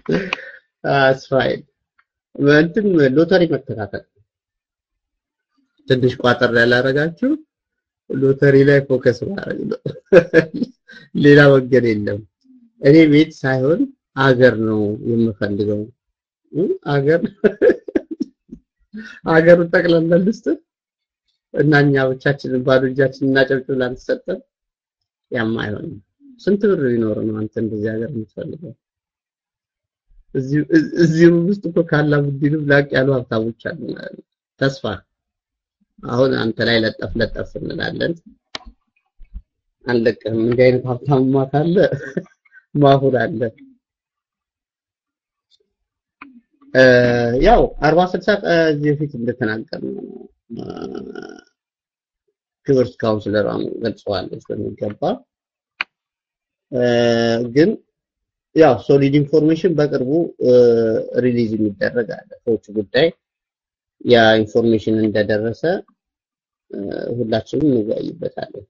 አስፋይን እንትን ሎተሪ መከታተል ትንሽ ቋጠር ያላረጋችሁ ሎተሪ ላይ ፎከስ ማድረግ ነው። ሌላ መንገድ የለም። እኔ ቤት ሳይሆን አገር ነው የምፈልገው። አገር አገሩን ጠቅላላ ልስጥ እና እኛ ብቻችንን ባዶ እጃችንን እናጨብጭብ ላንሰጠን ያማ አይሆንም። ስንት ብር ቢኖር ነው አንተ እንደዚህ ሀገር የምትፈልገው? እዚሁ ውስጥ እኮ ካላ ቡድንም ላቅ ያሉ ሀብታሞች አሉ ማለት ነው። ተስፋ አሁን አንተ ላይ ለጠፍ ለጠፍ እንላለን። አንለቅህም። እንዲህ አይነት ሀብታምማ ካለ ማሁን አለ። ያው አርባ ስልሳ ከዚህ በፊት እንደተናገርነው ክብርት ካውንስለሯም ገልጸዋለች በሚገባ ግን ያው ሶሊድ ኢንፎርሜሽን በቅርቡ ሪሊዝ የሚደረግ አለ ከውጭ ጉዳይ ያ ኢንፎርሜሽን እንደደረሰ ሁላችንም እንወያይበታለን።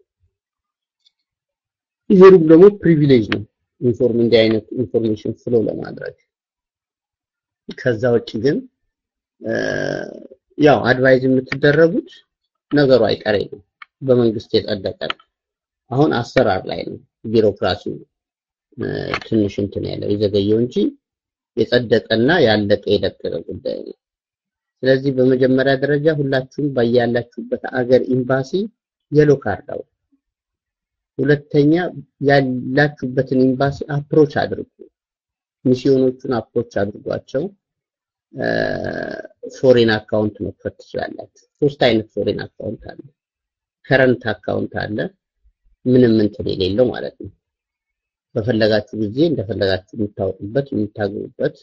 ይሄም ደግሞ ፕሪቪሌጅ ነው ኢንፎርም እንዲህ አይነት ኢንፎርሜሽን ፍሎ ለማድረግ ከዛ ውጭ ግን ያው አድቫይዝ የምትደረጉት ነገሩ አይቀሬ ነው። በመንግስት የጸደቀ ነው። አሁን አሰራር ላይ ነው ቢሮክራሲው ትንሽ እንትን ያለው የዘገየው እንጂ የጸደቀና ያለቀ የደቀቀ ጉዳይ ነው። ስለዚህ በመጀመሪያ ደረጃ ሁላችሁም ባያላችሁበት አገር ኤምባሲ የሎ ካርድ አውጡ። ሁለተኛ ያላችሁበትን ኤምባሲ አፕሮች አድርጉ። ሚስዮኖቹን አፕሮች አድርጓቸው። ፎሬን አካውንት መክፈት ትችላላችሁ። ሶስት አይነት ፎሬን አካውንት አለ። ከረንት አካውንት አለ፣ ምንም እንትን የሌለው ማለት ነው። በፈለጋችሁ ጊዜ እንደፈለጋችሁ የምታወጡበት የምታገቡበት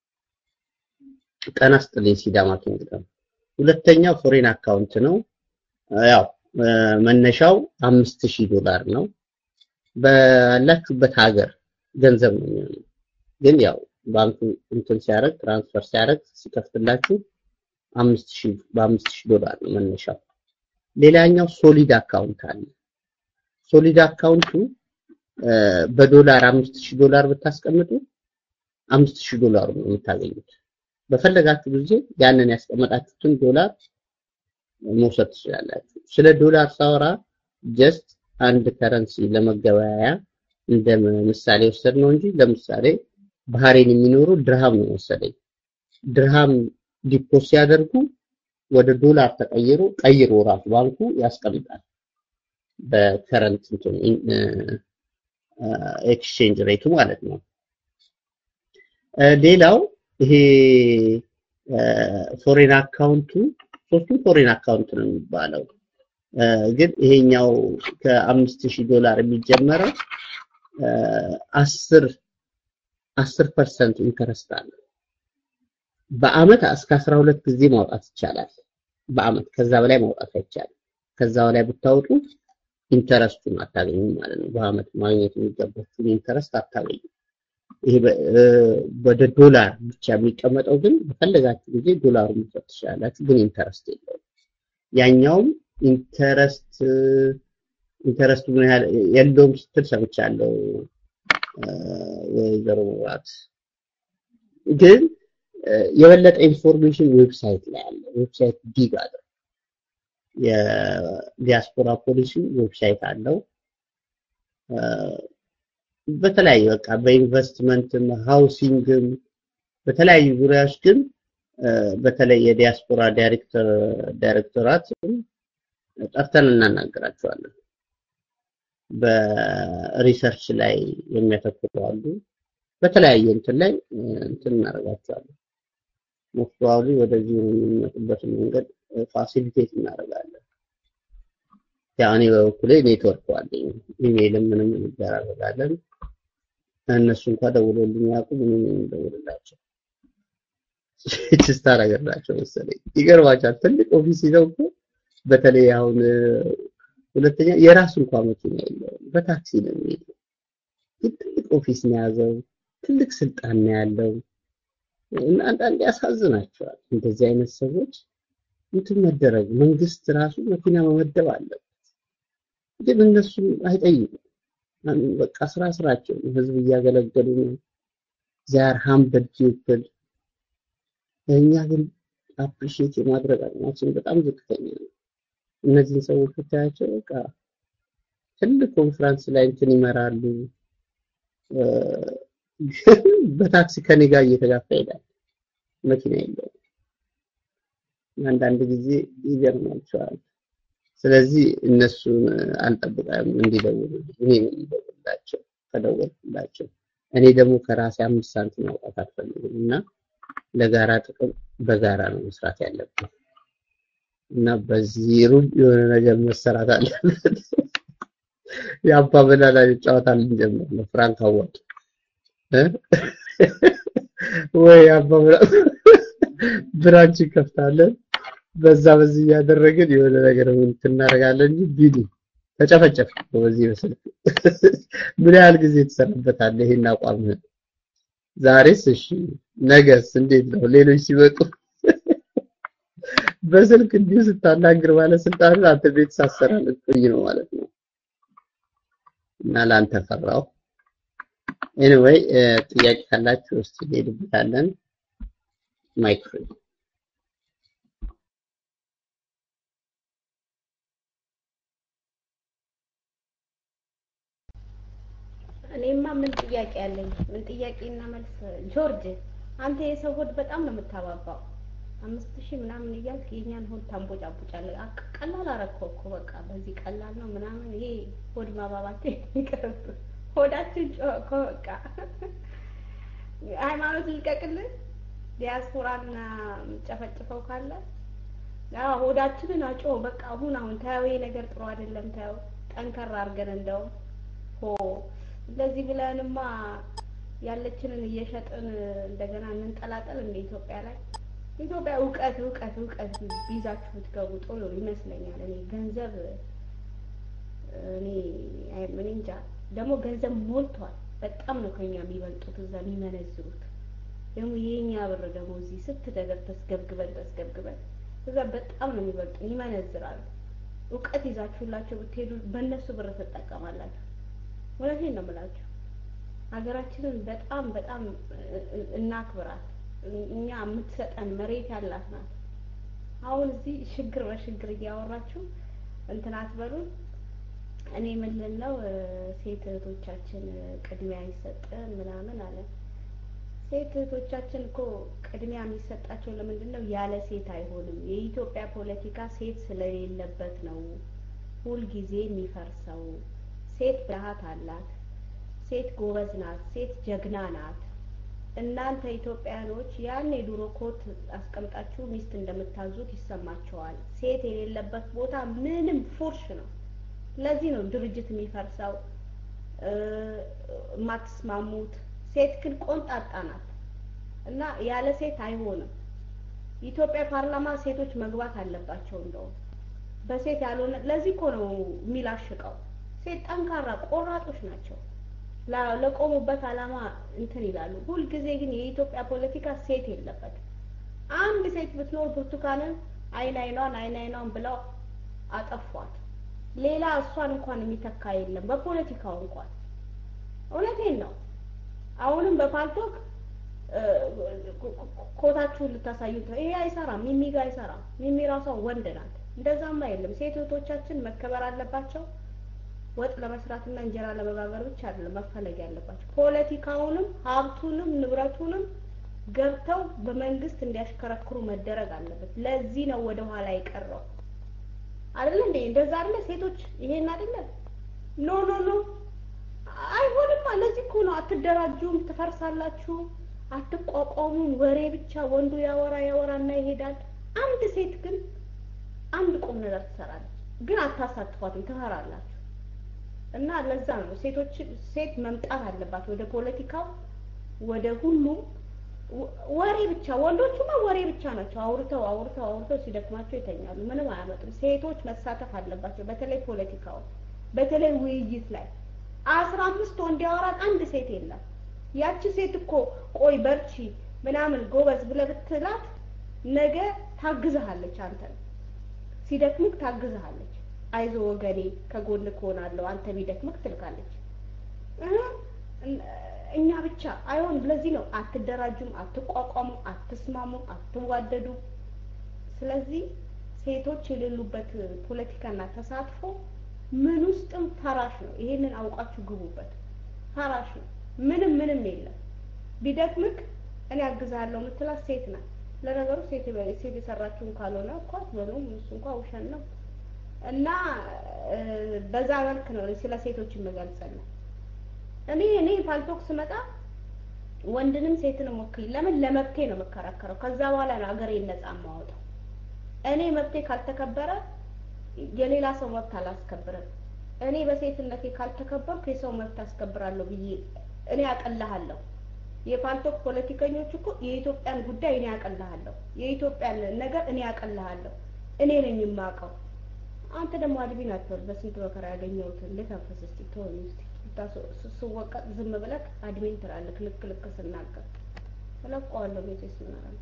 ቀን አስጥልኝ ሲዳማ ኪንግደም። ሁለተኛው ፎሬን አካውንት ነው። ያው መነሻው አምስት ሺህ ዶላር ነው። ባላችሁበት ሀገር ገንዘብ ነው የሚሆነው። ግን ያው ባንኩ እንትን ሲያደርግ ትራንስፈር ሲያደርግ ሲከፍትላችሁ አምስት ሺህ በአምስት ሺህ ዶላር ነው መነሻው። ሌላኛው ሶሊድ አካውንት አለ። ሶሊድ አካውንቱ በዶላር አምስት ሺህ ዶላር ብታስቀምጡ አምስት ሺህ ዶላር ነው የምታገኙት። በፈለጋችሁ ጊዜ ያንን ያስቀመጣችሁትን ዶላር መውሰድ ትችላላችሁ። ስለ ዶላር ሳወራ ጀስት አንድ ከረንሲ ለመገበያያ እንደ ምሳሌ ወሰድ ነው እንጂ ለምሳሌ ባህሬን የሚኖሩ ድርሃም ነው መሰለኝ። ድርሃም ዲፖስ ሲያደርጉ ወደ ዶላር ተቀይሮ ቀይሮ ራሱ ባንኩ ያስቀምጣል በከረንት እንትን ኤክስቼንጅ ሬቱ ማለት ነው። ሌላው ይሄ ፎሬን አካውንቱ ሶስቱም ፎሬን አካውንት ነው የሚባለው። ግን ይሄኛው ከአምስት ሺህ ዶላር የሚጀመረው አስር አስር ፐርሰንት ኢንተረስት አለ። በአመት እስከ አስራ ሁለት ጊዜ ማውጣት ይቻላል። በአመት ከዛ በላይ ማውጣት አይቻልም። ከዛ በላይ ብታወጡ ኢንተረስቱን አታገኙም ማለት ነው። በአመት ማግኘት የሚገባችሁን ኢንተረስት አታገኙም። ይሄ ወደ ዶላር ብቻ የሚቀመጠው ግን በፈለጋችሁ ጊዜ ዶላሩ መውሰድ ትችላላችሁ፣ ግን ኢንተረስት የለውም። ያኛውም ኢንተረስት ኢንተረስቱ ምን ያህል የለውም ስትል ሰምቻለሁ ወይዘሮ መብራት ግን የበለጠ ኢንፎርሜሽን ዌብሳይት ላይ አለ። ዌብሳይት ዲግ አለ። የዲያስፖራ ፖሊሲ ዌብሳይት አለው። በተለያዩ በቃ በኢንቨስትመንትም ሃውሲንግም በተለያዩ ዙሪያዎች ግን በተለይ የዲያስፖራ ዳይሬክተር ዳይሬክተራት ጠርተን እናናገራቸዋለን። በሪሰርች ላይ የሚያተኩሩ አሉ። በተለያየ እንትን ላይ እንትን እናደርጋቸዋለን። ሞስት ፕሮባብሊ ወደዚህ የሚመጡበትን መንገድ ፋሲሊቴት እናደርጋለን። ያው እኔ በበኩሌ ኔትወርክ አለኝ፣ ኢሜይልም ምንም እንደራረጋለን። እነሱ እንኳን ደውሎልኝ ያውቁ ምንም እንደውልላቸው ችስታ ነገር ናቸው መሰለኝ። ይገርማቸዋል። ትልቅ ኦፊስ ይዘው እኮ በተለይ አሁን ሁለተኛ የራሱ እንኳን መኪና የለውም፣ በታክሲ ነው የሚሄደው። ትልቅ ኦፊስ ነው የያዘው፣ ትልቅ ስልጣን ነው ያለው። እና አንዳንዴ ያሳዝናቸዋል። እንደዚህ አይነት ሰዎች እንትን መደረግ መንግስት ራሱ መኪና መመደብ አለበት። ግን እነሱ አይጠይቁም። በቃ ስራ ስራቸው ህዝብ እያገለገሉ ነው። ዛር ሃምብል ፒፕል እኛ ግን አፕሪሺየት የማድረግ አቅማችን በጣም ዝቅተኛ ነው። እነዚህን ሰዎች ብታያቸው በቃ ትልቅ ኮንፈረንስ ላይ እንትን ይመራሉ። በታክሲ ከኔ ጋር እየተጋፋ ይሄዳል። መኪና የለውም። አንዳንድ ጊዜ ይገርማቸዋል። ስለዚህ እነሱን አልጠብቅም እንዲደውሉ እኔ ነው የምደውልላቸው። ከደወልኩላቸው እኔ ደግሞ ከራሴ አምስት ሳንቲም ማውጣት አልፈልግም እና ለጋራ ጥቅም በጋራ ነው መስራት ያለብን እና በዚህ ሩብ የሆነ ነገር መሰራት አለበት። የአባ በላላ ጨዋታ ልንጀምር ነው። ፍራንክ አዋጡ ወይ አባ ብራንች እንከፍታለን። በዛ በዚህ እያደረግን የሆነ ነገር ምን እናደርጋለን እንጂ ቢዱ ተጨፈጨፍ በዚህ በስልክ ምን ያህል ጊዜ ትሰራበታለህ? ይሄን አቋምህን ዛሬስ እሺ፣ ነገስ እንዴት ነው? ሌሎች ሲመጡ በስልክ እንዲሁ ስታናግር ባለስልጣን አንተ ቤት ሳሰራ ልትቆይ ነው ማለት ነው። እና ላንተ ፈራው። ኤኒዌይ ጥያቄ ካላችሁ እስቲ እንሄድበታለን። ማይክ ፍሪ እኔማ ምን ጥያቄ አለኝ? ምን ጥያቄና መልስ። ጆርጅ አንተ የሰው ሆድ በጣም ነው የምታባባው። አምስት ሺህ ምናምን እያልክ የኛን ሆድ ታንቦጫቦጫለህ። አቅ- ቀላል አረከው እኮ በቃ በዚህ ቀላል ነው ምናምን። ይሄ ሆድ ማባባት ይቀርብ። ሆዳችን ጮኸ እኮ በቃ። ሃይማኖት ልቀቅልህ። ዲያስፖራና ጨፈጭፈው ካለ አዎ ሆዳችንን አጮ በቃ አሁን አሁን ታየው ይሄ ነገር ጥሩ አይደለም። ታየው ጠንከር አድርገን እንደው ሆ እንደዚህ ብለንማ ያለችንን እየሸጥን እንደገና እንንጠላጠል እንደ ኢትዮጵያ ላይ ኢትዮጵያ እውቀት እውቀት እውቀት ይዛችሁ ብትገቡ ጥሩ ይመስለኛል። እኔ ገንዘብ እኔ አይ ምን እንጃ ደግሞ ገንዘብ ሞልቷል። በጣም ነው ከኛ የሚበልጡት እዛ የሚመነዝሩት። ደግሞ የኛ ብር ደግሞ እዚህ ስንት ነገር ተስገብግበን ተስገብግበን እዛ በጣም ነው የሚበልጡ ይመነዝራሉ። እውቀት ይዛችሁላቸው ብትሄዱ በእነሱ ብር ትጠቀማላችሁ። እውነቴን ነው የምላችሁ። ሀገራችንን በጣም በጣም እናክብራት። እኛ የምትሰጠን መሬት ያላት ናት። አሁን እዚህ ሽግር በሽግር እያወራችሁ እንትን አትበሉን። እኔ ምን ነው ሴት እህቶቻችን ቅድሚያ ይሰጠን ምናምን አለ። ሴት እህቶቻችን እኮ ቅድሚያ የሚሰጣቸው ለምንድን ነው? ያለ ሴት አይሆንም። የኢትዮጵያ ፖለቲካ ሴት ስለሌለበት ነው ሁልጊዜ የሚፈርሰው። ሴት ብልሃት አላት። ሴት ጎበዝ ናት። ሴት ጀግና ናት። እናንተ ኢትዮጵያኖች ያን የድሮ ኮት አስቀምጣችሁ ሚስት እንደምታዙት ይሰማቸዋል። ሴት የሌለበት ቦታ ምንም ፉርሽ ነው። ለዚህ ነው ድርጅት የሚፈርሰው የማትስማሙት። ሴት ግን ቆንጣጣ ናት እና ያለ ሴት አይሆንም። ኢትዮጵያ ፓርላማ ሴቶች መግባት አለባቸው። እንደውም በሴት ያልሆነ ለዚህ እኮ ነው የሚላሽቀው። ሴት ጠንካራ ቆራጦች ናቸው። ለቆሙበት አላማ እንትን ይላሉ። ሁልጊዜ ግን የኢትዮጵያ ፖለቲካ ሴት የለበትም። አንድ ሴት ብትኖር ብርቱካንን አይን አይኗን አይን አይኗን ብለው አጠፏት። ሌላ እሷን እንኳን የሚተካ የለም በፖለቲካው እንኳን። እውነቴን ነው። አሁንም በፓልቶክ ኮታችሁን ልታሳዩት ነው። ይሄ አይሰራም። ሚሚ ጋር አይሰራም። ሚሚ ራሷ ወንድ ናት። እንደዛማ የለም። ሴት እህቶቻችን መከበር አለባቸው። ወጥ ለመስራትና እንጀራ ለመጋገር ብቻ አይደለም መፈለግ ያለባቸው። ፖለቲካውንም ሀብቱንም ንብረቱንም ገብተው በመንግስት እንዲያሽከረክሩ መደረግ አለበት። ለዚህ ነው ወደ ኋላ የቀረው አይደለ እንዴ? እንደዛ አይደለ? ሴቶች ይሄን አይደለ? ኖ ኖ ኖ አይሆንም። ለዚህ እኮ ነው አትደራጁም፣ ትፈርሳላችሁ፣ አትቋቋሙም። ወሬ ብቻ ወንዱ ያወራ ያወራና ይሄዳል። አንድ ሴት ግን አንድ ቁም ነገር ትሰራለች፣ ግን አታሳትፏትም፣ ትፈራላችሁ። እና ለዛ ነው ሴቶች ሴት መምጣት አለባት ወደ ፖለቲካው ወደ ሁሉም ወሬ ብቻ ወንዶቹማ ወሬ ብቻ ናቸው። አውርተው አውርተው አውርተው ሲደክማቸው ይተኛሉ። ምንም አያመጡም። ሴቶች መሳተፍ አለባቸው። በተለይ ፖለቲካው፣ በተለይ ውይይት ላይ አስራ አምስት ወንድ ያወራል፣ አንድ ሴት የለም። ያቺ ሴት እኮ ቆይ በርቺ ምናምን ጎበዝ ብለህ ብትላት ነገ ታግዝሃለች። አንተን ሲደክምክ ታግዝሃለች። አይዞ ወገኔ ከጎን እሆናለሁ አንተ ቢደክምክ ትልካለች። እኛ ብቻ አይሆን። ለዚህ ነው አትደራጁም፣ አትቋቋሙ፣ አትስማሙ፣ አትዋደዱ። ስለዚህ ሴቶች የሌሉበት ፖለቲካና ተሳትፎ ምን ውስጥም ፈራሽ ነው። ይሄንን አውቃችሁ ግቡበት። ፈራሽ ነው። ምንም ምንም የለም። ቢደክምክ እኔ አግዛለሁ የምትላት ሴት ናት። ለነገሩ ሴት ሴት የሰራችውን ካልሆነ እኮ አትበሉም። እሱ እንኳ ውሸት ነው። እና በዛ መልክ ነው ስለ ሴቶች የምገልጸልን። እኔ እኔ ፋልቶክ ስመጣ ወንድንም ሴትንም ወክል ለምን ለመብቴ ነው የምከራከረው። ከዛ በኋላ ነው አገሬን ነጻ የማወጣው። እኔ መብቴ ካልተከበረ የሌላ ሰው መብት አላስከብርም። እኔ በሴትነቴ ካልተከበርኩ የሰው መብት አስከብራለሁ ብዬ እኔ አቀልሃለሁ። የፓልቶክ ፖለቲከኞች እኮ የኢትዮጵያን ጉዳይ እኔ አቀልሃለሁ፣ የኢትዮጵያን ነገር እኔ አቀልሃለሁ። እኔ ነኝ የማውቀው። አንተ ደግሞ አድቢን አትበል። በስንት መከራ ያገኘሁትን ልተንፈስ እስኪ ተወኝ እስኪ። ስወቀጥ ዝም ብለህ አድሚን ትላለህ። ልክ ልክ ስናገር እለቀዋለሁ። ቤቴስ ምን አደርጋለሁ?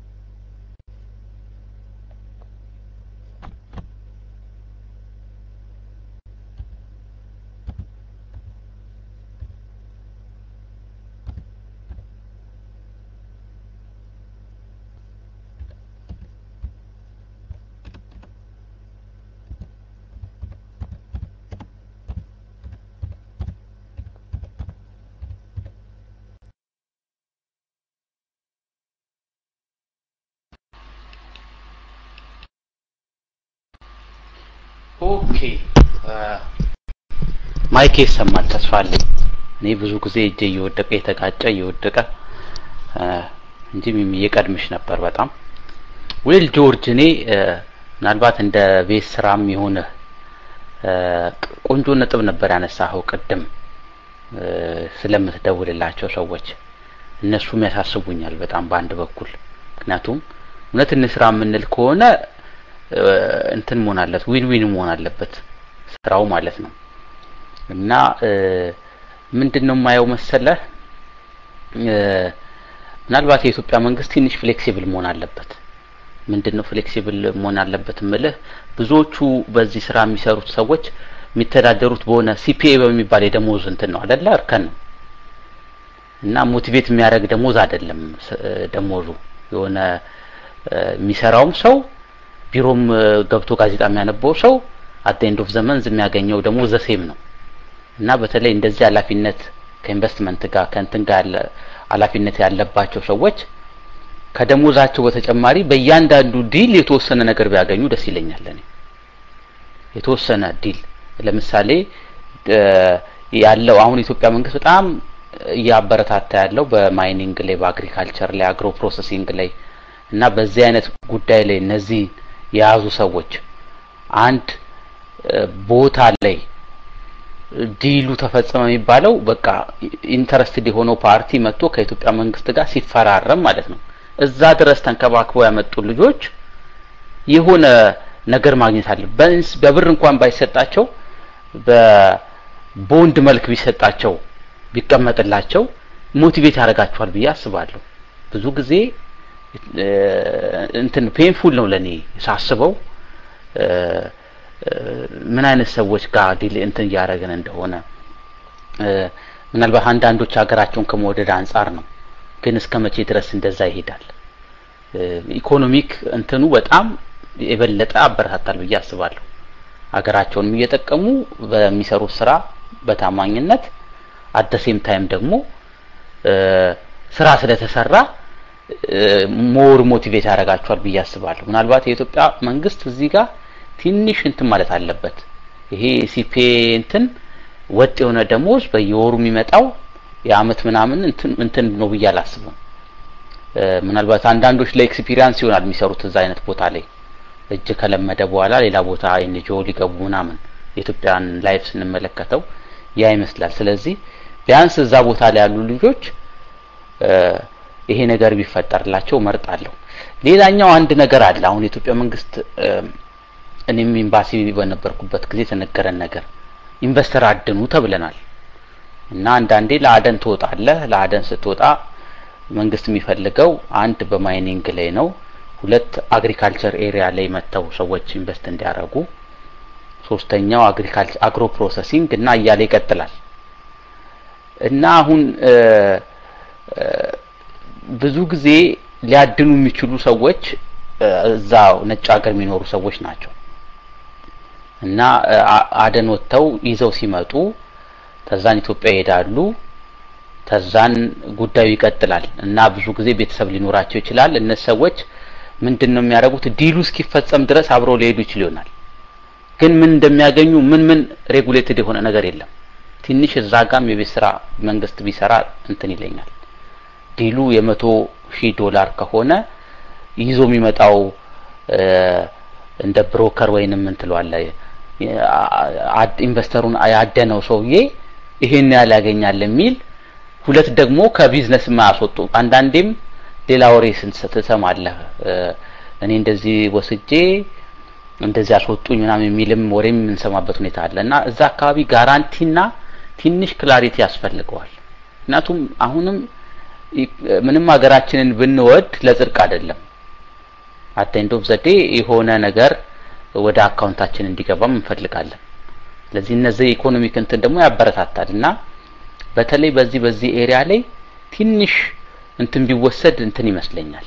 ኦኬ ማይክ ይሰማል ተስፋ አለኝ። እኔ ብዙ ጊዜ እጄ እየወደቀ የተጋጨ እየወደቀ እንጂ ሚሚዬ ቀድምሽ ነበር በጣም ዌል ጆርጅ። እኔ ምናልባት እንደ ቤት ስራም የሆነ ቆንጆ ነጥብ ነበር ያነሳኸው ቅድም ስለምትደውልላቸው ሰዎች እነሱም ያሳስቡኛል በጣም በአንድ በኩል ምክንያቱም እውነት እንስራ የምንል ከሆነ እንትን መሆን አለት ዊን ዊን መሆን አለበት ስራው ማለት ነው። እና ምንድን ነው የማየው መሰለህ ምናልባት የኢትዮጵያ መንግስት ትንሽ ፍሌክሲብል መሆን አለበት። ምንድን ነው ፍሌክሲብል መሆን አለበት ምልህ ብዙዎቹ በዚህ ስራ የሚሰሩት ሰዎች የሚተዳደሩት በሆነ ሲፒኤ በሚባል የደሞዝ እንትን ነው አይደለ እርከን ነው እና ሞቲቬት የሚያደርግ ደሞዝ አይደለም ደሞዙ የሆነ የሚሰራውም ሰው ቢሮም ገብቶ ጋዜጣ የሚያነበው ሰው አት ኤንድ ኦፍ ዘመንዝ የሚያገኘው ደግሞ ዘሴም ነው እና በተለይ እንደዚህ ኃላፊነት ከኢንቨስትመንት ጋር ከእንትን ጋር ያለ ኃላፊነት ያለባቸው ሰዎች ከደሞዛቸው በተጨማሪ በእያንዳንዱ ዲል የተወሰነ ነገር ቢያገኙ ደስ ይለኛል። እኔ የተወሰነ ዲል ለምሳሌ ያለው አሁን የኢትዮጵያ መንግስት በጣም እያበረታታ ያለው በማይኒንግ ላይ፣ በአግሪካልቸር ላይ፣ አግሮ ፕሮሰሲንግ ላይ እና በዚህ አይነት ጉዳይ ላይ እነዚህ የያዙ ሰዎች አንድ ቦታ ላይ ዲሉ ተፈጸመ የሚባለው በቃ ኢንተረስትድ የሆነው ፓርቲ መጥቶ ከኢትዮጵያ መንግስት ጋር ሲፈራረም ማለት ነው። እዛ ድረስ ተንከባክበው ያመጡ ልጆች የሆነ ነገር ማግኘት አለ። በብር እንኳን ባይሰጣቸው በቦንድ መልክ ቢሰጣቸው ቢቀመጥላቸው ሞቲቬት ያደርጋቸዋል ብዬ አስባለሁ። ብዙ ጊዜ እንትን ፔንፉል ነው ለኔ ሳስበው ምን አይነት ሰዎች ጋር ዲል እንትን እያደረግን እንደሆነ ምናልባት አንዳንዶች ሀገራቸውን ከመወደድ አንጻር ነው። ግን እስከ መቼ ድረስ እንደዛ ይሄዳል? ኢኮኖሚክ እንትኑ በጣም የበለጠ አበረታታል ብዬ አስባለሁ። ሀገራቸውንም እየጠቀሙ በሚሰሩት ስራ በታማኝነት አደሴም ታይም ደግሞ ስራ ስለተሰራ ሞር ሞቲቬት ያደርጋቸዋል ብዬ አስባለሁ። ምናልባት የኢትዮጵያ መንግስት እዚህ ጋር ትንሽ እንትን ማለት አለበት። ይሄ ሲፔ እንትን ወጥ የሆነ ደሞዝ በየወሩ የሚመጣው የአመት ምናምን እንትን እንትን ነው ብዬ አላስብም። ምናልባት አንዳንዶች ለኤክስፒሪያንስ ይሆናል የሚሰሩት እዛ አይነት ቦታ ላይ እጅ ከለመደ በኋላ ሌላ ቦታ ኤንጂኦ ሊገቡ ምናምን የኢትዮጵያን ላይፍ ስንመለከተው ያ ይመስላል። ስለዚህ ቢያንስ እዛ ቦታ ላይ ያሉ ልጆች ይሄ ነገር ቢፈጠርላቸው መርጣለሁ። ሌላኛው አንድ ነገር አለ። አሁን የኢትዮጵያ መንግስት እኔም ኤምባሲ በነበርኩበት ጊዜ የተነገረን ነገር ኢንቨስተር አድኑ ተብለናል እና አንዳንዴ ለአደን ትወጣለህ። ለአደን ስትወጣ መንግስት የሚፈልገው አንድ በማይኒንግ ላይ ነው፣ ሁለት አግሪካልቸር ኤሪያ ላይ መጥተው ሰዎች ኢንቨስት እንዲያደርጉ፣ ሶስተኛው አግሪካልቸር አግሮ ፕሮሰሲንግ እና እያለ ይቀጥላል። እና አሁን ብዙ ጊዜ ሊያድኑ የሚችሉ ሰዎች እዛ ነጭ ሀገር የሚኖሩ ሰዎች ናቸው እና አደን ወጥተው ይዘው ሲመጡ ተዛን ኢትዮጵያ ይሄዳሉ። ተዛን ጉዳዩ ይቀጥላል እና ብዙ ጊዜ ቤተሰብ ሊኖራቸው ይችላል። እነዚህ ሰዎች ምንድን ነው የሚያደርጉት? ዲሉ እስኪፈጸም ድረስ አብረው ሊሄዱ ይችል ይሆናል። ግን ምን እንደሚያገኙ ምን ምን ሬጉሌትድ የሆነ ነገር የለም። ትንሽ እዛ ጋም የቤት ስራ መንግስት ቢሰራ እንትን ይለኛል። ዲሉ የመቶ ሺህ ዶላር ከሆነ ይዞ የሚመጣው እንደ ብሮከር ወይንም ምን ትለዋለህ ኢንቨስተሩን ያደነው ሰውዬ ይሄን ያህል ያገኛል የሚል ሁለት ደግሞ ከቢዝነስ የማያስወጡ አንዳንዴም ሌላ ወሬ ትሰማለህ። እኔ እንደዚህ ወስጄ እንደዚህ አስወጡኝ ምናምን የሚልም ወሬም የምንሰማበት ሁኔታ አለ እና እዛ አካባቢ ጋራንቲና ትንሽ ክላሪቲ ያስፈልገዋል። ምክንያቱም አሁንም ምንም ሀገራችንን ብንወድ ለጽድቅ አይደለም። አቴንዶፍ ዘዴ የሆነ ነገር ወደ አካውንታችን እንዲገባም እንፈልጋለን። ስለዚህ እነዚህ ኢኮኖሚክ እንትን ደግሞ ያበረታታል እና በተለይ በዚህ በዚህ ኤሪያ ላይ ትንሽ እንትን ቢወሰድ እንትን ይመስለኛል።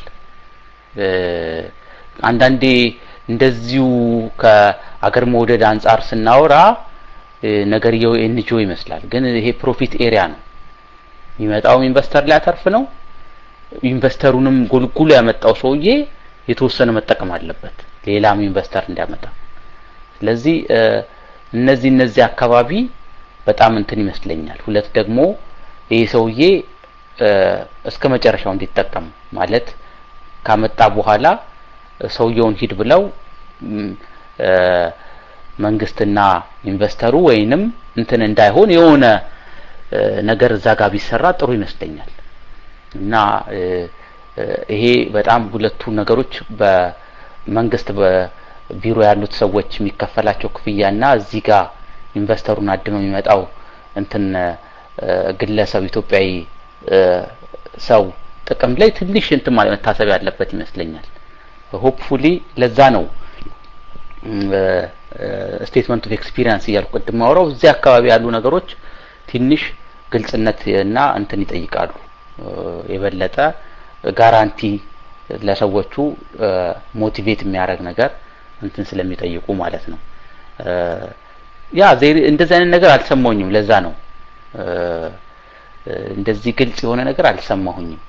አንዳንዴ እንደዚሁ ከአገር መውደድ አንጻር ስናወራ ነገርየው ኤንጂኦ ይመስላል፣ ግን ይሄ ፕሮፊት ኤሪያ ነው። የሚመጣውም ኢንቨስተር ሊያተርፍ ነው። ኢንቨስተሩንም ጎልጉሎ ያመጣው ሰውዬ የተወሰነ መጠቀም አለበት፣ ሌላም ኢንቨስተር እንዲያመጣ። ስለዚህ እነዚህ እነዚህ አካባቢ በጣም እንትን ይመስለኛል። ሁለት ደግሞ ይህ ሰውዬ እስከ መጨረሻው እንዲጠቀም ማለት ካመጣ በኋላ ሰውየውን ሂድ ብለው መንግስትና ኢንቨስተሩ ወይንም እንትን እንዳይሆን የሆነ ነገር እዛ ጋር ቢሰራ ጥሩ ይመስለኛል እና ይሄ በጣም ሁለቱ ነገሮች በመንግስት በቢሮ ያሉት ሰዎች የሚከፈላቸው ክፍያና እዚህ ጋር ኢንቨስተሩን አድኖ የሚመጣው እንትን ግለሰብ ኢትዮጵያዊ ሰው ጥቅም ላይ ትንሽ እንትን ማለት መታሰብ ያለበት ይመስለኛል። ሆፕፉሊ ለዛ ነው ስቴትመንት ኦፍ ኤክስፒሪየንስ እያልኩ ቅድም ማውራው እዚህ አካባቢ ያሉ ነገሮች ትንሽ ግልጽነት እና እንትን ይጠይቃሉ። የበለጠ ጋራንቲ ለሰዎቹ ሞቲቬት የሚያደርግ ነገር እንትን ስለሚጠይቁ ማለት ነው። ያ እንደዚህ አይነት ነገር አልሰማሁኝም። ለዛ ነው እንደዚህ ግልጽ የሆነ ነገር አልሰማሁኝም።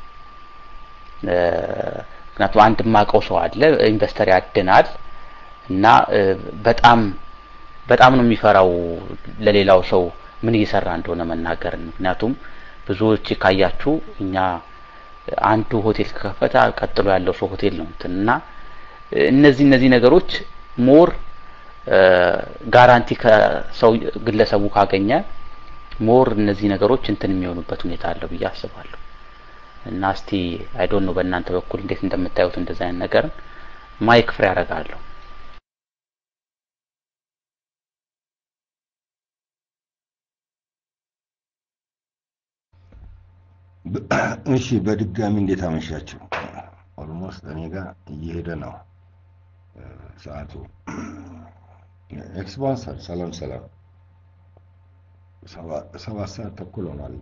ምክንያቱም አንድ ማቀው ሰው አለ ኢንቨስተር ያድናል እና በጣም በጣም ነው የሚፈራው ለሌላው ሰው ምን እየሰራ እንደሆነ መናገር። ምክንያቱም ብዙዎች ካያችሁ እኛ አንዱ ሆቴል ከከፈተ ቀጥሎ ያለው ሰው ሆቴል ነው እንትን እና እነዚህ እነዚህ ነገሮች ሞር ጋራንቲ ከሰው ግለሰቡ ካገኘ ሞር እነዚህ ነገሮች እንትን የሚሆኑበት ሁኔታ አለው ብዬ አስባለሁ። እና እስቲ አይ ዶንት ኖ በእናንተ በኩል እንዴት እንደምታዩት እንደዚህ አይነት ነገር ማይክ ፍሬ ያደርጋለሁ። እሺ በድጋሚ እንዴት አመሻችሁ? ኦልሞስት እኔ ጋር እየሄደ ነው ሰዓቱ። ኤክስፓንሰር ሰላም ሰላም፣ ሰባት ሰዓት ተኩል ሆኗል።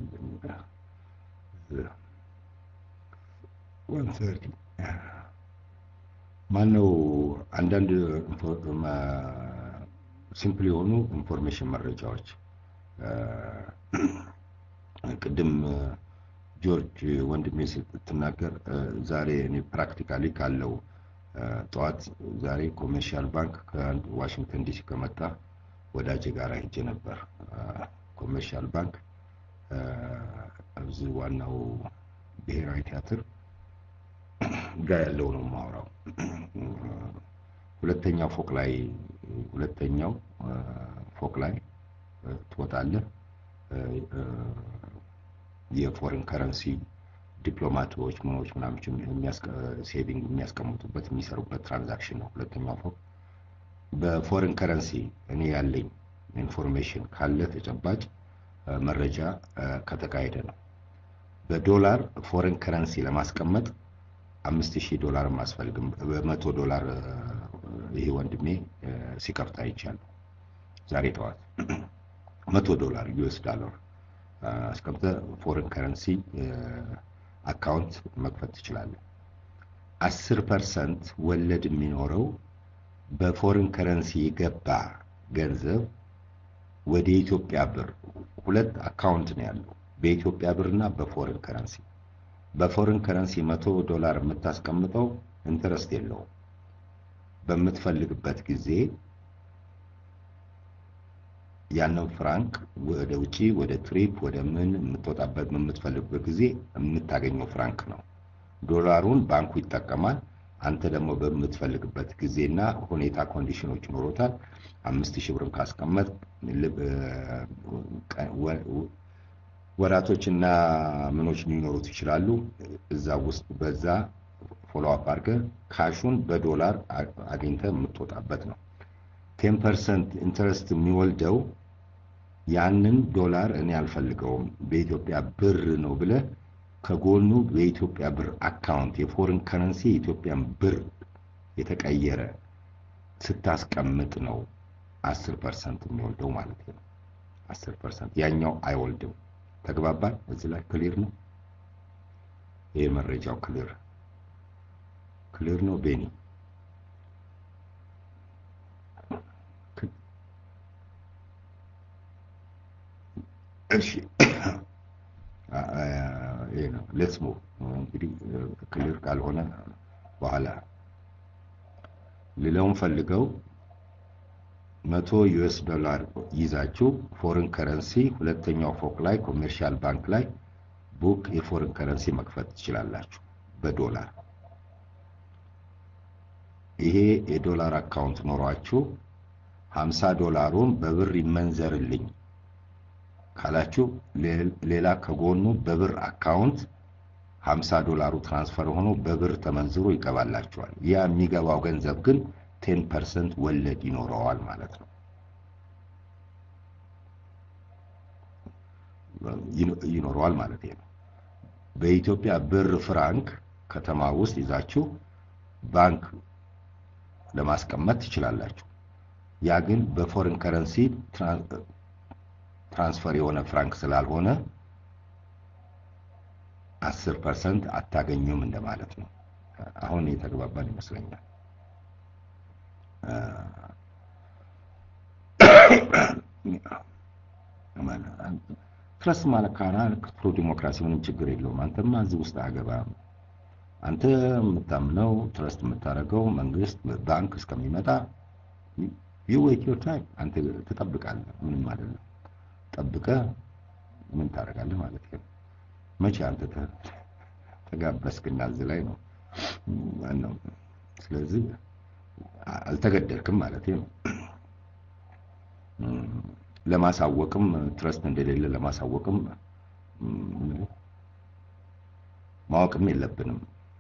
ወን ሰርቲ ማነው አንዳንድ ሲምፕል የሆኑ ኢንፎርሜሽን መረጃዎች ቅድም ጆርጅ ወንድሜ ስትናገር ዛሬ እኔ ፕራክቲካሊ ካለው ጠዋት ዛሬ ኮሜርሻል ባንክ ከአንድ ዋሽንግተን ዲሲ ከመጣ ወዳጅ ጋር ሄጄ ነበር። ኮሜርሻል ባንክ እዚህ ዋናው ብሔራዊ ቲያትር ጋር ያለው ነው የማወራው። ሁለተኛው ፎቅ ላይ ሁለተኛው ፎቅ ላይ ትወጣለህ። የፎሬን ከረንሲ ዲፕሎማቶች ምኖች ምናምን ሴቪንግ የሚያስቀምጡበት የሚሰሩበት ትራንዛክሽን ነው ሁለተኛው ፎቅ። በፎሬን ከረንሲ እኔ ያለኝ ኢንፎርሜሽን ካለ ተጨባጭ መረጃ ከተካሄደ ነው። በዶላር ፎሬን ከረንሲ ለማስቀመጥ አምስት ሺህ ዶላር አያስፈልግም። በመቶ ዶላር ይሄ ወንድሜ ሲከፍት አይቻለሁ ዛሬ ጠዋት መቶ ዶላር ዩኤስ ዶላር አስቀምጠህ ፎሬን ከረንሲ አካውንት መክፈት ትችላለህ። አስር ፐርሰንት ወለድ የሚኖረው በፎሬን ከረንሲ የገባ ገንዘብ ወደ ኢትዮጵያ ብር ሁለት አካውንት ነው ያለው፣ በኢትዮጵያ ብር እና በፎሬን ከረንሲ። በፎሬን ከረንሲ መቶ ዶላር የምታስቀምጠው ኢንተረስት የለውም። በምትፈልግበት ጊዜ ያንን ፍራንክ ወደ ውጪ ወደ ትሪፕ ወደ ምን የምትወጣበት የምትፈልግበት ጊዜ የምታገኘው ፍራንክ ነው። ዶላሩን ባንኩ ይጠቀማል። አንተ ደግሞ በምትፈልግበት ጊዜና ሁኔታ ኮንዲሽኖች ይኖሩታል። አምስት ሺህ ብርም ካስቀመጥ ወራቶችና ምኖች ሊኖሩት ይችላሉ። እዛ ውስጥ በዛ ፎሎ አፕ አድርገህ ካሹን በዶላር አግኝተህ የምትወጣበት ነው። ቴን ፐርሰንት ኢንተረስት የሚወልደው ያንን ዶላር እኔ አልፈልገውም በኢትዮጵያ ብር ነው ብለህ ከጎኑ በኢትዮጵያ ብር አካውንት የፎሬን ከረንሲ የኢትዮጵያን ብር የተቀየረ ስታስቀምጥ ነው አስር ፐርሰንት የሚወልደው ማለት ነው። አስር ፐርሰንት ያኛው አይወልድም። ተግባባል? እዚህ ላይ ክሊር ነው። ይሄ መረጃው ክሊር ክሊር ነው ቤኒ እሺ ይሄ ነው ሌትስ ሙቭ እንግዲህ ክሊር ካልሆነ በኋላ ሌላውን ፈልገው መቶ ዩኤስ ዶላር ይዛችሁ ፎሬን ከረንሲ ሁለተኛው ፎቅ ላይ ኮሜርሻል ባንክ ላይ ቡክ የፎሬን ከረንሲ መክፈት ትችላላችሁ በዶላር ይሄ የዶላር አካውንት ኖሯችሁ ሀምሳ ዶላሩን በብር ይመንዘርልኝ ካላችሁ ሌላ ከጎኑ በብር አካውንት 50 ዶላሩ ትራንስፈር ሆኖ በብር ተመንዝሮ ይገባላችኋል። ያ የሚገባው ገንዘብ ግን ቴን ፐርሰንት ወለድ ይኖረዋል ማለት ነው። ይኖረዋል ማለት ነው። በኢትዮጵያ ብር ፍራንክ ከተማ ውስጥ ይዛችሁ ባንክ ለማስቀመጥ ትችላላችሁ። ያ ግን በፎሬን ከረንሲ ትራንስፈር የሆነ ፍራንክ ስላልሆነ አስር ፐርሰንት አታገኙም እንደማለት ነው። አሁን የተግባባን ይመስለኛል። ትረስት ማለት ካራ ፕሮ ዲሞክራሲ ምንም ችግር የለውም። አንተማ እዚህ ውስጥ አገባም። አንተ የምታምነው ትረስት የምታደርገው መንግስት ባንክ እስከሚመጣ ዩ ዌይት ዮር ታይም አንተ ትጠብቃለህ። ምንም አይደለም። ጠብቀህ ምን ታደርጋለህ ማለት ነው። መቼ አንተ ተጋበስክና እዚህ ላይ ነው ነው። ስለዚህ አልተገደልክም ማለት ነው። ለማሳወቅም ትረስት እንደሌለ ለማሳወቅም ማወቅም የለብንም።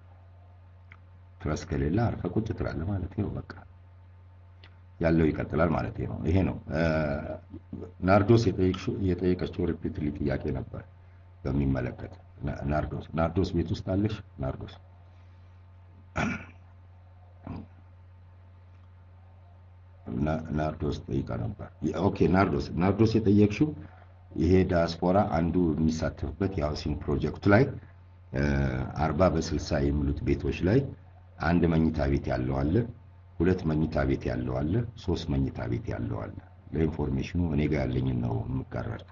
ትረስት ከሌለ አርፈህ ቁጭ ትላለህ ማለት ነው። በቃ ያለው ይቀጥላል ማለት ነው። ይሄ ነው ናርዶስ የጠየቀችው ሪፒትሊ ጥያቄ ነበር በሚመለከት ናርዶስ ናርዶስ ቤት ውስጥ አለሽ? ናርዶስ ናርዶስ ጠይቃ ነበር። ኦኬ ናርዶስ ናርዶስ የጠየቅሽው ይሄ ዲያስፖራ አንዱ የሚሳተፍበት የሃውሲንግ ፕሮጀክቱ ላይ አርባ በስልሳ የሚሉት ቤቶች ላይ አንድ መኝታ ቤት ያለው አለ ሁለት መኝታ ቤት ያለው አለ፣ ሶስት መኝታ ቤት ያለው አለ። ለኢንፎርሜሽኑ እኔ ጋር ያለኝን ነው የምጋራል።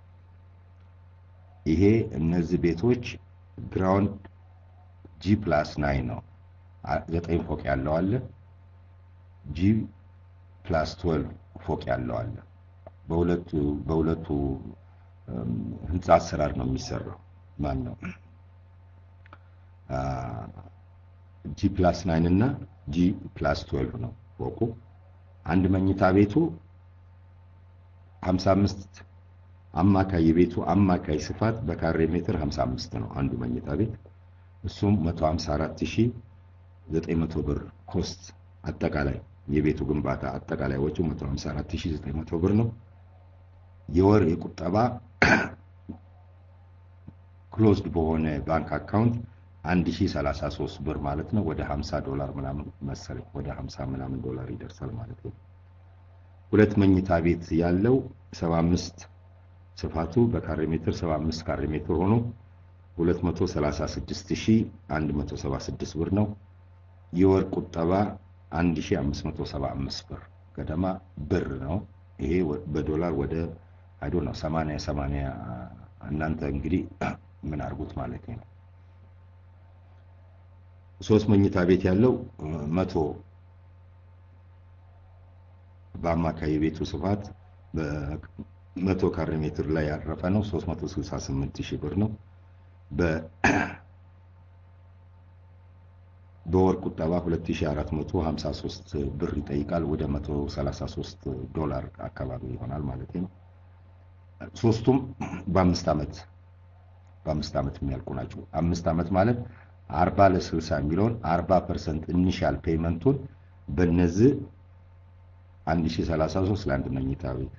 ይሄ እነዚህ ቤቶች ግራውንድ ጂ ፕላስ ናይን ነው። ዘጠኝ ፎቅ ያለው አለ፣ ጂ ፕላስ ትወልቭ ፎቅ ያለው አለ። በሁለቱ በሁለቱ ህንፃ አሰራር ነው የሚሰራው። ማን ነው ጂ ፕላስ ናይን እና ጂ ፕላስ 12 ነው ፎቁ። አንድ መኝታ ቤቱ 55 አማካይ የቤቱ አማካይ ስፋት በካሬ ሜትር 55 ነው አንዱ መኝታ ቤት። እሱም 154900 ብር ኮስት አጠቃላይ የቤቱ ግንባታ አጠቃላይ ወጪው 154900 ብር ነው። የወር የቁጠባ ክሎዝድ በሆነ ባንክ አካውንት 1033 ብር ማለት ነው። ወደ 50 ዶላር ምናምን መሰለኝ ወደ 50 ምናምን ዶላር ይደርሳል ማለት ነው። ሁለት መኝታ ቤት ያለው 75 ስፋቱ በካሬ ሜትር 75 ካሬ ሜትር ሆኖ 236176 ብር ነው። የወር ቁጠባ 1575 ብር ገደማ ብር ነው። ይሄ በዶላር ወደ አይዶ ነው 80 80 እናንተ እንግዲህ ምን አድርጉት ማለት ነው። ሶስት መኝታ ቤት ያለው መቶ በአማካይ የቤቱ ስፋት በመቶ ካሬ ሜትር ላይ ያረፈ ነው። 368 ሺህ ብር ነው። በ በወር ቁጠባ 2453 ብር ይጠይቃል። ወደ 133 ዶላር አካባቢ ይሆናል ማለት ነው። ሶስቱም በአምስት ዓመት በአምስት ዓመት የሚያልቁ ናቸው። አምስት ዓመት ማለት 40 ለ60 የሚለውን 40 ፐርሰንት ኢኒሻል ፔይመንቱን በነዚህ 1033 ለአንድ መኝታ ቤት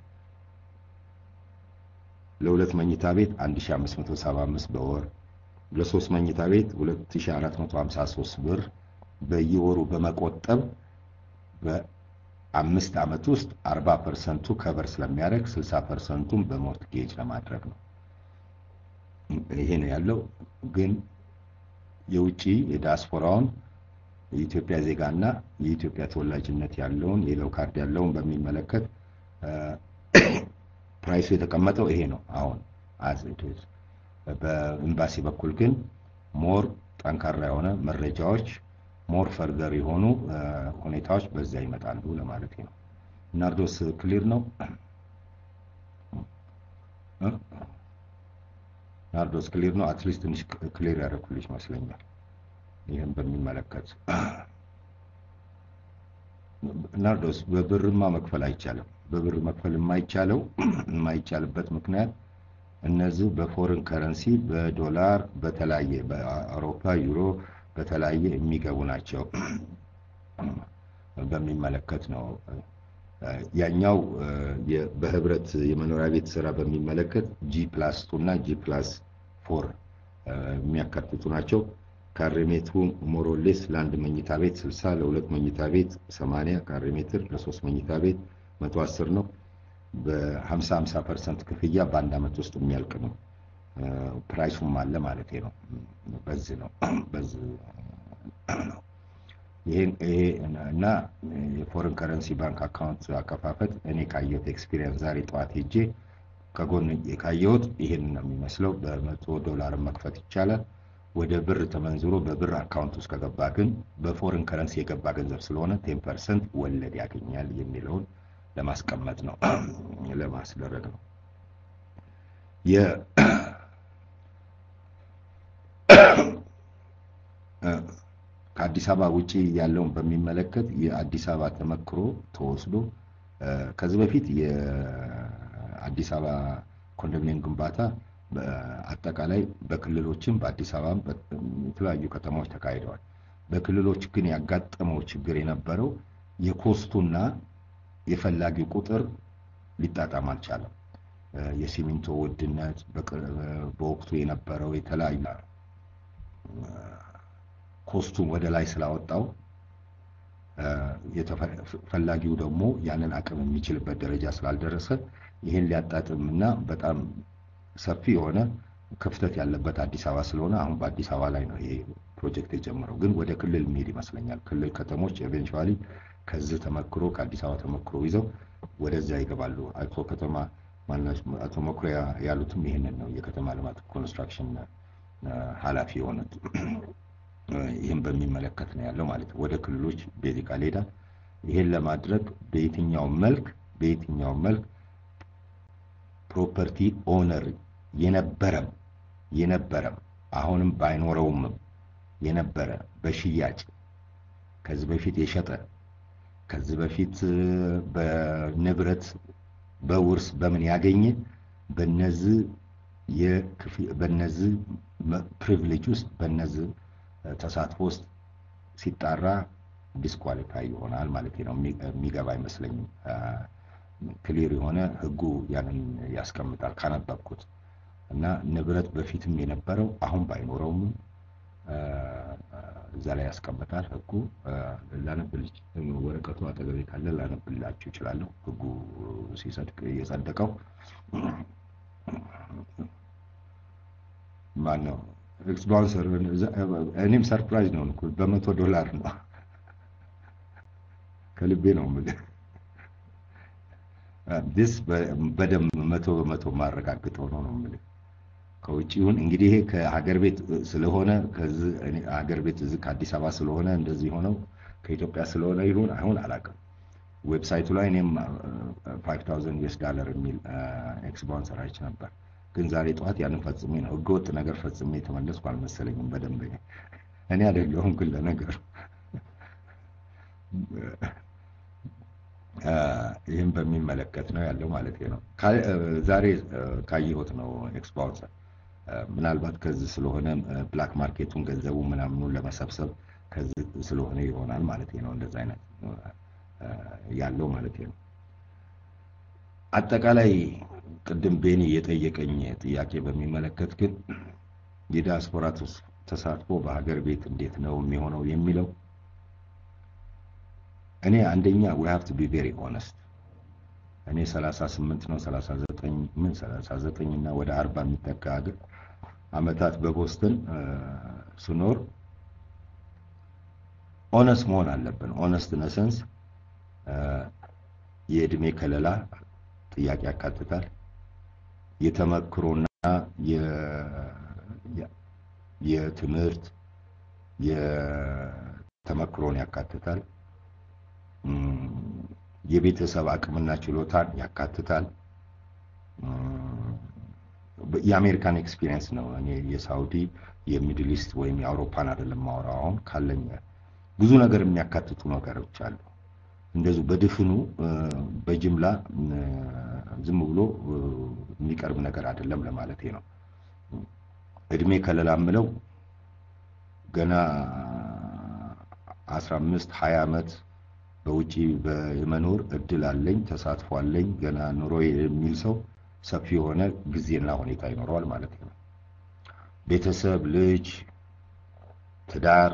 ለሁለት መኝታ ቤት 1575 በወር ለሶስት መኝታ ቤት 2453 ብር በየወሩ በመቆጠብ በአምስት ዓመት ውስጥ 40 ፐርሰንቱ ከበር ስለሚያደርግ 60 ፐርሰንቱን በሞርትጌጅ ለማድረግ ነው። ይሄ ነው ያለው። ግን የውጭ የዲያስፖራውን የኢትዮጵያ ዜጋና የኢትዮጵያ ተወላጅነት ያለውን የለው ካርድ ያለውን በሚመለከት ፕራይሱ የተቀመጠው ይሄ ነው። አሁን አዝ በኤምባሲ በኩል ግን ሞር ጠንካራ የሆነ መረጃዎች ሞር ፈርደር የሆኑ ሁኔታዎች በዛ ይመጣሉ ለማለት ነው። ናርዶስ ክሊር ነው። ናርዶስ ክሊር ነው። አትሊስት ትንሽ ክሊር ያደረኩልሽ ይመስለኛል። ይህን በሚመለከት ናርዶስ በብርማ መክፈል አይቻልም። በብር መክፈል የማይቻለው የማይቻልበት ምክንያት እነዚህ በፎሬን ከረንሲ በዶላር በተለያየ በአውሮፓ ዩሮ በተለያየ የሚገቡ ናቸው። በሚመለከት ነው ያኛው በህብረት የመኖሪያ ቤት ስራ በሚመለከት ጂ ፕላስ ቱ እና ጂ ፕላስ ፎር የሚያካትቱ ናቸው። ካሬ ሜትሩ ሞሮሌስ ለአንድ መኝታ ቤት 60 ለሁለት መኝታ ቤት 80 ካሬ ሜትር ለሶስት መኝታ ቤት 110 ነው። በ50 50 ፐርሰንት ክፍያ በአንድ ዓመት ውስጥ የሚያልቅ ነው። ፕራይሱም አለ ማለት ነው። በዚህ ነው በዚህ ነው። ይሄን ይሄ እና የፎሬን ከረንሲ ባንክ አካውንት አከፋፈት እኔ ካየሁት ኤክስፒሪየንስ ዛሬ ጠዋት ሄጄ ከጎን ካየሁት ይሄን ነው የሚመስለው። በመቶ ዶላር መክፈት ይቻላል። ወደ ብር ተመንዝሮ በብር አካውንት ውስጥ ከገባ ግን በፎሬን ከረንሲ የገባ ገንዘብ ስለሆነ ቴን ፐርሰንት ወለድ ያገኛል የሚለውን ለማስቀመጥ ነው ለማስደረግ ነው። ከአዲስ አበባ ውጪ ያለውን በሚመለከት የአዲስ አበባ ተመክሮ ተወስዶ ከዚህ በፊት የአዲስ አበባ ኮንዶሚኒየም ግንባታ አጠቃላይ በክልሎችም በአዲስ አበባም የተለያዩ ከተማዎች ተካሂደዋል። በክልሎች ግን ያጋጠመው ችግር የነበረው የኮስቱና የፈላጊው ቁጥር ሊጣጣም አልቻለም። የሲሚንቶ ውድነት በወቅቱ የነበረው የተለያዩ ኮስቱን ወደ ላይ ስላወጣው ፈላጊው ደግሞ ያንን አቅም የሚችልበት ደረጃ ስላልደረሰ ይህን ሊያጣጥም እና በጣም ሰፊ የሆነ ክፍተት ያለበት አዲስ አበባ ስለሆነ አሁን በአዲስ አበባ ላይ ነው ይሄ ፕሮጀክት የጀመረው። ግን ወደ ክልል የሚሄድ ይመስለኛል። ክልል ከተሞች ኤቬንቹዋሊ ከዚህ ተመክሮ ከአዲስ አበባ ተመክሮ ይዘው ወደዚያ ይገባሉ። አቶ ከተማ አቶ መኩሪያ ያሉትም ይህንን ነው። የከተማ ልማት ኮንስትራክሽን ኃላፊ የሆኑት ይህን በሚመለከት ነው ያለው ማለት ነው። ወደ ክልሎች ቤዚካል ሄዳል። ይህን ለማድረግ በየትኛው መልክ በየትኛው መልክ ፕሮፐርቲ ኦነር የነበረም የነበረም አሁንም ባይኖረውም የነበረ በሽያጭ ከዚህ በፊት የሸጠ ከዚህ በፊት በንብረት በውርስ በምን ያገኘ በነዚህ በነዚህ ፕሪቪሌጅ ውስጥ በነዚህ ተሳትፎ ውስጥ ሲጣራ ዲስኳሊፋይ ይሆናል ማለት ነው። የሚገባ አይመስለኝም። ክሊር የሆነ ህጉ ያንን ያስቀምጣል ካነበብኩት እና ንብረት በፊትም የነበረው አሁን ባይኖረውም እዛ ላይ ያስቀምጣል ህጉ። ላነብልች ወረቀቱ አጠገቤ ካለ ላነብላችሁ ይችላለሁ። ህጉ ሲጸድቅ የጸደቀው ማን ነው ኤክስባውንሰር እኔም ሰርፕራይዝ ነው እኮ በመቶ ዶላር ነው ከልቤ ነው የምልህ ዲስ በደንብ መቶ በመቶ ማረጋግጠው ነው ነው የምልህ ከውጭ ይሁን እንግዲህ ይሄ ከሀገር ቤት ስለሆነ ከዚህ ሀገር ቤት እዚህ ከአዲስ አበባ ስለሆነ እንደዚህ ሆነው ከኢትዮጵያ ስለሆነ ይሁን አይሁን አላውቅም ዌብሳይቱ ላይ እኔም ፋይቭ ታውዘንድ ዩኤስ ዳለር የሚል ኤክስባውንሰር አይቼ ነበር ግን ዛሬ ጠዋት ያንን ፈጽሜ ነው ህገወጥ ነገር ፈጽሜ የተመለስኩ አልመሰለኝም በደንብ እኔ አይደለሁም ግን ለነገሩ ይህም በሚመለከት ነው ያለው ማለት ነው ዛሬ ካየሁት ነው ኤክስባውንሰር ምናልባት ከዚህ ስለሆነ ብላክ ማርኬቱን ገንዘቡ ምናምኑን ለመሰብሰብ ከዚህ ስለሆነ ይሆናል ማለት ነው እንደዛ አይነት ያለው ማለት ነው አጠቃላይ ቅድም ቤኒ የጠየቀኝ ጥያቄ በሚመለከት ግን የዲያስፖራ ተሳትፎ በሀገር ቤት እንዴት ነው የሚሆነው የሚለው እኔ አንደኛ we have to be very honest እኔ 38 ነው 39 ምን 39 እና ወደ 40 የሚጠጋ አመታት በቦስተን ስኖር ኦነስት መሆን አለብን ኦነስት ነሰንስ የእድሜ ከለላ ጥያቄ ያካትታል የተመክሮና የትምህርት የተመክሮን ያካትታል የቤተሰብ አቅምና ችሎታን ያካትታል የአሜሪካን ኤክስፒሪየንስ ነው እኔ የሳውዲ የሚድል ኢስት ወይም የአውሮፓን አይደለም ማወራው አሁን ካለኝ ብዙ ነገር የሚያካትቱ ነገሮች አሉ እንደዚሁ በድፍኑ በጅምላ ዝም ብሎ የሚቀርብ ነገር አይደለም ለማለት ነው እድሜ ከለላ ምለው ገና 15 20 ዓመት በውጪ የመኖር እድል አለኝ ተሳትፎ አለኝ ገና ኑሮ የሚል ሰው ሰፊ የሆነ ጊዜና ሁኔታ ይኖረዋል ማለት ነው ቤተሰብ ልጅ ትዳር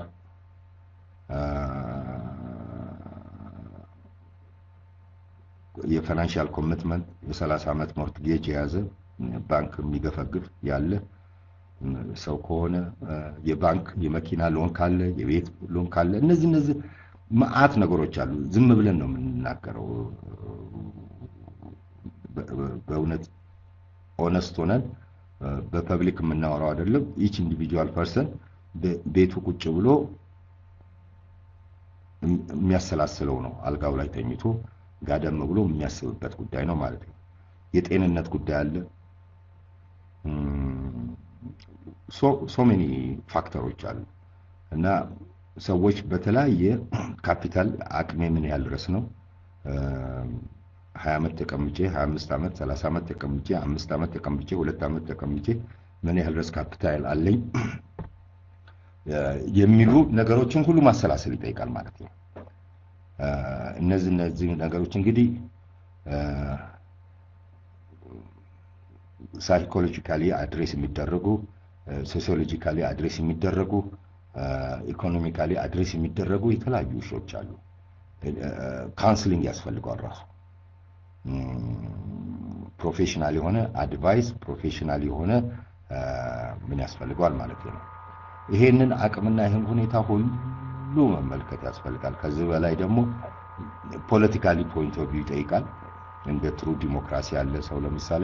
የፋይናንሻል ኮሚትመንት የ30 ዓመት ሞርትጌጅ የያዘ ባንክ የሚገፈግፍ ያለ ሰው ከሆነ የባንክ የመኪና ሎን ካለ የቤት ሎን ካለ እነዚህ እነዚህ መዓት ነገሮች አሉ ዝም ብለን ነው የምንናገረው በእውነት ኦነስት ሆነን በፐብሊክ የምናወራው አይደለም ኢች ኢንዲቪጁዋል ፐርሰን ቤቱ ቁጭ ብሎ የሚያሰላስለው ነው አልጋው ላይ ተኝቶ ጋደም ብሎ የሚያስብበት ጉዳይ ነው ማለት ነው የጤንነት ጉዳይ አለ ሶ ሜኒ ፋክተሮች አሉ እና ሰዎች በተለያየ ካፒታል አቅሜ ምን ያህል ድረስ ነው ሀያ ዓመት ተቀምጬ ሀያ አምስት ዓመት ሰላሳ ዓመት ተቀምጬ አምስት ዓመት ተቀምጬ ሁለት ዓመት ተቀምጬ ምን ያህል ድረስ ካፒታል አለኝ የሚሉ ነገሮችን ሁሉ ማሰላሰል ይጠይቃል ማለት ነው እነዚህ እነዚህ ነገሮች እንግዲህ ሳይኮሎጂካሊ አድሬስ የሚደረጉ ሶሲዮሎጂካሊ አድሬስ የሚደረጉ ኢኮኖሚካሊ አድሬስ የሚደረጉ የተለያዩ እሾች አሉ ካውንስሊንግ ያስፈልገዋል ራሱ ፕሮፌሽናል የሆነ አድቫይስ ፕሮፌሽናል የሆነ ምን ያስፈልገዋል ማለት ነው ይሄንን አቅምና ይህን ሁኔታ ሁሉ መመልከት ያስፈልጋል ከዚህ በላይ ደግሞ ፖለቲካሊ ፖይንት ኦፍ ቪው ይጠይቃል እንደ ትሩ ዲሞክራሲ ያለ ሰው ለምሳሌ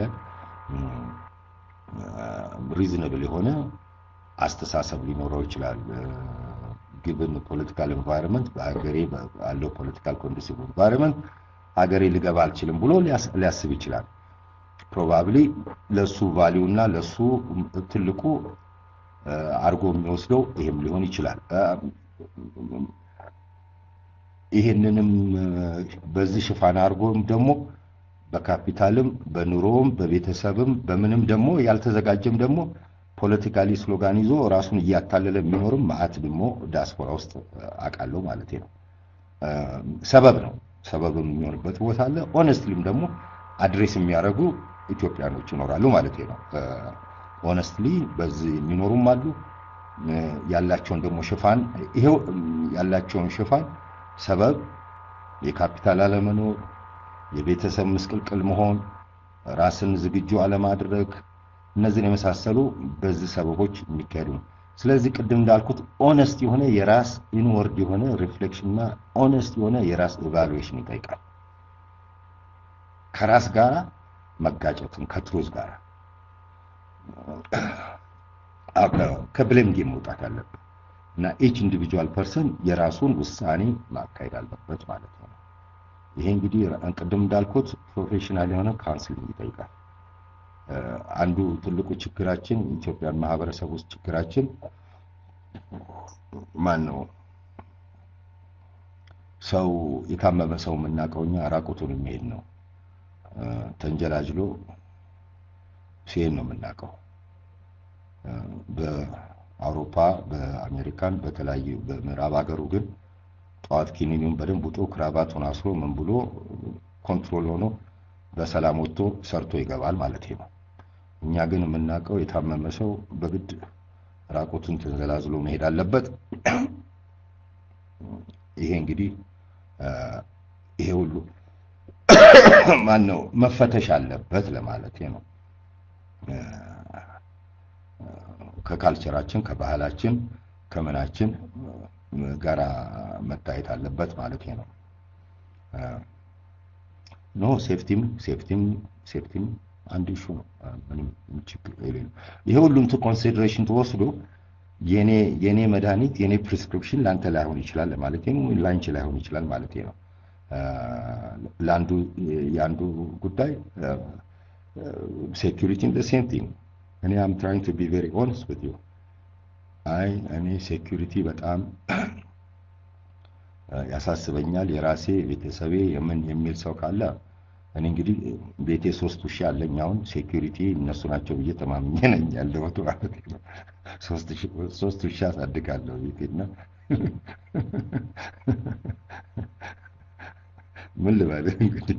ሪዝነብል የሆነ አስተሳሰብ ሊኖረው ይችላል ግብን ፖለቲካል ኤንቫይሮንመንት በሀገሬ ባለው ፖለቲካል ኮንዱሲቭ ኤንቫይሮንመንት ሀገሬ ልገባ አልችልም ብሎ ሊያስብ ይችላል ፕሮባብሊ ለሱ ቫሊዩ እና ለሱ ትልቁ አርጎ የሚወስደው ይሄም ሊሆን ይችላል ይሄንንም በዚህ ሽፋን አድርጎም ደግሞ በካፒታልም በኑሮም በቤተሰብም በምንም ደግሞ ያልተዘጋጀም ደግሞ ፖለቲካሊ ስሎጋን ይዞ ራሱን እያታለለ የሚኖርም ማአት ደግሞ ዲያስፖራ ውስጥ አውቃለሁ ማለት ነው ሰበብ ነው ሰበብ የሚሆንበት ቦታ አለ ኦነስትሊም ደግሞ አድሬስ የሚያደርጉ ኢትዮጵያኖች ይኖራሉ ማለት ነው ኦነስትሊ በዚህ የሚኖሩም አሉ ያላቸውን ደግሞ ሽፋን ይሄው ያላቸውን ሽፋን ሰበብ የካፒታል አለመኖር የቤተሰብ ምስቅልቅል መሆን ራስን ዝግጁ አለማድረግ እነዚህን የመሳሰሉ በዚህ ሰበቦች የሚካሄዱ ነው። ስለዚህ ቅድም እንዳልኩት ኦነስት የሆነ የራስ ኢንወርድ የሆነ ሪፍሌክሽን እና ኦነስት የሆነ የራስ ኢቫሉዌሽን ይጠይቃል። ከራስ ጋር መጋጨትን ከትሩዝ ጋር ከብሌም ጌም መውጣት አለበት እና ኢች ኢንዲቪጁዋል ፐርሰን የራሱን ውሳኔ ማካሄድ አለበት ማለት ነው። ይሄ እንግዲህ ቅድም እንዳልኩት ፕሮፌሽናል የሆነ ካውንስሊንግ ይጠይቃል። አንዱ ትልቁ ችግራችን ኢትዮጵያን ማህበረሰብ ውስጥ ችግራችን ማን ነው? ሰው የታመመ ሰው የምናውቀው እኛ ራቁቱን የሚሄድ ነው። ተንጀላጅሎ ሲሄድ ነው የምናውቀው። በአውሮፓ፣ በአሜሪካን፣ በተለያዩ በምዕራብ ሀገሩ ግን ጠዋት ኪኒኒውን በደንብ ውጦ ክራባቱን አስሮ ምን ብሎ ኮንትሮል ሆኖ በሰላም ወጥቶ ሰርቶ ይገባል ማለት ነው። እኛ ግን የምናውቀው የታመመ ሰው በግድ ራቁቱን ተንዘላዝሎ መሄድ አለበት። ይሄ እንግዲህ ይሄ ሁሉ ማን ነው መፈተሽ አለበት ለማለት ነው። ከካልቸራችን ከባህላችን ከምናችን ጋራ መታየት አለበት ማለት ነው። ኖ ሴፍቲም ሴፍቲም ሴፍቲም አንድ ኢሹ ነው። ምንም ችግር የሌለው ይሄ ሁሉም ኮንሲደሬሽን ተወስዶ የኔ የኔ መድኃኒት የኔ ፕሪስክሪፕሽን ላንተ ላይሆን ይችላል ማለት ነው፣ ላንቺ ላይሆን ይችላል ማለት ነው። ለአንዱ የአንዱ ጉዳይ ሴኩሪቲ ዘ ሴም ቲንግ እኔ አም ትራይንግ ቱ ቢ ቬሪ ኦነስት ዊዝ ዩ አይ እኔ ሴኩሪቲ በጣም ያሳስበኛል። የራሴ ቤተሰቤ የምን የሚል ሰው ካለ እኔ እንግዲህ ቤቴ ሶስት ውሻ አለኝ። አሁን ሴኩሪቲ እነሱ ናቸው ብዬ ተማምኜ ነኝ ያለሁት ማለት ነው። ሶስት ውሻ አሳድጋለሁ ቤቴና ምን ልበልህ እንግዲህ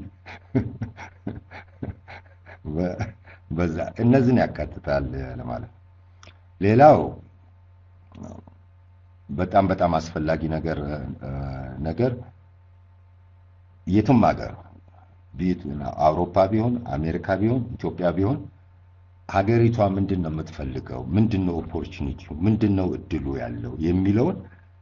በዛ እነዚህን ያካትታል ለማለት ነው። ሌላው በጣም በጣም አስፈላጊ ነገር ነገር የትም ሀገር አውሮፓ ቢሆን አሜሪካ ቢሆን ኢትዮጵያ ቢሆን ሀገሪቷ ምንድን ነው የምትፈልገው? ምንድን ነው ኦፖርቹኒቲው? ምንድን ነው እድሉ ያለው የሚለውን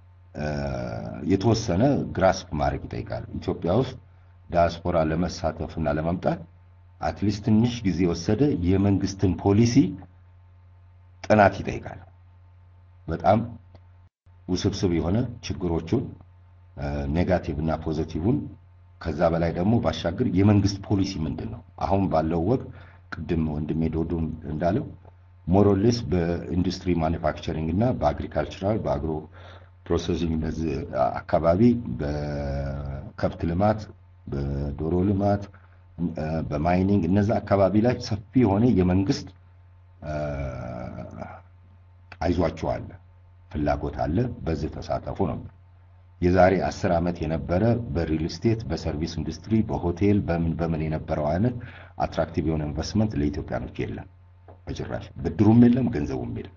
የተወሰነ ግራስፕ ማድረግ ይጠይቃል። ኢትዮጵያ ውስጥ ዲያስፖራ ለመሳተፍ እና ለመምጣት አትሊስት ትንሽ ጊዜ የወሰደ የመንግስትን ፖሊሲ ጥናት ይጠይቃል። በጣም ውስብስብ የሆነ ችግሮቹን ኔጋቲቭ እና ፖዘቲቭን ከዛ በላይ ደግሞ ባሻገር የመንግስት ፖሊሲ ምንድን ነው አሁን ባለው ወቅት ቅድም ወንድሜ ዶዶ እንዳለው ሞሮሌስ በኢንዱስትሪ ማኒፋክቸሪንግ እና በአግሪካልቸራል በአግሮ ፕሮሰሲንግ እነዚህ አካባቢ በከብት ልማት በዶሮ ልማት በማይኒንግ እነዛ አካባቢ ላይ ሰፊ የሆነ የመንግስት አይዟቸው አለ ፍላጎት አለ። በዚህ ተሳተፉ ነው። የዛሬ አስር ዓመት የነበረ በሪል ስቴት፣ በሰርቪስ ኢንዱስትሪ፣ በሆቴል በምን በምን የነበረው አይነት አትራክቲቭ የሆነ ኢንቨስትመንት ለኢትዮጵያኖች የለም በጭራሽ። ብድሩም የለም፣ ገንዘቡም የለም።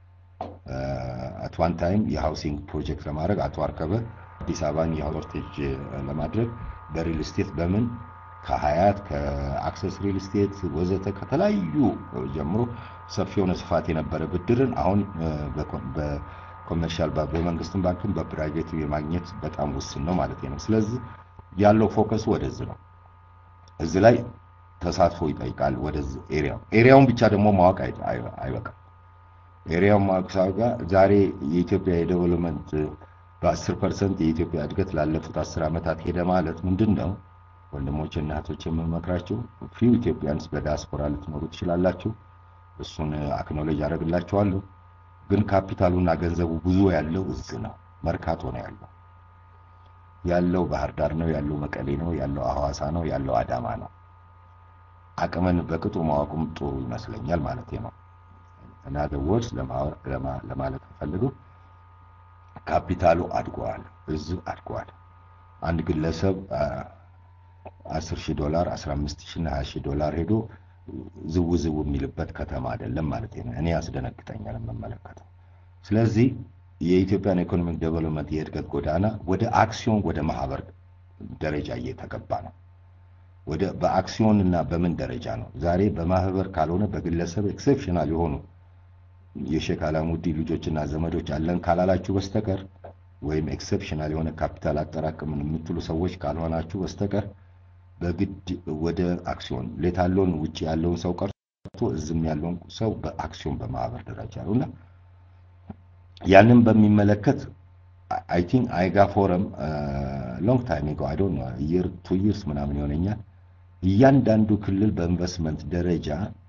አት ዋን ታይም የሃውሲንግ ፕሮጀክት ለማድረግ አቶ አርከበ አዲስ አበባን የሆርቴጅ ለማድረግ በሪል ስቴት በምን ከሀያት ከአክሰስ ሪል ስቴት ወዘተ ከተለያዩ ጀምሮ ሰፊ የሆነ ስፋት የነበረ ብድርን አሁን በኮመርሻል በመንግስትም ባንክም በፕራይቬት የማግኘት በጣም ውስን ነው ማለት ነው። ስለዚህ ያለው ፎከስ ወደዚህ ነው። እዚህ ላይ ተሳትፎ ይጠይቃል። ወደዚህ ኤሪያው ኤሪያውን ብቻ ደግሞ ማወቅ አይበቃም። ኤሪያውን ማወቅ ሳጋ ዛሬ የኢትዮጵያ የዴቨሎፕመንት በአስር ፐርሰንት የኢትዮጵያ እድገት ላለፉት አስር ዓመታት ሄደ ማለት ምንድን ነው? ወንድሞች እና እህቶች የምመክራችሁ ፊው ኢትዮጵያንስ በዲያስፖራ ልትኖሩ ትችላላችሁ። እሱን አክኖሌጅ አደርግላችኋለሁ። ግን ካፒታሉና ገንዘቡ ብዙ ያለው እዚህ ነው፣ መርካቶ ነው ያለው ያለው ባህር ዳር ነው ያለው መቀሌ ነው ያለው ሐዋሳ ነው ያለው አዳማ ነው። አቅምን በቅጡ ማወቁም ጥሩ ይመስለኛል ማለት ነው። እና ወርስ ለማለት ፈልገው ካፒታሉ አድጓል፣ እዚህ አድጓል። አንድ ግለሰብ አስር ሺህ ዶላር አስራ አምስት ሺህ እና ሀያ ሺህ ዶላር ሄዶ ዝው ዝው የሚልበት ከተማ አይደለም ማለት ነው። እኔ ያስደነግጠኛል የምመለከተው። ስለዚህ የኢትዮጵያን ኢኮኖሚክ ዴቨሎፕመንት የእድገት ጎዳና ወደ አክሲዮን ወደ ማህበር ደረጃ እየተገባ ነው። ወደ በአክሲዮን እና በምን ደረጃ ነው? ዛሬ በማህበር ካልሆነ በግለሰብ ኤክሴፕሽናል የሆኑ የሼክ አላሙዲ ልጆችና ዘመዶች አለን ካላላችሁ በስተቀር ወይም ኤክሴፕሽናል የሆነ ካፒታል አጠራቅምን የምትሉ ሰዎች ካልሆናችሁ በስተቀር በግድ ወደ አክሲዮን ሌታለውን ውጭ ያለውን ሰው ቀርቶ እዝም ያለውን ሰው በአክሲዮን በማህበር ደረጃ ነው እና ያንን በሚመለከት አይ ቲንክ አይጋ ፎረም ሎንግ ታይም ጎ አይ ዶንት ኖ ይር ቱ ይርስ ምናምን ይሆነኛል እያንዳንዱ ክልል በኢንቨስትመንት ደረጃ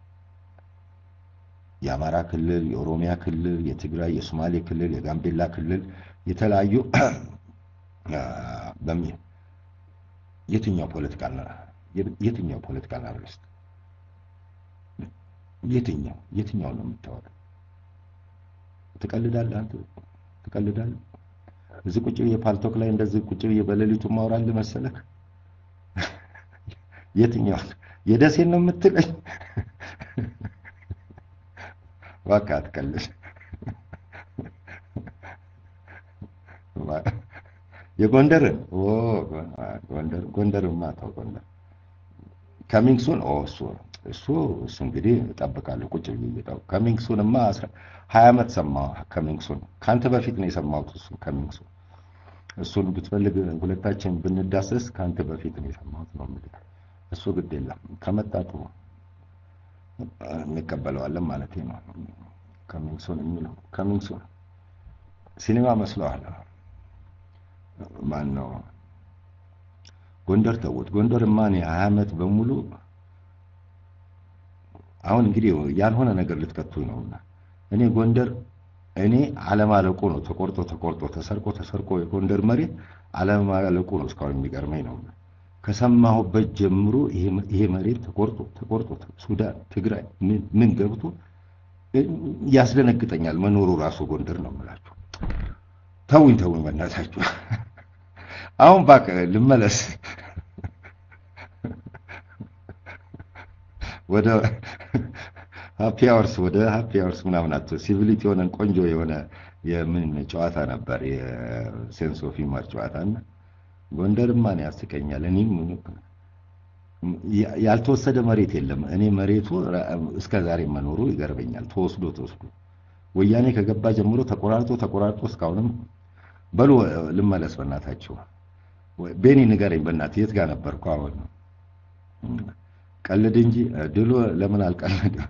የአማራ ክልል፣ የኦሮሚያ ክልል፣ የትግራይ፣ የሶማሌ ክልል፣ የጋምቤላ ክልል የተለያዩ በሚል የትኛው ፖለቲካል የትኛው ፖለቲካል አናሊስት የትኛው የትኛው ነው የምታወራው? ትቀልዳለህ አንተ ትቀልዳለህ። እዚህ ቁጭ ብዬ ፓልቶክ ላይ እንደዚህ ቁጭ ብዬ በሌሊቱ ማውራልህ መሰለህ? የትኛው የደሴን ነው የምትለኝ? እባክህ አትቀልድ። የጎንደርን ጎንደር ጎንደርማ ተው ጎንደር ከሚንግሱን ኦ እሱ እሱ እሱ እንግዲህ እጠብቃለሁ ቁጭ ብዬ እየጠው ከሚንግሱንማ ሀያ ዓመት ሰማሁ ከሚንግሱን ከአንተ በፊት ነው የሰማሁት እሱ ከሚንግሱን እሱን ብትፈልግ ሁለታችን ብንዳሰስ ከአንተ በፊት ነው የሰማሁት ነው የምልህ እሱ ግድ የለም ከመጣጡ እንቀበለዋለን ማለት ነው ከሚንግሱን የሚለው ከሚንግሱን ሲኒማ መስለዋል ማን ነው ጎንደር ተውት። ጎንደርማ እኔ ሀያ ዓመት በሙሉ አሁን እንግዲህ ያልሆነ ነገር ልትከቱኝ ነውና እኔ ጎንደር እኔ አለማለቁ ነው ተቆርጦ ተቆርጦ ተሰርቆ ተሰርቆ የጎንደር መሬት አለማለቁ ነው እስካሁን የሚገርመኝ ነው። ከሰማሁበት ጀምሮ ይሄ መሬት ተቆርጦ ተቆርጦ ሱዳን፣ ትግራይ ምን ገብቶ ያስደነግጠኛል መኖሩ ራሱ ጎንደር ነው የምላችሁ። ተውኝ ተውኝ በእናታችሁ። አሁን እባክህ ልመለስ ወደ ሃፒ አወርስ ወደ ሃፒ አወርስ ምናምን አቶ ሲቪሊቲ የሆነን ቆንጆ የሆነ የምን ጨዋታ ነበር የሴንስ ኦፍ ሂውመር ጨዋታ እና ጎንደርማ እኔ ያስቀኛል። እኔም ያልተወሰደ መሬት የለም። እኔ መሬቱ እስከ ዛሬ መኖሩ ይገርበኛል። ተወስዶ ተወስዶ ወያኔ ከገባ ጀምሮ ተቆራርጦ ተቆራርጦ እስካሁንም በሉ ልመለስ በእናታችሁ። ቤኒ ንገረኝ በእናትህ የት ጋር ነበርኩ? አሁን ቀልድ እንጂ ድሎ ለምን አልቀልድም?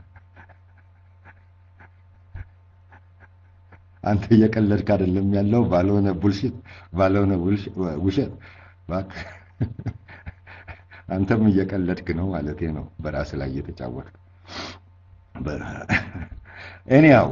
አንተ እየቀለድክ አይደለም ያለው ባልሆነ ቡልሽት ባልሆነ ውሸት እባክህ። አንተም እየቀለድክ ነው ማለቴ ነው፣ በራስ ላይ እየተጫወትክ ኤኒያው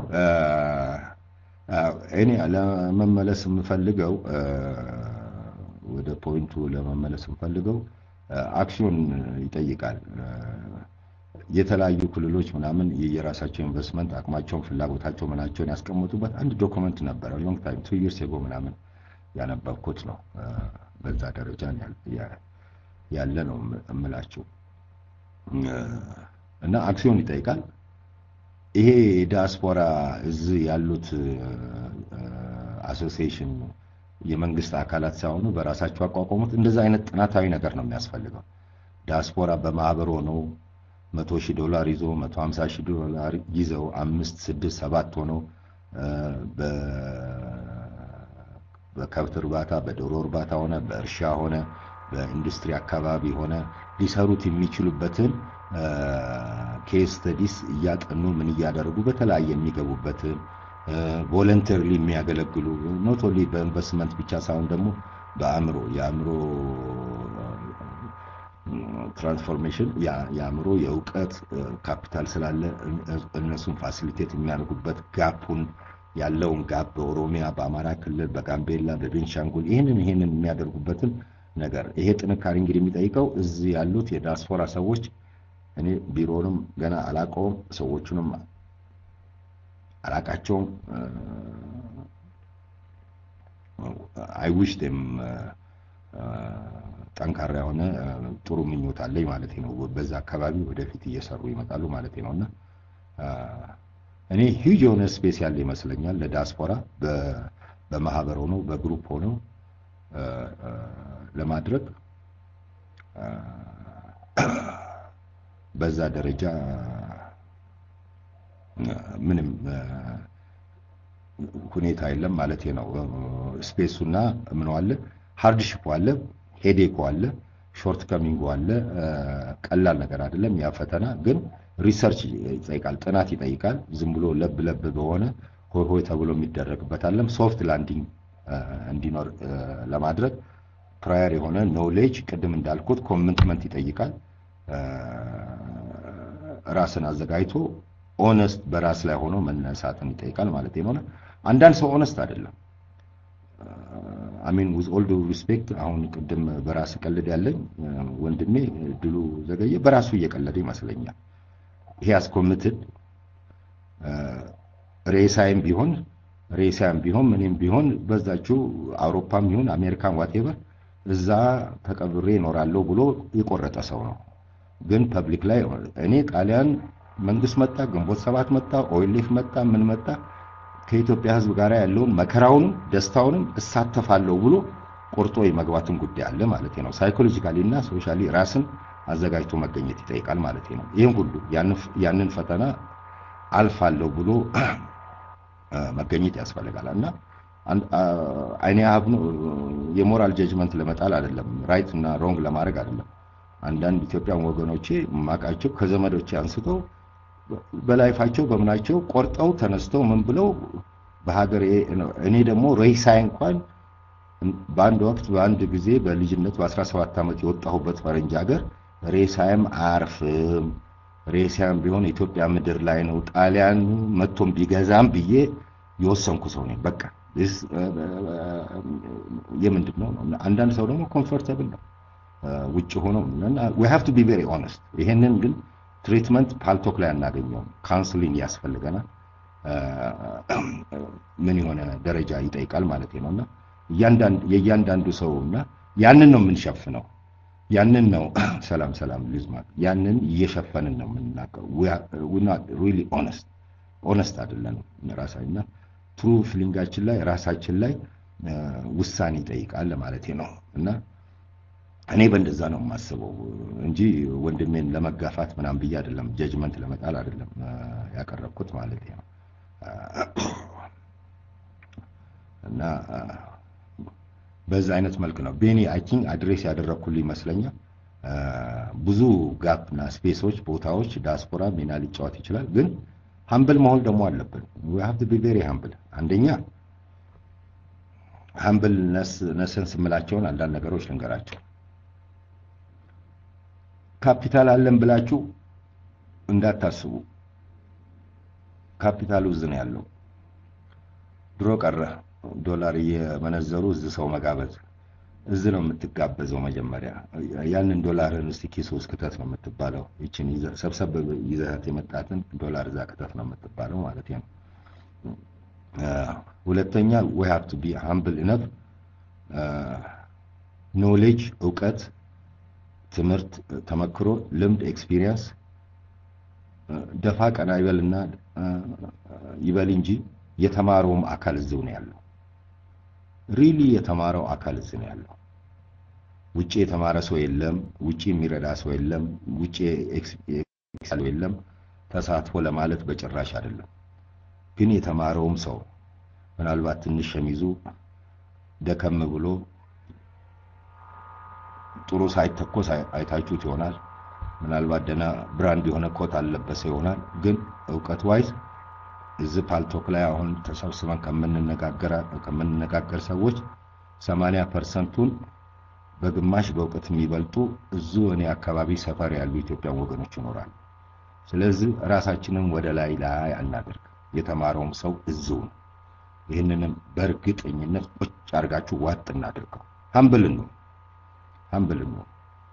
እኔ ለመመለስ የምፈልገው ወደ ፖይንቱ ለመመለስ የምፈልገው አክሲዮን ይጠይቃል። የተለያዩ ክልሎች ምናምን የየራሳቸው ኢንቨስትመንት አቅማቸውን፣ ፍላጎታቸው ምናቸውን ያስቀመጡበት አንድ ዶክመንት ነበረ። ሎንግ ታይም ቱ ይርስ ኤጎ ምናምን ያነበብኩት ነው። በዛ ደረጃ ያለ ነው የምላችሁ እና አክሲዮን ይጠይቃል። ይሄ ዲያስፖራ እዚህ ያሉት አሶሲዬሽን የመንግስት አካላት ሳይሆኑ በራሳቸው አቋቋሙት። እንደዛ አይነት ጥናታዊ ነገር ነው የሚያስፈልገው። ዲያስፖራ በማህበር ሆነው መቶ ሺህ ዶላር ይዞ መቶ ሀምሳ ሺህ ዶላር ይዘው አምስት ስድስት ሰባት ሆነው በከብት እርባታ፣ በዶሮ እርባታ ሆነ በእርሻ ሆነ በኢንዱስትሪ አካባቢ ሆነ ሊሰሩት የሚችሉበትን ኬስ ስተዲስ እያጠኑ ምን እያደረጉ በተለያየ የሚገቡበትን ቮለንተሪሊ የሚያገለግሉ ኖት ኦንሊ በኢንቨስትመንት ብቻ ሳይሆን ደግሞ በአእምሮ የአእምሮ ትራንስፎርሜሽን የአእምሮ የእውቀት ካፒታል ስላለ እነሱን ፋሲሊቴት የሚያደርጉበት ጋፑን ያለውን ጋፕ በኦሮሚያ፣ በአማራ ክልል፣ በጋምቤላ፣ በቤንሻንጉል ይህንን ይህንን የሚያደርጉበትን ነገር ይሄ ጥንካሬ እንግዲህ የሚጠይቀው እዚህ ያሉት የዲያስፖራ ሰዎች እኔ ቢሮንም ገና አላቀውም፣ ሰዎቹንም አላቃቸውም። አይዊሽ ም ጠንካራ የሆነ ጥሩ ምኞት አለኝ ማለት ነው። በዛ አካባቢ ወደፊት እየሰሩ ይመጣሉ ማለት ነው እና እኔ ሂጅ የሆነ ስፔስ ያለ ይመስለኛል ለዲያስፖራ በማህበር ሆነው በግሩፕ ሆነው ለማድረግ በዛ ደረጃ ምንም ሁኔታ የለም ማለት ነው። ስፔሱና ምኑ አለ፣ ሃርድሺፑ አለ፣ ሄዴኮ አለ፣ ሾርት ከሚንጉ አለ። ቀላል ነገር አይደለም ያ ፈተና ግን ሪሰርች ይጠይቃል፣ ጥናት ይጠይቃል። ዝም ብሎ ለብ ለብ በሆነ ሆይ ሆይ ተብሎ የሚደረግበት አለም ሶፍት ላንዲንግ እንዲኖር ለማድረግ ፕራየር የሆነ ኖሌጅ ቅድም እንዳልኩት ኮሚትመንት ይጠይቃል። ራስን አዘጋጅቶ ኦነስት በራስ ላይ ሆኖ መነሳትን ይጠይቃል ማለት ነው። አንዳንድ ሰው ኦነስት አይደለም። አሚን ዊዝ ኦል ዱ ሪስፔክት አሁን ቅድም በራስ ቀልድ ያለኝ ወንድሜ ድሉ ዘገየ በራሱ እየቀለደ ይመስለኛል። ይሄ አስኮምትድ ሬሳይም ቢሆን ሬሳይም ቢሆን ምንም ቢሆን በዛችው አውሮፓም ይሁን አሜሪካን ዋቴቨር እዛ ተቀብሬ እኖራለሁ ብሎ የቆረጠ ሰው ነው። ግን ፐብሊክ ላይ እኔ ጣሊያን መንግስት መጣ፣ ግንቦት ሰባት መጣ፣ ኦይሌፍ መጣ፣ ምን መጣ ከኢትዮጵያ ሕዝብ ጋር ያለውን መከራውንም ደስታውንም እሳተፋለሁ ብሎ ቆርጦ የመግባትን ጉዳይ አለ ማለት ነው። ሳይኮሎጂካሊ እና ሶሻሊ ራስን አዘጋጅቶ መገኘት ይጠይቃል ማለት ነው። ይህም ሁሉ ያንን ፈተና አልፋለሁ ብሎ መገኘት ያስፈልጋል እና አይኔ ሀብ የሞራል ጀጅመንት ለመጣል አይደለም፣ ራይት እና ሮንግ ለማድረግ አይደለም። አንዳንድ ኢትዮጵያን ወገኖቼ ማቃቸው ከዘመዶቼ አንስተው በላይፋቸው በምናቸው ቆርጠው ተነስተው ምን ብለው በሀገር እኔ ደግሞ ሬሳይ እንኳን በአንድ ወቅት በአንድ ጊዜ በልጅነት በ17 ዓመት የወጣሁበት ፈረንጅ ሀገር ሬሳይም አያርፍም፣ ሬሳይም ቢሆን ኢትዮጵያ ምድር ላይ ነው፣ ጣሊያን መጥቶም ቢገዛም ብዬ የወሰንኩ ሰው ነኝ። በቃ የምንድን ነው አንዳንድ ሰው ደግሞ ኮምፎርተብል ነው ውጭ ሆኖ ዊ ሃቭ ቱ ቢ ቬሪ ኦነስት። ይሄንን ግን ትሪትመንት ፓልቶክ ላይ አናገኘውም። ካውንስሊንግ ያስፈልገናል። ምን የሆነ ደረጃ ይጠይቃል ማለት ነው እና የእያንዳንዱ ሰው እና ያንን ነው የምንሸፍነው። ያንን ነው ሰላም ሰላም ልዝማት ያንን እየሸፈንን ነው የምንናገረው። ሪሊ ኦነስት ኦነስት አይደለንም ራሳችንና ትሩ ፊሊንጋችን ላይ ራሳችን ላይ ውሳኔ ይጠይቃል ማለት ነው እና እኔ በእንደዛ ነው የማስበው እንጂ ወንድሜን ለመጋፋት ምናምን ብዬ አይደለም፣ ጀጅመንት ለመጣል አይደለም ያቀረብኩት ማለት ነው እና በዛ አይነት መልክ ነው ቤኒ አይ ቲንክ አድሬስ ያደረግኩልህ ይመስለኛል። ብዙ ጋፕ እና ስፔሶች፣ ቦታዎች ዲያስፖራ ሚና ሊጫወት ይችላል። ግን ሀምብል መሆን ደግሞ አለብን። ዊ ሃቭ ቱ ቢ ቬሪ ሀምብል። አንደኛ ሀምብል ነስን ስምላቸውን አንዳንድ ነገሮች ልንገራቸው። ካፒታል አለን ብላችሁ እንዳታስቡ። ካፒታሉ እዚህ ነው ያለው። ድሮ ቀረ ዶላር እየመነዘሩ እዚህ ሰው መጋበዝ። እዚህ ነው የምትጋበዘው። መጀመሪያ ያንን ዶላርን እስቲ ኪስ ውስጥ ክተት ነው የምትባለው። ይችን ሰብሰብ ይዘት የመጣትን ዶላር እዛ ክተት ነው የምትባለው ማለት ነው። ሁለተኛ we have to be humble enough ኖሌጅ እውቀት፣ ትምህርት፣ ተመክሮ፣ ልምድ፣ ኤክስፒሪየንስ ደፋ ቀና ይበልና ይበል እንጂ የተማረውም አካል እዚው ነው ያለው። ሪሊ የተማረው አካል እዚህ ነው ያለው። ውጪ የተማረ ሰው የለም። ውጪ የሚረዳ ሰው የለም። ውጪ ሰው የለም። ተሳትፎ ለማለት በጭራሽ አይደለም። ግን የተማረውም ሰው ምናልባት ትንሽ ሸሚዙ ደከም ብሎ ጥሩ ሳይተኮስ አይታችሁት ይሆናል። ምናልባት ደህና ብራንድ የሆነ ኮት አልለበሰ ይሆናል። ግን እውቀት ዋይዝ እዚህ ፓልቶክ ላይ አሁን ተሰብስበን ከምንነጋገር ሰዎች ሰማንያ ፐርሰንቱን በግማሽ በእውቀት የሚበልጡ እዙ እኔ አካባቢ ሰፈር ያሉ ኢትዮጵያን ወገኖች ይኖራሉ። ስለዚህ ራሳችንን ወደ ላይ ላይ አናደርግ። የተማረውም ሰው እዚው ነው። ይህንንም በእርግጠኝነት ቁጭ አድርጋችሁ ዋጥ እናድርገው። ሀምብልን ነው ሀምብልን ነው።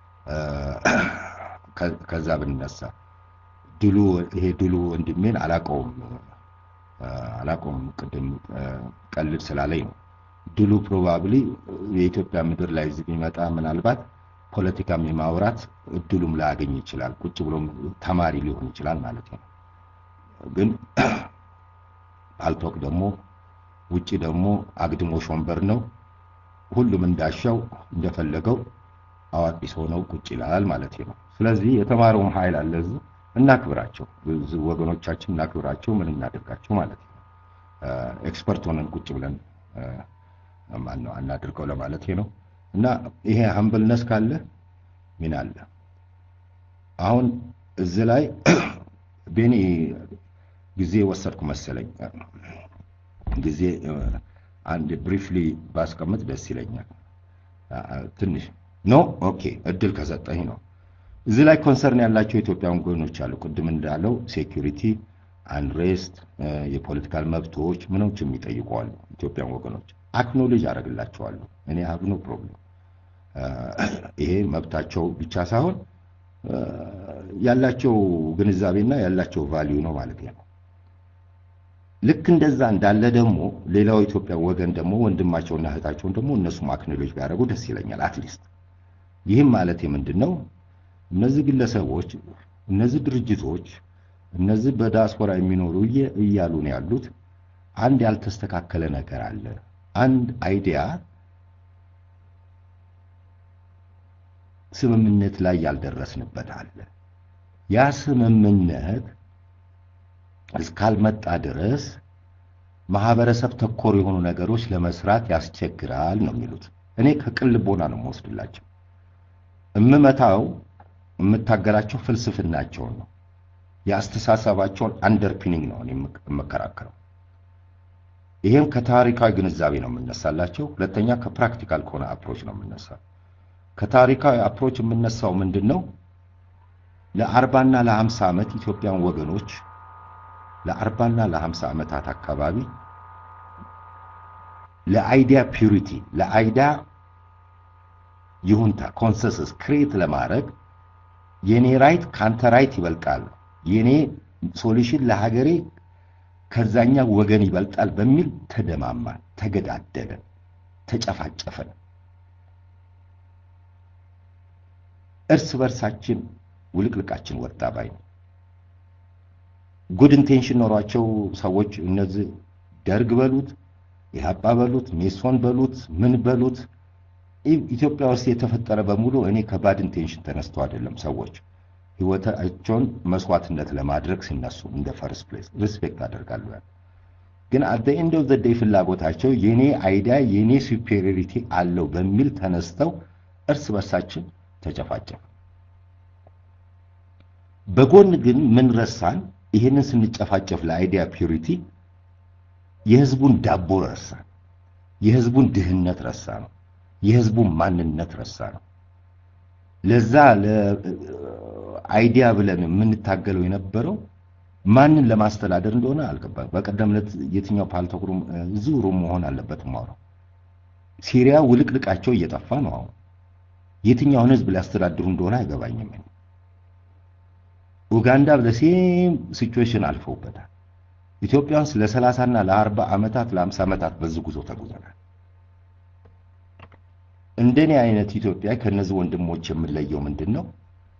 ከዛ ብንነሳ ድሉ ይሄ ድሉ ወንድሜን አላቀውም አላቆም ቅድም ቀልድ ስላለኝ ነው። ድሉ ፕሮባብሊ የኢትዮጵያ ምድር ላይ እዚህ ቢመጣ ምናልባት ፖለቲካም የማውራት እድሉም ላያገኝ ይችላል። ቁጭ ብሎም ተማሪ ሊሆን ይችላል ማለት ነው። ግን ፓልቶክ ደግሞ ውጪ ደግሞ አግድሞሽ ወንበር ነው። ሁሉም እንዳሻው እንደፈለገው አዋቂ ሰው ነው ቁጭ ይላል ማለት ነው። ስለዚህ የተማረውም ኃይል አለ እዚህ እናክብራቸው፣ ብዙ ወገኖቻችን እናክብራቸው፣ ምን እናደርጋቸው ማለት ነው። ኤክስፐርት ሆነን ቁጭ ብለን ማን ነው አናድርገው ለማለት ነው። እና ይሄ ሀምብልነስ ካለ ምን አለ አሁን እዚህ ላይ ቤኒ ጊዜ ወሰድኩ መሰለኝ። ጊዜ አንድ ብሪፍሊ ባስቀምጥ ደስ ይለኛል። ትንሽ ኖ ኦኬ፣ እድል ከሰጠኝ ነው። እዚህ ላይ ኮንሰርን ያላቸው የኢትዮጵያ ወገኖች አሉ። ቅድም እንዳለው ሴኩሪቲ፣ አንሬስት፣ የፖለቲካል መብቶች ምኖች የሚጠይቁ አሉ። ኢትዮጵያን ወገኖች አክኖሌጅ አደርግላቸዋለሁ። እኔ ሀብ ኖ ፕሮብለም። ይሄ መብታቸው ብቻ ሳይሆን ያላቸው ግንዛቤና ያላቸው ቫሊዩ ነው ማለት ነው። ልክ እንደዛ እንዳለ ደግሞ ሌላው ኢትዮጵያ ወገን ደግሞ ወንድማቸውና እህታቸውን ደግሞ እነሱም አክኖሌጅ ቢያደርጉ ደስ ይለኛል። አትሊስት ይህም ማለት ምንድን ነው? እነዚህ ግለሰቦች፣ እነዚህ ድርጅቶች፣ እነዚህ በዲያስፖራ የሚኖሩ እያሉ ነው ያሉት አንድ ያልተስተካከለ ነገር አለ። አንድ አይዲያ ስምምነት ላይ ያልደረስንበት አለ። ያ ስምምነት እስካልመጣ ድረስ ማህበረሰብ ተኮር የሆኑ ነገሮች ለመስራት ያስቸግራል ነው የሚሉት። እኔ ከቅን ልቦና ነው የምወስድላቸው። እምመታው የምታገላቸው ፍልስፍናቸውን ነው፣ የአስተሳሰባቸውን አንደርፒኒንግ ነው እኔ የምከራከረው። ይሄም ከታሪካዊ ግንዛቤ ነው የምነሳላቸው። ሁለተኛ ከፕራክቲካል ከሆነ አፕሮች ነው የምነሳው። ከታሪካዊ አፕሮች የምነሳው ምንድን ነው? ለአርባና ለሀምሳ ዓመት ኢትዮጵያን ወገኖች ለአርባና ለሀምሳ ዓመታት አካባቢ ለአይዲያ ፒዩሪቲ ለአይዲያ ይሁንታ ኮንሰንሰስ ክሬት ለማድረግ የኔ ራይት ካንተ ራይት ይበልጣል፣ የኔ ሶሉሽን ለሀገሬ ከዛኛ ወገን ይበልጣል በሚል ተደማማን፣ ተገዳደለን፣ ተጨፋጨፈን። እርስ በርሳችን ውልቅልቃችን ወጣ ባይ ነው። ጉድ ኢንቴንሽን ኖሯቸው ሰዎች እነዚህ ደርግ በሉት ኢህአፓ በሉት ሜሶን በሉት ምን በሉት ኢትዮጵያ ውስጥ የተፈጠረ በሙሉ እኔ ከባድ ኢንቴንሽን ተነስተው አይደለም ሰዎች ህይወታቸውን መስዋዕትነት ለማድረግ ሲነሱ እንደ ፈርስት ፕሌስ ሪስፔክት አደርጋለሁ። ያ ግን አት ዘ ኤንድ ኦፍ ዘ ዴይ ፍላጎታቸው የኔ አይዲያ የኔ ሱፔሪዮሪቲ አለው በሚል ተነስተው እርስ በርሳችን ተጨፋጨፍ። በጎን ግን ምን ረሳን? ይህንን ስንጨፋጨፍ ለአይዲያ ፒዩሪቲ የህዝቡን ዳቦ ረሳ ነው። የህዝቡን ድህነት ረሳ ነው። የህዝቡን ማንነት ረሳ ነው። ለዛ ለአይዲያ ብለን የምንታገለው የነበረው ማንን ለማስተዳደር እንደሆነ አልገባም። በቀደም ዕለት የትኛው ፓልቶክ ሩም እዚሁ ሩም መሆን አለበት ማውራው ሲሪያ ውልቅልቃቸው እየጠፋ ነው። አሁን የትኛውን ህዝብ ሊያስተዳድሩ እንደሆነ አይገባኝም። ኡጋንዳ በሴም ሲቹዌሽን አልፈውበታል። ኢትዮጵያ ውስጥ ለ30 እና ለ40 ዓመታት ለ50 ዓመታት በዚህ ጉዞ ተጉዘናል። እንደኔ አይነት ኢትዮጵያ ከነዚህ ወንድሞች የምለየው ምንድን ነው?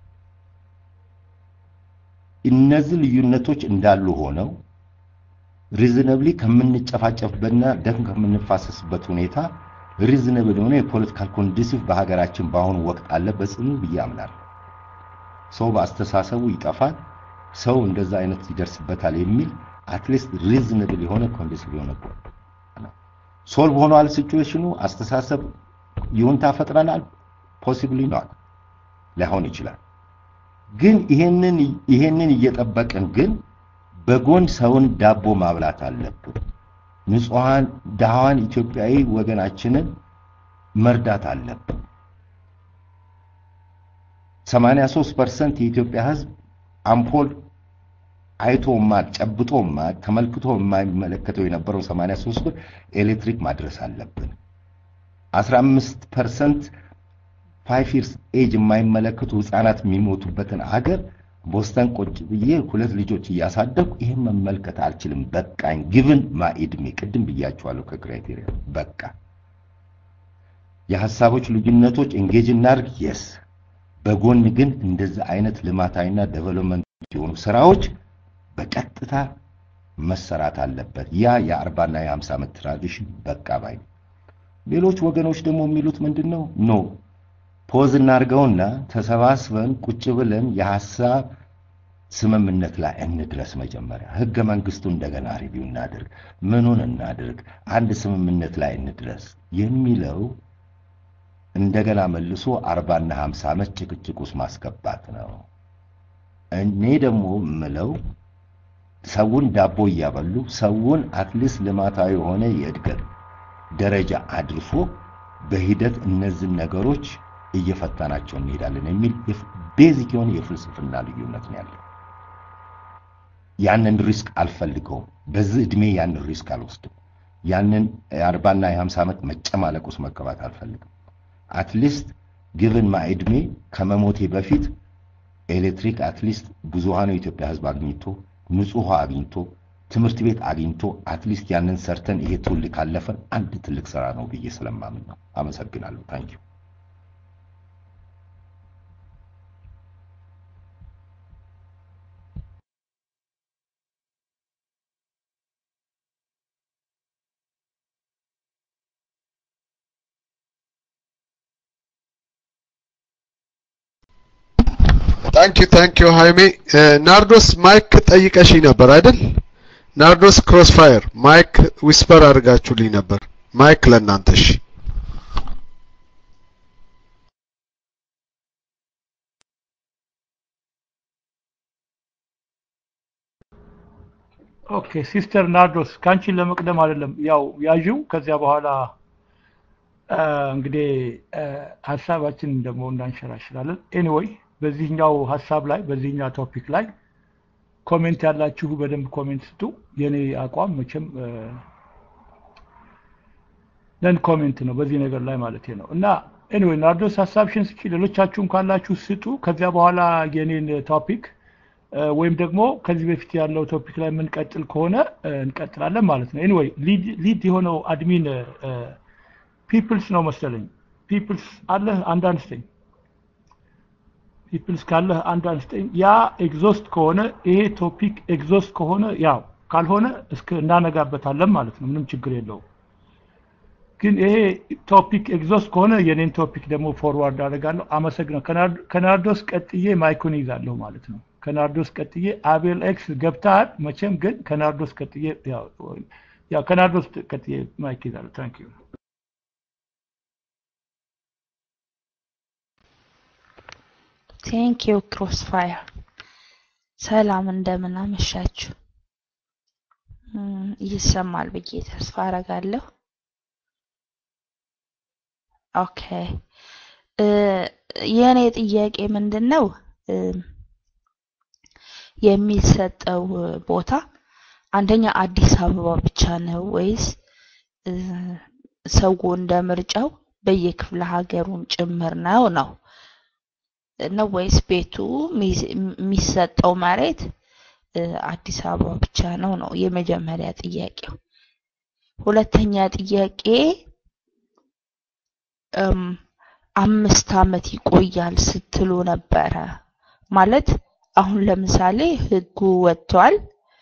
እነዚህ ልዩነቶች እንዳሉ ሆነው ሪዝነብሊ ከምንጨፋጨፍበትና ደም ከምንፋሰስበት ሁኔታ ሪዝነብል የሆነ የፖለቲካል ኮንዲሲቭ በሀገራችን በአሁኑ ወቅት አለ በጽኑ ብዬ አምናለሁ። ሰው በአስተሳሰቡ ይጠፋል፣ ሰው እንደዛ አይነት ይደርስበታል የሚል አትሊስት ሪዝነብል የሆነ ኮንዲሲቭ የሆነ ሶልቭ ሆኗል ሲቹዌሽኑ። አስተሳሰብ ይሁንታ ፈጥረናል። ፖሲብሊ ኖት ላይሆን ይችላል። ግን ይሄንን ይሄንን እየጠበቅን ግን በጎን ሰውን ዳቦ ማብላት አለብን። ንጹሃን ድሃዋን ኢትዮጵያዊ ወገናችንን መርዳት አለብን። 83% የኢትዮጵያ ሕዝብ አምፖል አይቶ ማድ ጨብጦ ማድ ተመልክቶ የማይመለከተው የነበረው 83 ብር ኤሌክትሪክ ማድረስ አለብን። 15% ፋይቭ ይርስ ኤጅ የማይመለከቱ ህፃናት የሚሞቱበትን አገር ቦስተን ቁጭ ብዬ ሁለት ልጆች እያሳደግኩ ይህን መመልከት አልችልም። በቃኝ። ግብን ማኢድሜ ቅድም ብያቸዋለሁ። ከክራይቴሪያ በቃ የሀሳቦች ልዩነቶች ኤንጌጅ እናድርግ። የስ በጎን ግን እንደዚህ አይነት ልማታዊና ዴቨሎፕመንት የሆኑ ስራዎች በቀጥታ መሰራት አለበት። ያ የአርባና የሀምሳ ዓመት ትራዲሽን በቃ ባይ። ሌሎች ወገኖች ደግሞ የሚሉት ምንድን ነው? ኖ ፖዝ እናድርገውና ተሰባስበን ቁጭ ብለን የሀሳብ ስምምነት ላይ እንድረስ። መጀመሪያ ህገ መንግስቱ እንደገና ሪቪው እናድርግ፣ ምኑን እናድርግ፣ አንድ ስምምነት ላይ እንድረስ የሚለው እንደገና መልሶ አርባና ሀምሳ ዓመት ጭቅጭቅ ውስጥ ማስገባት ነው። እኔ ደግሞ ምለው ሰውን ዳቦ እያበሉ ሰውን አትሊስት ልማታዊ የሆነ የእድገት ደረጃ አድርሶ በሂደት እነዚህን ነገሮች እየፈታናቸው እንሄዳለን የሚል ቤዚክ የሆነ የፍልስፍና ልዩነት ነው ያለው። ያንን ሪስክ አልፈልገውም። በዚህ ዕድሜ ያንን ሪስክ አልወስድም። ያንን የአርባና የሀምሳ ዓመት መጨማለቅ ውስጥ መገባት አልፈልግም። አትሊስት ግብን ማ ዕድሜ ከመሞቴ በፊት ኤሌክትሪክ አትሊስት ብዙሃኑ የኢትዮጵያ ሕዝብ አግኝቶ ንጹህ ውሃ አግኝቶ ትምህርት ቤት አግኝቶ አትሊስት ያንን ሰርተን ይሄ ትውልድ ካለፈን አንድ ትልቅ ስራ ነው ብዬ ስለማምን ነው። አመሰግናለሁ። ታንኪዩ ታንኪ ታንኪ ሃይሜ ናርዶስ ማይክ ጠይቀሽኝ ነበር አይደል? ናርዶስ ክሮስፋየር ማይክ ዊስፐር አድርጋችሁልኝ ነበር። ማይክ ለእናንተ እሺ። ኦኬ ሲስተር ናርዶስ ካንቺን ለመቅደም አይደለም ያው ያዥው ከዚያ በኋላ እንግዲህ ሀሳባችን ደግሞ እናንሸራሽራለን። ኤኒዌይ በዚህኛው ሀሳብ ላይ በዚህኛው ቶፒክ ላይ ኮሜንት ያላችሁ በደንብ ኮሜንት ስጡ። የኔ አቋም መቼም ነን ኮሜንት ነው በዚህ ነገር ላይ ማለት ነው እና ኤኒዌይ ናርዶስ ሀሳብሽን ስጪ፣ ሌሎቻችሁም ካላችሁ ስጡ። ከዚያ በኋላ የኔን ቶፒክ ወይም ደግሞ ከዚህ በፊት ያለው ቶፒክ ላይ የምንቀጥል ከሆነ እንቀጥላለን ማለት ነው። ኤኒዌይ ሊድ የሆነው አድሚን ፒፕልስ ነው መሰለኝ። ፒፕልስ አለህ አንድ አንስተኝ። ፒፕልስ ካለህ አንድ አንስተኝ። ያ ኤግዞስት ከሆነ ይሄ ቶፒክ ኤግዞስት ከሆነ ያው ካልሆነ እስከ እናነጋበታለን ማለት ነው። ምንም ችግር የለውም። ግን ይሄ ቶፒክ ኤግዞስት ከሆነ የኔን ቶፒክ ደግሞ ፎርዋርድ አደርጋለሁ። አመሰግናለሁ። ከናርዶስ ቀጥዬ ማይኩን ይዛለሁ ማለት ነው። ከናርዶስ ቀጥዬ አቤል ኤክስ ገብተሃል መቼም። ግን ከናርዶስ ቀጥዬ ያው ከናርዶስ ቀጥዬ ማይክ ይዛለሁ። ታንክ ዩ ቴንክ ዩ ክሮስፋየር። ሰላም እንደምን አመሻችሁ። ይሰማል ብዬ ተስፋ አረጋለሁ። ኦኬ የእኔ ጥያቄ ምንድን ነው የሚሰጠው ቦታ አንደኛ አዲስ አበባ ብቻ ነው ወይስ ሰው እንደ ምርጫው በየክፍለ ሀገሩም ጭምር ነው ነው ነው ወይስ ቤቱ የሚሰጠው መሬት አዲስ አበባ ብቻ ነው ነው የመጀመሪያ ጥያቄው። ሁለተኛ ጥያቄ አምስት አመት ይቆያል ስትሉ ነበረ ማለት አሁን ለምሳሌ ህጉ ወጥቷል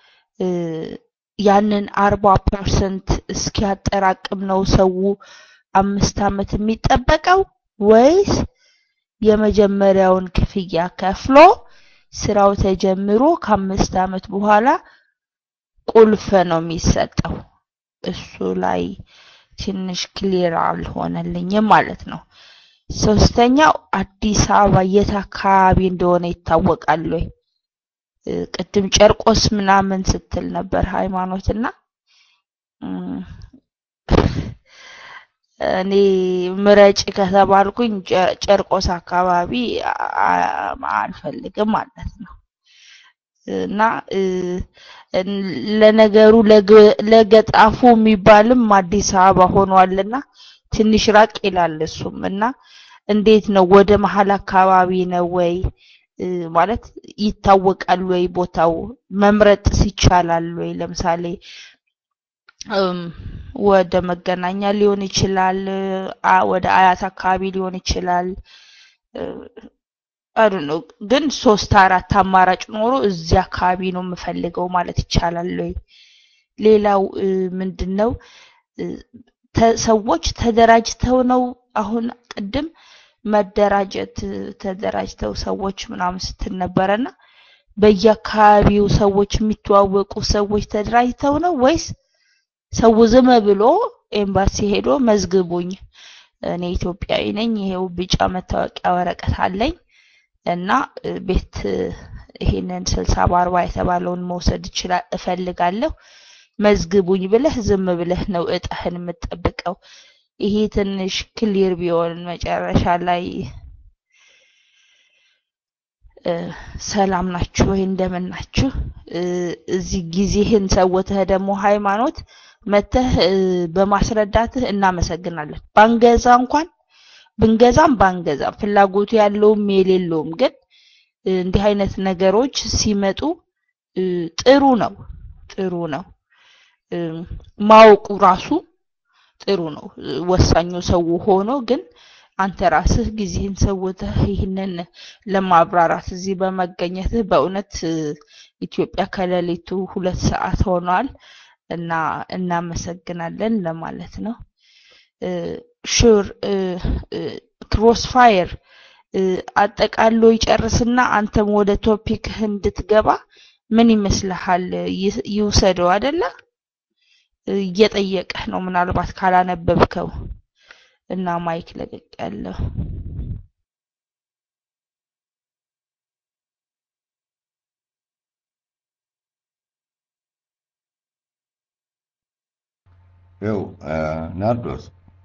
ያንን አርባ ፐርሰንት እስኪያጠራቅም ነው ሰው አምስት አመት የሚጠበቀው ወይስ የመጀመሪያውን ክፍያ ከፍሎ ስራው ተጀምሮ ከአምስት አመት በኋላ ቁልፍ ነው የሚሰጠው? እሱ ላይ ትንሽ ክሊር አልሆነልኝም ማለት ነው። ሶስተኛው አዲስ አበባ የት አካባቢ እንደሆነ ይታወቃል ወይ? ቅድም ጨርቆስ ምናምን ስትል ነበር ሃይማኖትና እኔ ምረጭ ከተባልኩኝ ጨርቆስ አካባቢ አልፈልግም ማለት ነው። እና ለነገሩ ለገጣፉ የሚባልም አዲስ አበባ ሆኗልና ትንሽ ራቅ ይላል እሱም እና እንዴት ነው ወደ መሀል አካባቢ ነው ወይ ማለት ይታወቃል ወይ ቦታው መምረጥ ይቻላል ወይ ለምሳሌ ወደ መገናኛ ሊሆን ይችላል ወደ አያት አካባቢ ሊሆን ይችላል አይ ነው ግን ሶስት አራት አማራጭ ኖሮ እዚህ አካባቢ ነው የምፈልገው ማለት ይቻላል ወይ ሌላው ምንድነው ሰዎች ተደራጅተው ነው አሁን ቅድም መደራጀት ተደራጅተው ሰዎች ምናምን ስትል ነበረና በየአካባቢው ሰዎች የሚተዋወቁ ሰዎች ተደራጅተው ነው ወይስ ሰው ዝም ብሎ ኤምባሲ ሄዶ መዝግቡኝ፣ እኔ ኢትዮጵያዊ ነኝ፣ ይሄው ቢጫ መታወቂያ ወረቀት አለኝ እና ቤት ይሄንን ስልሳ በአርባ የተባለውን መውሰድ ይችላል እፈልጋለሁ መዝግቡኝ ብለህ ዝም ብለህ ነው እጣህን የምትጠብቀው። ይሄ ትንሽ ክሊር ቢሆን መጨረሻ ላይ ሰላም ናችሁ ወይ እንደምን ናችሁ፣ እዚህ ጊዜህን ሰውተህ ደግሞ ሃይማኖት መተህ በማስረዳትህ እናመሰግናለን። ባንገዛ እንኳን ብንገዛም ባንገዛም ፍላጎቱ ያለውም የሌለውም ግን እንዲህ አይነት ነገሮች ሲመጡ ጥሩ ነው ጥሩ ነው ማወቁ ራሱ ጥሩ ነው። ወሳኙ ሰው ሆኖ ግን አንተ ራስህ ጊዜህን ሰውተህ ይህንን ለማብራራት እዚህ በመገኘትህ በእውነት ኢትዮጵያ ከሌሊቱ ሁለት ሰዓት ሆኗል እና እናመሰግናለን ለማለት ነው። ሹር ክሮስፋየር አጠቃሎ ይጨርስና አንተም ወደ ቶፒክህ እንድትገባ ምን ይመስልሃል? ይውሰደው አይደለ? እየጠየቀህ ነው ምናልባት ካላነበብከው እና ማይክ ለቀቅ ያለው ይኸው ናርዶስ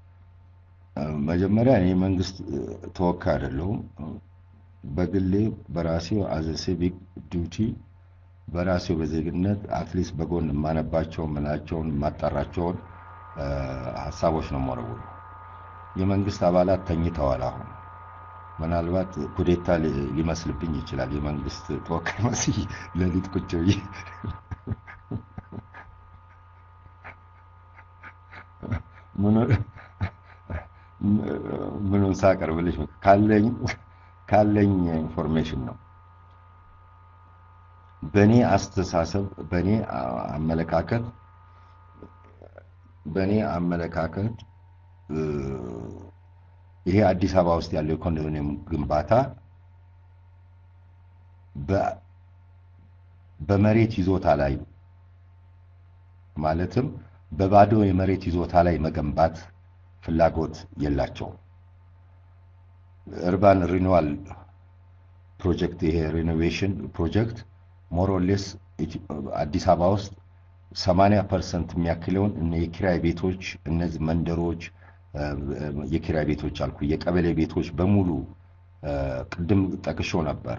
መጀመሪያ እኔ መንግስት ተወካይ አይደለሁም። በግሌ በራሴው አዘ ሲቪክ ዲዩቲ በራሴው በዜግነት አትሊስት በጎን የማነባቸውን ምናቸውን የማጣራቸውን ሀሳቦች ነው የምወረውሩ። የመንግስት አባላት ተኝተዋል። አሁን ምናልባት ኩዴታ ሊመስልብኝ ይችላል። የመንግስት ተወካይ መስዬ ሌሊት ቁጭ ብዬ ምኑን ሳቀርብልሽ ካለኝ ካለኝ ኢንፎርሜሽን ነው። በእኔ አስተሳሰብ በእኔ አመለካከት በእኔ አመለካከት ይሄ አዲስ አበባ ውስጥ ያለው የኮንዶሚኒየም ግንባታ በመሬት ይዞታ ላይ ማለትም በባዶ የመሬት ይዞታ ላይ መገንባት ፍላጎት የላቸውም። እርባን ሪኒዋል ፕሮጀክት ይሄ ሪኖቬሽን ፕሮጀክት ሞሮሌስ አዲስ አበባ ውስጥ ሰማንያ ፐርሰንት የሚያክለውን እነ የኪራይ ቤቶች እነዚህ መንደሮች የኪራይ ቤቶች አልኩ የቀበሌ ቤቶች በሙሉ ቅድም ጠቅሾ ነበር።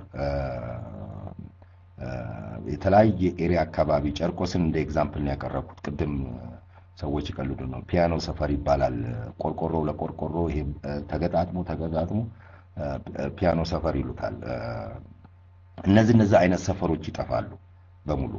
የተለያየ ኤሪያ አካባቢ ጨርቆስን እንደ ኤግዛምፕል ነው ያቀረብኩት። ቅድም ሰዎች ይቀልዱ ነው። ፒያኖ ሰፈር ይባላል። ቆርቆሮ ለቆርቆሮ ይሄ ተገጣጥሞ ተገጣጥሞ ፒያኖ ሰፈር ይሉታል። እነዚህ እነዚህ አይነት ሰፈሮች ይጠፋሉ በሙሉ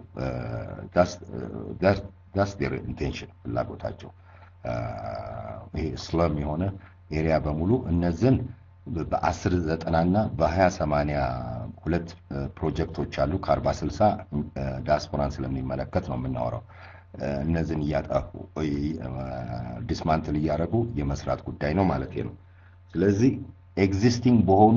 ዳስ ዴር ኢንቴንሽን ፍላጎታቸው ይሄ ስለም የሆነ ኤሪያ በሙሉ እነዚህን በአስር ዘጠና እና በሀያ ሰማንያ ሁለት ፕሮጀክቶች አሉ ከአርባ ስልሳ ዲያስፖራን ስለሚመለከት ነው የምናወራው። እነዚህን እያጠፉ ዲስማንትል እያደረጉ የመስራት ጉዳይ ነው ማለት ነው። ስለዚህ ኤግዚስቲንግ በሆኑ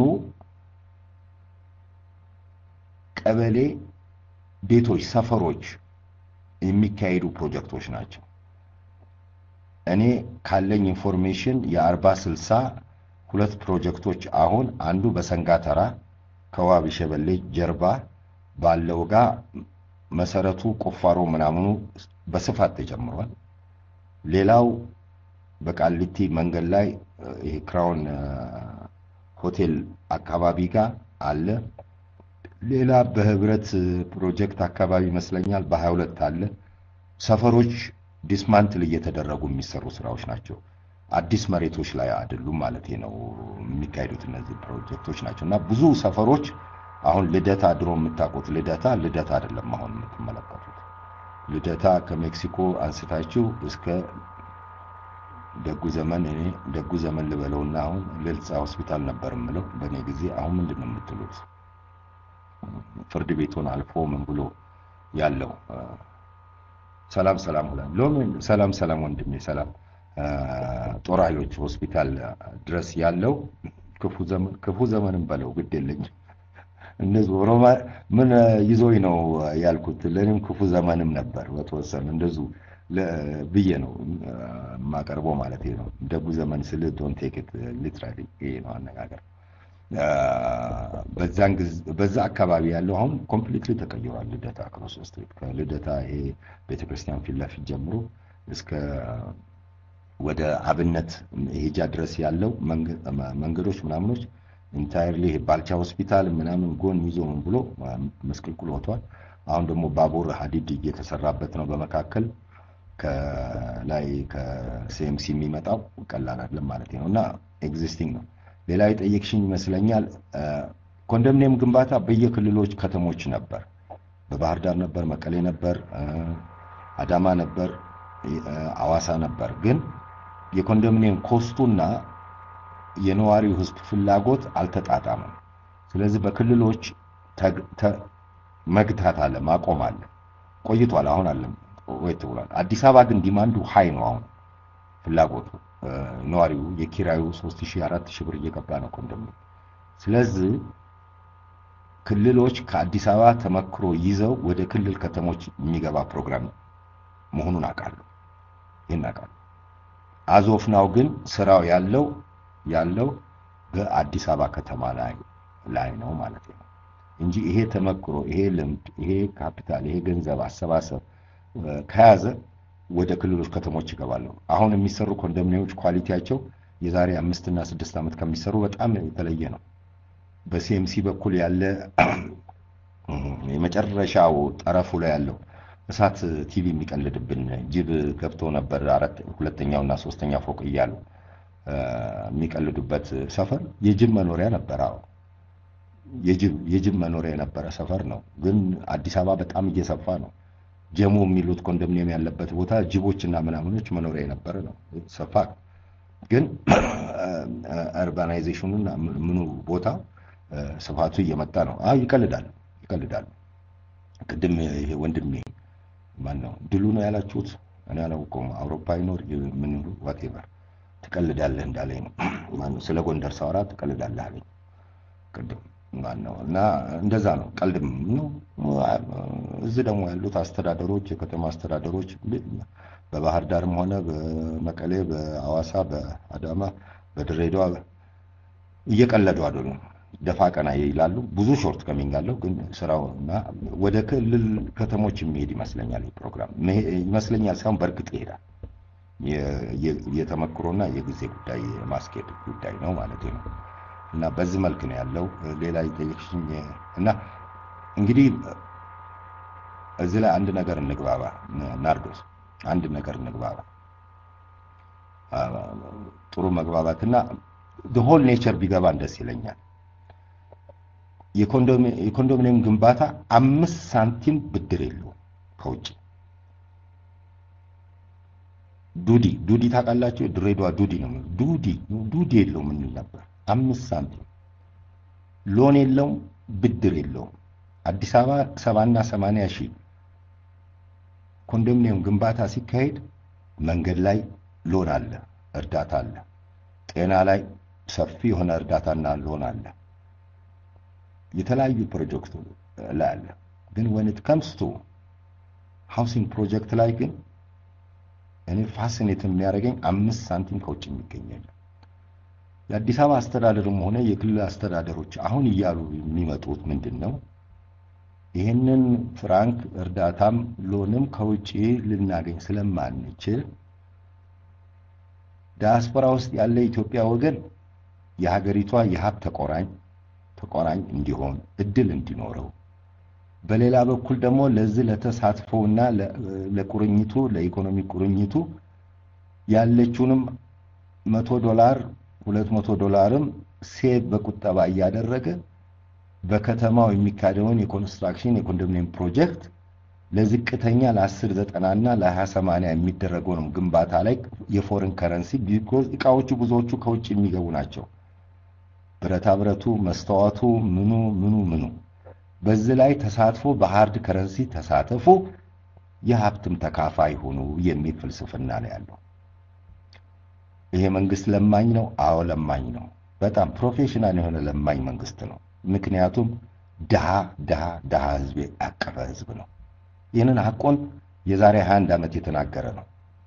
ቀበሌ ቤቶች፣ ሰፈሮች የሚካሄዱ ፕሮጀክቶች ናቸው። እኔ ካለኝ ኢንፎርሜሽን የአርባ ስልሳ ሁለት ፕሮጀክቶች አሁን አንዱ በሰንጋተራ ከዋቢ ሸበሌ ጀርባ ባለው ጋር መሰረቱ ቁፋሮ ምናምኑ በስፋት ተጀምሯል። ሌላው በቃሊቲ መንገድ ላይ ይሄ ክራውን ሆቴል አካባቢ ጋር አለ። ሌላ በህብረት ፕሮጀክት አካባቢ ይመስለኛል በሀያ ሁለት አለ። ሰፈሮች ዲስማንትል እየተደረጉ የሚሰሩ ስራዎች ናቸው። አዲስ መሬቶች ላይ አይደሉም ማለት ነው የሚካሄዱት እነዚህ ፕሮጀክቶች ናቸው እና ብዙ ሰፈሮች አሁን ልደታ ድሮ የምታውቁት ልደታ ልደታ አይደለም አሁን የምትመለከቱት ልደታ ከሜክሲኮ አንስታችሁ እስከ ደጉ ዘመን እኔ ደጉ ዘመን ልበለውና አሁን ልልጻ ሆስፒታል ነበር የምለው በእኔ ጊዜ አሁን ምንድን ነው የምትሉት ፍርድ ቤቱን አልፎ ምን ብሎ ያለው ሰላም ሰላም ሁላ ሎምን ሰላም ሰላም ወንድሜ ሰላም ጦር ኃይሎች ሆስፒታል ድረስ ያለው ክፉ ዘመን ክፉ ዘመንም በለው ግድ የለኝም። እነዚህ ሮማ ምን ይዞኝ ነው ያልኩት። ለእኔም ክፉ ዘመንም ነበር በተወሰነ እንደዚሁ ብዬ ነው የማቀርበው ማለት ነው። ደጉ ዘመን ስል ዶን ቴክ ኢት ሊትራሊ ይሄ ነው አነጋገር። በዛን ጊዜ በዛ አካባቢ ያለው አሁን ኮምፕሊትሊ ተቀይሯል። ልደታ ክሮስ ስትሪት ከልደታ ይሄ ቤተክርስቲያን ፊት ለፊት ጀምሮ እስከ ወደ አብነት ሄጃ ድረስ ያለው መንገዶች ምናምኖች ኢንታይርሊ ባልቻ ሆስፒታል ምናምን ጎን ይዞ ምን ብሎ መስቅልቅል ወጥቷል። አሁን ደግሞ ባቡር ሀዲድ እየተሰራበት ነው በመካከል ከላይ ከሲኤምሲ የሚመጣው ቀላል አይደለም ማለት ነው እና ኤግዚስቲንግ ነው። ሌላ የጠየቅሽኝ ይመስለኛል ኮንዶሚኒየም ግንባታ በየክልሎች ከተሞች ነበር። በባህር ዳር ነበር፣ መቀሌ ነበር፣ አዳማ ነበር፣ አዋሳ ነበር። ግን የኮንዶሚኒየም ኮስቱና የነዋሪው ህዝብ ፍላጎት አልተጣጣመም። ስለዚህ በክልሎች መግታት አለ፣ ማቆም አለ። ቆይቷል። አሁን አለም ወይት ብሏል። አዲስ አበባ ግን ዲማንዱ ሀይ ነው። አሁን ፍላጎቱ ነዋሪው የኪራዩ 3000 4000 ብር እየገባ ነው ኮንዶሚኒየም። ስለዚህ ክልሎች ከአዲስ አበባ ተመክሮ ይዘው ወደ ክልል ከተሞች የሚገባ ፕሮግራም መሆኑን አውቃለሁ። ይህን አውቃለሁ። አዞፍ ናው ግን ስራው ያለው ያለው በአዲስ አበባ ከተማ ላይ ላይ ነው ማለት ነው እንጂ ይሄ ተመክሮ ይሄ ልምድ ይሄ ካፒታል ይሄ ገንዘብ አሰባሰብ ከያዘ ወደ ክልሎች ከተሞች ይገባሉ። አሁን የሚሰሩ ኮንዶሚኒየሞች ኳሊቲያቸው የዛሬ አምስት እና ስድስት ዓመት ከሚሰሩ በጣም የተለየ ነው። በሲኤምሲ በኩል ያለ የመጨረሻው ጠረፉ ላይ ያለው እሳት ቲቪ የሚቀልድብን ጅብ ገብቶ ነበር አራት ሁለተኛው እና ሶስተኛ ፎቅ እያሉ የሚቀልዱበት ሰፈር የጅብ መኖሪያ ነበር። አዎ የጅብ የጅብ መኖሪያ የነበረ ሰፈር ነው። ግን አዲስ አበባ በጣም እየሰፋ ነው። ጀሞ የሚሉት ኮንዶሚኒየም ያለበት ቦታ ጅቦችና ምናምኖች መኖሪያ የነበረ ነው። ሰፋ ግን አርባናይዜሽኑና ምኑ ቦታ ስፋቱ እየመጣ ነው። አዎ ይቀልዳል ይቀልዳል። ቅድም ይሄ ወንድሜ ማን ነው ድሉ ነው ያላችሁት? እኔ አላውቀውም። አውሮፓ ይኖር ምን ይሉ ዋቴቨር ትቀልዳለህ እንዳለኝ ነው። ማነው ስለ ጎንደር ሳወራ ትቀልዳለህ አለኝ ቅድም ማን ነው እና እንደዛ ነው። ቀልድም ነው። እዚህ ደግሞ ያሉት አስተዳደሮች የከተማ አስተዳደሮች በባህር ዳርም ሆነ በመቀሌ፣ በአዋሳ፣ በአዳማ፣ በድሬዳዋ እየቀለዱ አይደሉም። ደፋ ቀና ይላሉ። ብዙ ሾርት ከሚንግ አለው። ግን ስራው እና ወደ ክልል ከተሞች የሚሄድ ይመስለኛል ፕሮግራም ይመስለኛል ሳይሆን በእርግጥ ይሄዳል። የተመክሮና የጊዜ ጉዳይ ማስኬድ ጉዳይ ነው ማለት ነው። እና በዚህ መልክ ነው ያለው። ሌላ ይጠይቅሽኝ እና እንግዲህ እዚህ ላይ አንድ ነገር እንግባባ ናርዶስ፣ አንድ ነገር እንግባባ። ጥሩ መግባባትና ሆል ኔቸር ቢገባን ደስ ይለኛል። የኮንዶሚኒየም ግንባታ አምስት ሳንቲም ብድር የለውም ከውጭ ዱዲ ዱዲ ታውቃላችሁ? ድሬዳዋ ዱዲ ነው። ዱዲ ዱዲ የለውም እንል ነበር። አምስት ሳንቲም ሎን የለውም፣ ብድር የለውም። አዲስ አበባ ሰባና ሰማንያ ሺህ ኮንዶሚኒየም ግንባታ ሲካሄድ መንገድ ላይ ሎን አለ፣ እርዳታ አለ። ጤና ላይ ሰፊ የሆነ እርዳታና ሎን አለ። የተለያዩ ፕሮጀክቱ ላይ አለ። ግን ወን ኢት ከምስ ቱ ሃውሲንግ ፕሮጀክት ላይ ግን እኔ ፋሲኔት የሚያደርገኝ አምስት ሳንቲም ከውጭ የሚገኛል። የአዲስ አበባ አስተዳደርም ሆነ የክልል አስተዳደሮች አሁን እያሉ የሚመጡት ምንድን ነው? ይህንን ፍራንክ እርዳታም ሎንም ከውጭ ልናገኝ ስለማንችል ዲያስፖራ ውስጥ ያለ የኢትዮጵያ ወገን የሀገሪቷ የሀብት ተቆራኝ ተቆራኝ እንዲሆን እድል እንዲኖረው በሌላ በኩል ደግሞ ለዚህ ለተሳትፎና ለቁርኝቱ ለኢኮኖሚ ቁርኝቱ ያለችውንም መቶ ዶላር ሁለት መቶ ዶላርም ሴቭ በቁጠባ እያደረገ በከተማው የሚካሄደውን የኮንስትራክሽን የኮንዶሚኒየም ፕሮጀክት ለዝቅተኛ ለአስር ዘጠናና ለሀያ ሰማንያ የሚደረገውንም ግንባታ ላይ የፎሬን ከረንሲ ቢኮዝ እቃዎቹ ብዙዎቹ ከውጭ የሚገቡ ናቸው። ብረታ ብረቱ፣ መስተዋቱ፣ ምኑ ምኑ ምኑ በዚህ ላይ ተሳትፎ በሃርድ ከረንሲ ተሳተፉ፣ የሀብትም ተካፋይ ሁኑ የሚል ፍልስፍና ነው ያለው። ይሄ መንግስት ለማኝ ነው። አዎ ለማኝ ነው። በጣም ፕሮፌሽናል የሆነ ለማኝ መንግስት ነው። ምክንያቱም ድሃ ድሃ ድሃ ህዝብ ያቀፈ ህዝብ ነው። ይህንን ሀቆን የዛሬ 21 ዓመት የተናገረ ነው።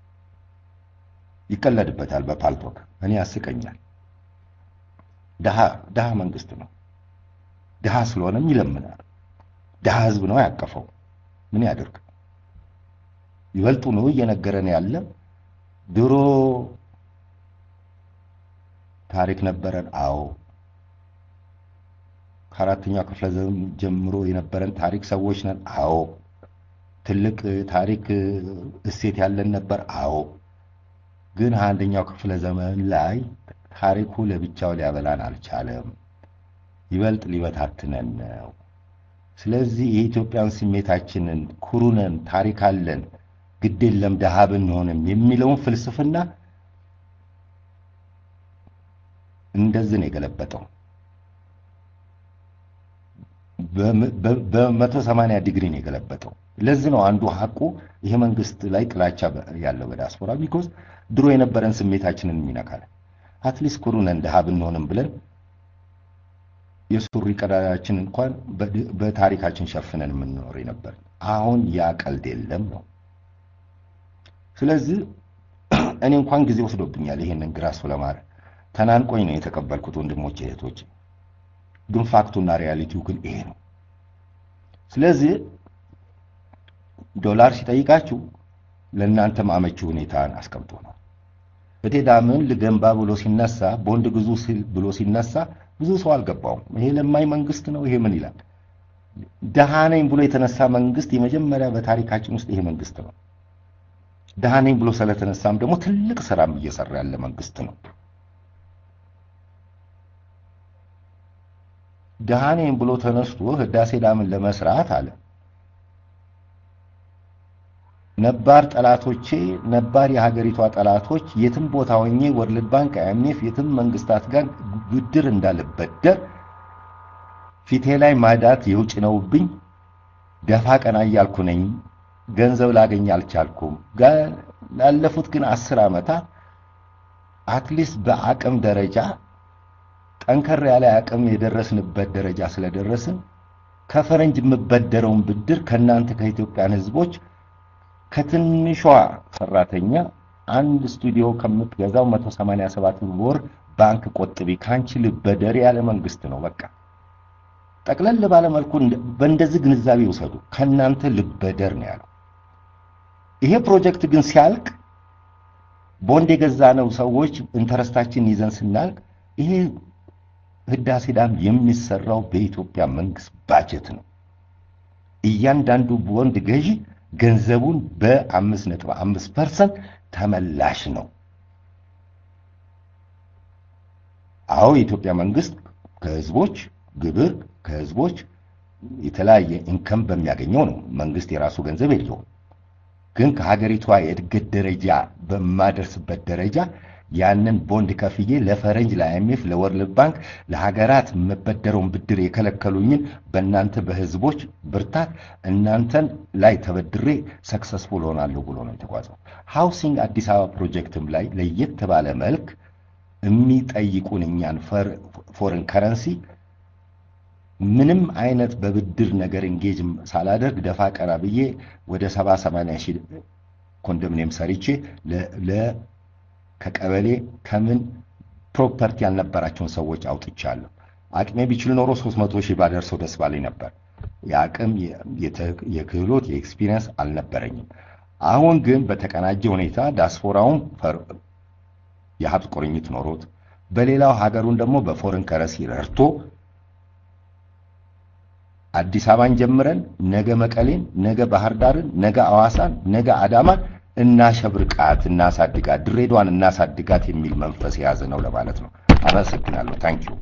ይቀለድበታል በፓልቶክ እኔ ያስቀኛል። ድሃ ድሃ መንግስት ነው። ድሃ ስለሆነም ይለምናል። ድሃ ህዝብ ነው ያቀፈው። ምን ያደርግ? ይበልጡ ነው እየነገረን ያለ ድሮ ታሪክ ነበረን። አዎ ከአራተኛው ክፍለ ዘመን ጀምሮ የነበረን ታሪክ ሰዎች ነን። አዎ ትልቅ ታሪክ እሴት ያለን ነበር። አዎ ግን አንደኛው ክፍለ ዘመን ላይ ታሪኩ ለብቻው ሊያበላን አልቻለም። ይበልጥ ሊበታትነን ነው። ስለዚህ የኢትዮጵያን ስሜታችንን ኩሩነን ታሪክ አለን ግድ የለም ድሃ ብንሆንም የሚለውን ፍልስፍና እንደዚህ ነው የገለበጠው። በመቶ ሰማንያ ዲግሪ ነው የገለበጠው። ለዚህ ነው አንዱ ሀቁ ይሄ መንግስት ላይ ጥላቻ ያለው በዲያስፖራ ቢኮዝ ድሮ የነበረን ስሜታችንን የሚነካል። አትሊስት ኩሩነን ድሃ ብንሆንም ብለን የሱሪ ቀዳዳችን እንኳን በታሪካችን ሸፍነን የምንኖር ነበር። አሁን ያ ቀልድ የለም ነው። ስለዚህ እኔ እንኳን ጊዜ ወስዶብኛል ይሄንን ግራስፍ ለማድረግ ተናንቆኝ ነው የተቀበልኩት ወንድሞቼ እህቶቼ። ግን ፋክቱና ሪያሊቲው ግን ይሄ ነው። ስለዚህ ዶላር ሲጠይቃችሁ ለእናንተም አመቺ ሁኔታን አስቀምጦ ነው። በቴዳምን ልገንባ ብሎ ሲነሳ ቦንድ ግዙ ብሎ ሲነሳ ብዙ ሰው አልገባውም። ይሄ ለማኝ መንግስት ነው። ይሄ ምን ይላል? ደሃ ነኝ ብሎ የተነሳ መንግስት የመጀመሪያ በታሪካችን ውስጥ ይሄ መንግስት ነው። ደሃ ነኝ ብሎ ስለተነሳም ደግሞ ትልቅ ስራም እየሰራ ያለ መንግስት ነው። ደሃ ነኝ ብሎ ተነስቶ ህዳሴ ዳምን ለመስራት አለ ነባር ጠላቶቼ ነባር የሀገሪቷ ጠላቶች የትም ቦታ ሆኜ ወርልድ ባንክ፣ አይኤምኤፍ የትም መንግስታት ጋር ብድር እንዳልበደር ፊቴ ላይ ማዳት የውጭ ነውብኝ ደፋ ቀና እያልኩ ነኝ። ገንዘብ ላገኝ አልቻልኩም። ላለፉት ግን አስር ዓመታት አትሊስት በአቅም ደረጃ ጠንከር ያለ አቅም የደረስንበት ደረጃ ስለደረስን ከፈረንጅ የምበደረውን ብድር ከእናንተ ከኢትዮጵያን ህዝቦች ከትንሿ ሰራተኛ አንድ ስቱዲዮ ከምትገዛው 187 ወር ባንክ ቆጥቢ ካንቺ ልበደር ያለ መንግስት ነው። በቃ ጠቅለል ባለ መልኩ በእንደዚህ ግንዛቤ ይውሰዱ። ከእናንተ ልበደር ነው ያለው። ይሄ ፕሮጀክት ግን ሲያልቅ ቦንድ የገዛነው ሰዎች ኢንተረስታችን ይዘን ስናልቅ ይሄ ህዳሴ ዳም የሚሰራው በኢትዮጵያ መንግስት ባጀት ነው። እያንዳንዱ ቦንድ ገዢ ገንዘቡን በአምስት ነጥብ አምስት ፐርሰንት ተመላሽ ነው። አዎ የኢትዮጵያ መንግስት ከህዝቦች ግብር ከህዝቦች የተለያየ ኢንከም በሚያገኘው ነው። መንግስት የራሱ ገንዘብ የለውም። ግን ከሀገሪቷ የእድገት ደረጃ በማደርስበት ደረጃ ያንን ቦንድ ከፍዬ ለፈረንጅ፣ ለአይኤምኤፍ፣ ለወርልድ ባንክ፣ ለሀገራት የምበደረውን ብድር የከለከሉኝን በእናንተ በህዝቦች ብርታት እናንተን ላይ ተበድሬ ሰክሰስፉል ሆናለሁ ብሎ ነው የተጓዘው። ሃውሲንግ አዲስ አበባ ፕሮጀክትም ላይ ለየት ባለ መልክ የሚጠይቁን እኛን ፎረን ከረንሲ ምንም አይነት በብድር ነገር እንጌጅ ሳላደርግ ደፋ ቀና ብዬ ወደ ሰባ ሰማንያ ሺህ ኮንዶሚኒየም ሰርቼ ከቀበሌ ከምን ፕሮፐርቲ ያልነበራቸውን ሰዎች አውጥቻለሁ። አቅሜ ቢችል ኖሮ 300 ሺህ ባደርሰው ደስ ባለኝ ነበር። የአቅም የክህሎት የኤክስፒሪየንስ አልነበረኝም። አሁን ግን በተቀናጀ ሁኔታ ዳስፖራውን የሀብት ቁርኝት ኖሮት በሌላው ሀገሩን ደግሞ በፎረን ከረሲ ረድቶ አዲስ አበባን ጀምረን ነገ መቀሌን፣ ነገ ባህር ዳርን፣ ነገ አዋሳን፣ ነገ አዳማን እናሸብርቃት፣ እናሳድጋት፣ ድሬዳዋን እናሳድጋት የሚል መንፈስ የያዘ ነው ለማለት ነው። አመሰግናለሁ። ታንኪዩ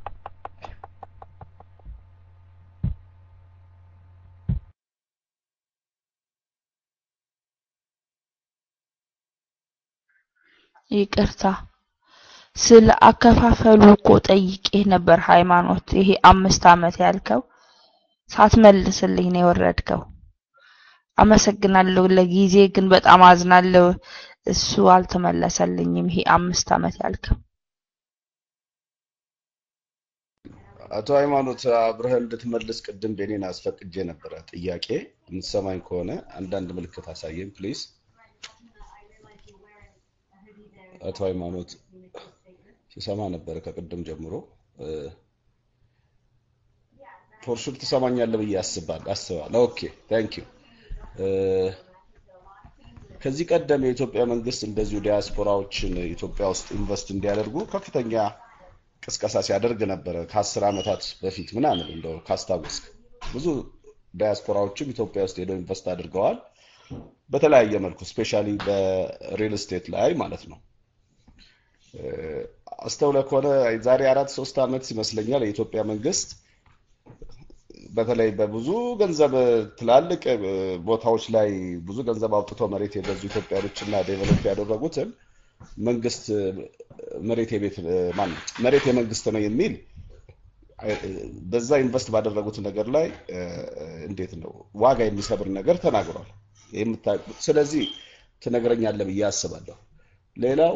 ይቅርታ ስለ አከፋፈሉ እኮ ጠይቄ ነበር። ሃይማኖት ይሄ አምስት ዓመት ያልከው ሳትመልስልኝ ነው የወረድከው። አመሰግናለሁ። ለጊዜ ግን በጣም አዝናለሁ። እሱ አልተመለሰልኝም። ይሄ አምስት ዓመት ያልከው አቶ ሃይማኖት አብረህ እንድትመልስ ቅድም ቤኔን አስፈቅጄ ነበረ። ጥያቄ የምትሰማኝ ከሆነ አንዳንድ ምልክት አሳየን ፕሊዝ። አቶ ሃይማኖት ሲሰማ ነበረ ከቅድም ጀምሮ። ፖርሹን ትሰማኛለህ ብዬ አስባል አስባለሁ። ኦኬ ታንክ ዩ። ከዚህ ቀደም የኢትዮጵያ መንግስት እንደዚሁ ዲያስፖራዎችን ኢትዮጵያ ውስጥ ኢንቨስት እንዲያደርጉ ከፍተኛ ቅስቀሳ ሲያደርግ ነበረ ከአስር ዓመታት በፊት ምናምን እንደው ካስታወስክ ብዙ ዲያስፖራዎችም ኢትዮጵያ ውስጥ ሄደው ኢንቨስት አድርገዋል በተለያየ መልኩ ስፔሻሊ በሪል ስቴት ላይ ማለት ነው። አስተውለ ከሆነ ዛሬ አራት ሶስት ዓመት ይመስለኛል የኢትዮጵያ መንግስት በተለይ በብዙ ገንዘብ ትላልቅ ቦታዎች ላይ ብዙ ገንዘብ አውጥተው መሬት የገዙ ኢትዮጵያኖችና ዴቨሎፕ ያደረጉትን መንግስት መሬት የቤት ማን መሬት የመንግስት ነው የሚል በዛ ኢንቨስት ባደረጉት ነገር ላይ እንዴት ነው ዋጋ የሚሰብር ነገር ተናግሯል። ስለዚህ ትነግረኛለህ ብዬ አስባለሁ። ሌላው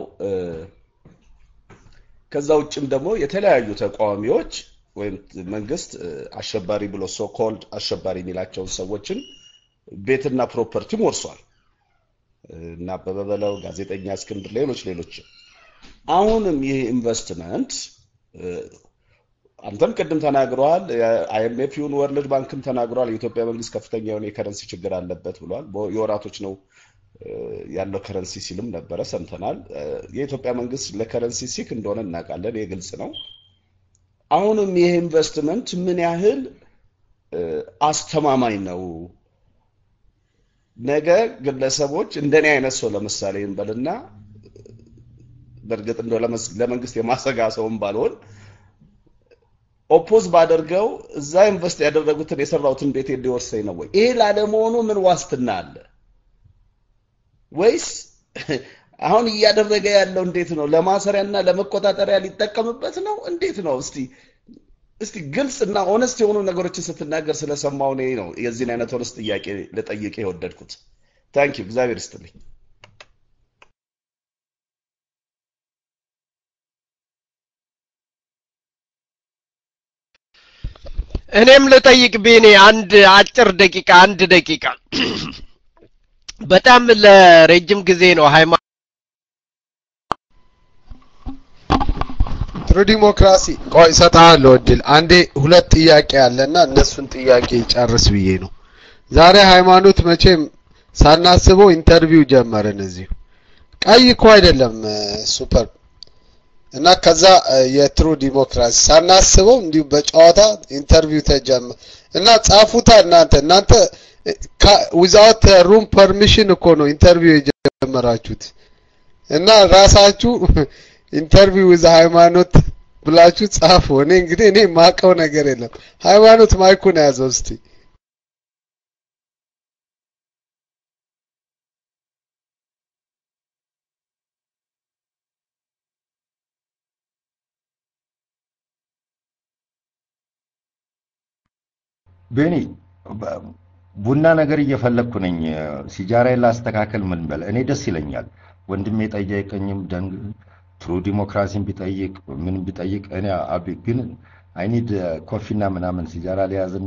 ከዛ ውጭም ደግሞ የተለያዩ ተቃዋሚዎች ወይም መንግስት አሸባሪ ብሎ ሶ ኮልድ አሸባሪ የሚላቸውን ሰዎችን ቤትና ፕሮፐርቲም ወርሷል እና አበበ በለው፣ ጋዜጠኛ እስክንድር፣ ሌሎች ሌሎችም። አሁንም ይህ ኢንቨስትመንት አንተም ቅድም ተናግረዋል፣ አይኤምኤፍ ይሁን ወርልድ ባንክም ተናግረዋል። የኢትዮጵያ መንግስት ከፍተኛ የሆነ የከረንሲ ችግር አለበት ብሏል። የወራቶች ነው ያለው ከረንሲ ሲልም ነበረ ሰምተናል። የኢትዮጵያ መንግስት ለከረንሲ ሲክ እንደሆነ እናውቃለን። ይህ ግልጽ ነው። አሁንም ይህ ኢንቨስትመንት ምን ያህል አስተማማኝ ነው? ነገ ግለሰቦች እንደኔ አይነት ሰው ለምሳሌ እንበልና በእርግጥ እንደው ለመንግስት የማሰጋ ሰውም ባልሆን ኦፖዝ ባደርገው እዛ ኢንቨስት ያደረጉትን የሰራሁትን ቤት ሊወርሰኝ ነው ወይ? ይሄ ላለመሆኑ ምን ዋስትና አለ? ወይስ አሁን እያደረገ ያለው እንዴት ነው? ለማሰሪያና ለመቆጣጠሪያ ሊጠቀምበት ነው? እንዴት ነው? እስቲ እስቲ ግልጽ እና ኦነስት የሆኑ ነገሮችን ስትናገር ስለሰማው እኔ ነው የዚህን አይነት ኦነስት ጥያቄ ልጠይቅ የወደድኩት። ታንክ ዩ እግዚአብሔር ይስጥልኝ። እኔም ልጠይቅ ቤኔ አንድ አጭር ደቂቃ አንድ ደቂቃ በጣም ለረጅም ጊዜ ነው ሃይማ ጥሩ ዲሞክራሲ ቆይ እሰጥሃለሁ እድል አንዴ ሁለት ጥያቄ አለና እነሱን ጥያቄ ጨርስ ብዬ ነው ዛሬ ሃይማኖት መቼም ሳናስበው ኢንተርቪው ጀመርን እዚሁ ቀይ እኮ አይደለም ሱፐር እና ከዛ የትሩ ዲሞክራሲ ሳናስበው እንዲሁ በጨዋታ ኢንተርቪው ተጀመረ እና ጻፉታ እናንተ እናንተ ዊዛውት ሩም ፐርሚሽን እኮ ነው ኢንተርቪው የጀመራችሁት እና ራሳችሁ ኢንተርቪው ዊዝ ሃይማኖት ብላችሁ ጻፉ። እኔ እንግዲህ እኔ ማቀው ነገር የለም። ሃይማኖት ማይኩን ያዘው እስቲ። ቤኒ ቡና ነገር እየፈለግኩ ነኝ። ሲጃራዬን ላስተካከል ምን በል እኔ ደስ ይለኛል። ወንድሜ ጠየቀኝም ደንግ ትሩ ዲሞክራሲን ቢጠይቅ ምን ቢጠይቅ እኔ አቢ ግን አይኒድ ኮፊና ምናምን ሲጃራ ሊያዝና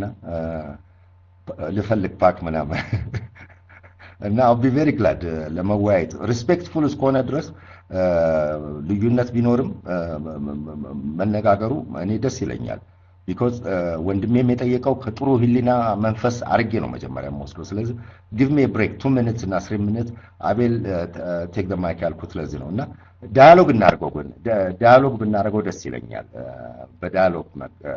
ልፈልግ ፓክ ምናምን እና አቢ ቬሪ ግላድ ለመወያየት ሪስፔክትፉል እስከሆነ ድረስ ልዩነት ቢኖርም መነጋገሩ እኔ ደስ ይለኛል። ቢኮዝ ወንድሜም የጠየቀው ከጥሩ ህሊና መንፈስ አርጌ ነው መጀመሪያ የምወስደው። ስለዚህ ጊቭ ሜ ብሬክ ቱ ሚኒትስ እና ስሪ ሚኒት አቤል ቴክ ደ ማይክ ያልኩት ለዚህ ነው እና ዳያሎግ እናደርገው ግን ዳያሎግ ብናደርገው ደስ ይለኛል። በዳያሎግ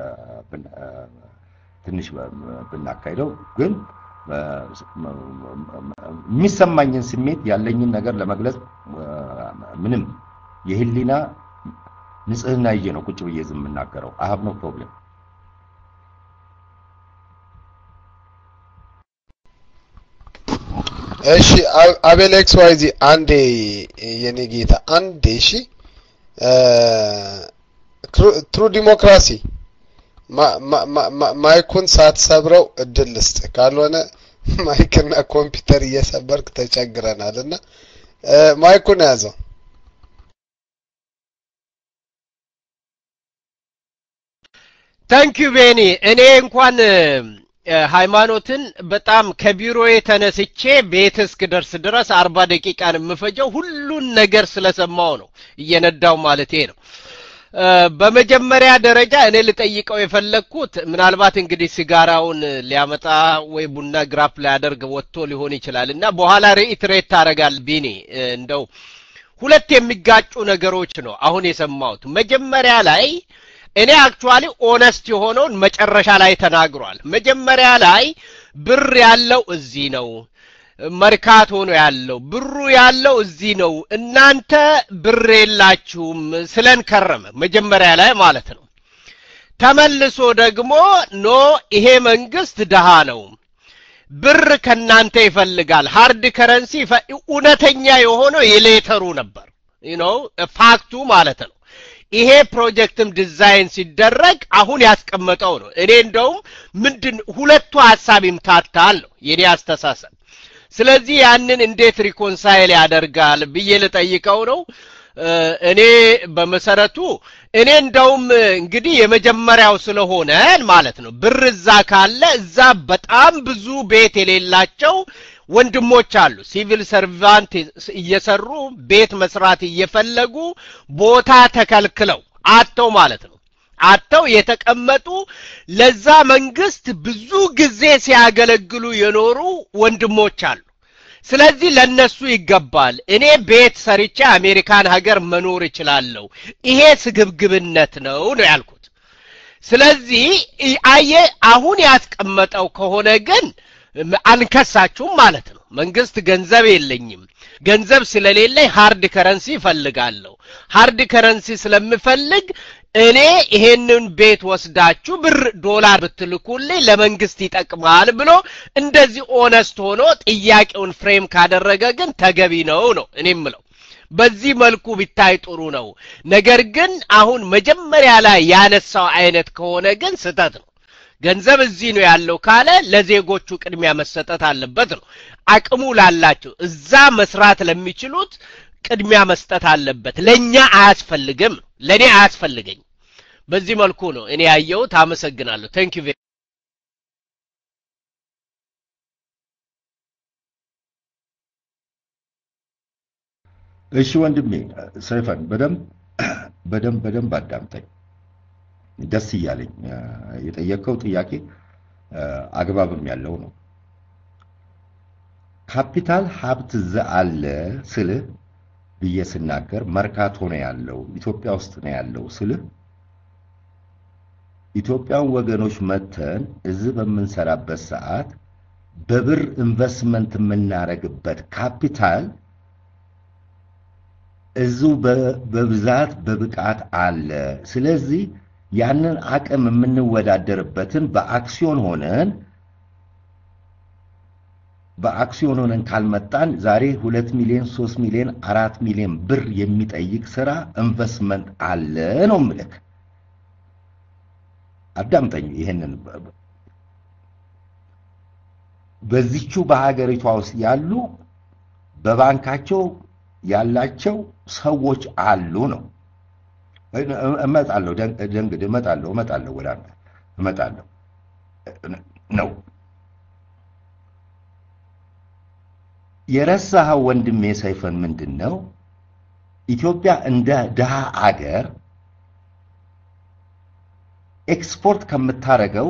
ትንሽ ብናካሂደው ግን የሚሰማኝን ስሜት ያለኝን ነገር ለመግለጽ ምንም የህሊና ንጽህና ይዤ ነው ቁጭ ብዬ ዝም የምናገረው። አይ ሃቭ ኖ ፕሮብሌም። እሺ አቤል ኤክስ ዋይ ዚ አንዴ የኔ ጌታ አንዴ እሺ ትሩ ዲሞክራሲ ማይኩን ሳትሰብረው እድል ልስጥ ካልሆነ ማይክና ኮምፒውተር እየሰበርክ ተቸግረናል እና ማይኩን ያዘው ታንኪዩ ቤኒ እኔ እንኳን እ፣ ሃይማኖትን በጣም ከቢሮዬ ተነስቼ ቤት እስክደርስ ድረስ አርባ ደቂቃን የምፈጀው ሁሉን ነገር ስለሰማው ነው እየነዳው ማለቴ ነው እ፣ በመጀመሪያ ደረጃ እኔ ልጠይቀው የፈለግኩት ምናልባት እንግዲህ ሲጋራውን ሊያመጣ ወይ ቡና ግራፕ ሊያደርግ ወጥቶ ሊሆን ይችላል እና በኋላ ሪኢትሬት ታደርጋል ቢኒ እ፣ እንደው ሁለት የሚጋጩ ነገሮች ነው አሁን የሰማሁት መጀመሪያ ላይ እኔ አክቹዋሊ ኦነስት የሆነውን መጨረሻ ላይ ተናግሯል መጀመሪያ ላይ ብር ያለው እዚህ ነው መርካቶ ነው ያለው ብሩ ያለው እዚህ ነው እናንተ ብር የላችሁም ስለን ከረመ መጀመሪያ ላይ ማለት ነው ተመልሶ ደግሞ ኖ ይሄ መንግስት ድሃ ነው ብር ከናንተ ይፈልጋል ሃርድ ከረንሲ ይፈ- እውነተኛ የሆነው የሌተሩ ነበር ነው ፋክቱ ማለት ነው ይሄ ፕሮጀክትም ዲዛይን ሲደረግ አሁን ያስቀመጠው ነው እኔ እንደውም ምንድን ሁለቱ ሀሳብ ይምታታል ነው የኔ አስተሳሰብ ስለዚህ ያንን እንዴት ሪኮንሳይል ያደርጋል ብዬ ልጠይቀው ነው እ፣ እኔ በመሰረቱ እኔ እንደውም እንግዲህ የመጀመሪያው ስለሆነ ማለት ነው ብር እዛ ካለ እዛ በጣም ብዙ ቤት የሌላቸው ወንድሞች አሉ ሲቪል ሰርቫንት እየሰሩ ቤት መስራት እየፈለጉ ቦታ ተከልክለው አጥተው ማለት ነው አጥተው የተቀመጡ ለዛ መንግስት ብዙ ጊዜ ሲያገለግሉ የኖሩ ወንድሞች አሉ ስለዚህ ለነሱ ይገባል እኔ ቤት ሰርቼ አሜሪካን ሀገር መኖር እችላለሁ ይሄ ስግብግብነት ነው ነው ያልኩት ስለዚህ ይ- አየ አሁን ያስቀመጠው ከሆነ ግን እም፣ አንከሳችሁም ማለት ነው መንግስት ገንዘብ የለኝም ገንዘብ ስለሌለኝ ሃርድ ከረንሲ ይፈልጋለሁ ሃርድ ከረንሲ ስለምፈልግ እኔ ይሄንን ቤት ወስዳችሁ ብር ዶላር ብትልኩልኝ ለመንግስት ይጠቅማል ብሎ እንደዚህ ኦነስት ሆኖ ጥያቄውን ፍሬም ካደረገ ግን ተገቢ ነው ነው እኔ ምለው በዚህ መልኩ ቢታይ ጥሩ ነው ነገር ግን አሁን መጀመሪያ ላይ ያነሳው አይነት ከሆነ ግን ስተት ነው ገንዘብ እዚህ ነው ያለው ካለ ለዜጎቹ ቅድሚያ መሰጠት አለበት ነው አቅሙ ላላቸው እዛ መስራት ለሚችሉት ቅድሚያ መስጠት አለበት ለእኛ አያስፈልግም ለእኔ አያስፈልገኝ በዚህ መልኩ ነው እኔ ያየሁት አመሰግናለሁ ቴንክ ዩ እሺ ወንድሜ ሰይፈን በደንብ በደንብ በደንብ አዳምጠኝ። ደስ እያለኝ እ፣ የጠየቀው ጥያቄ እ፣ አግባብም ያለው ነው። ካፒታል ሀብት እዛ አለ ስልህ ብዬ ስናገር መርካቶ ነው ያለው፣ ኢትዮጵያ ውስጥ ነው ያለው ስልህ ኢትዮጵያን ወገኖች መተን እዚህ በምንሰራበት ሰዓት በብር ኢንቨስትመንት የምናደርግበት ካፒታል እዚሁ በ- በብዛት በብቃት አለ። ስለዚህ ያንን አቅም የምንወዳደርበትን በአክሲዮን ሆነን በአክሲዮን ሆነን ካልመጣን ዛሬ ሁለት ሚሊዮን ሶስት ሚሊዮን አራት ሚሊዮን ብር የሚጠይቅ ስራ ኢንቨስትመንት አለ ነው ምልክ። አዳምጠኝ ይሄንን በ- በዚቹ በሀገሪቷ ውስጥ ያሉ በባንካቸው ያላቸው ሰዎች አሉ ነው። እመጣለሁ፣ ደን- ደንግድ እመጣለሁ፣ እመጣለሁ፣ ወደ አንተ እመጣለሁ ነው የረሳኸው ወንድሜ ሰይፈን ምንድን ነው? ኢትዮጵያ እንደ ድሃ አገር ኤክስፖርት ከምታረገው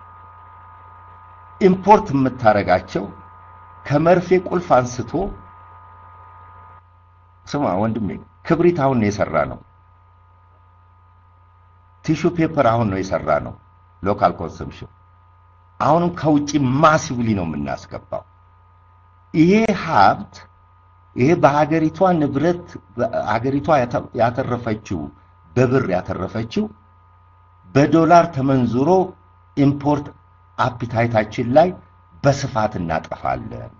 ኢምፖርት የምታረጋቸው ከመርፌ ቁልፍ አንስቶ ስማ ወንድሜ ክብሪት አሁን ነው የሰራ ነው። ቲሹ ፔፐር አሁን ነው የሰራ ነው። ሎካል ኮንሰምሽን አሁንም ከውጭ ማሲቭሊ ነው የምናስገባው። ይሄ ሀብት ይሄ በሀገሪቷ ንብረት ሀገሪቷ ያተ- ያተረፈችው በብር ያተረፈችው በዶላር ተመንዝሮ ኢምፖርት አፒታይታችን ላይ በስፋት እናጠፋለን።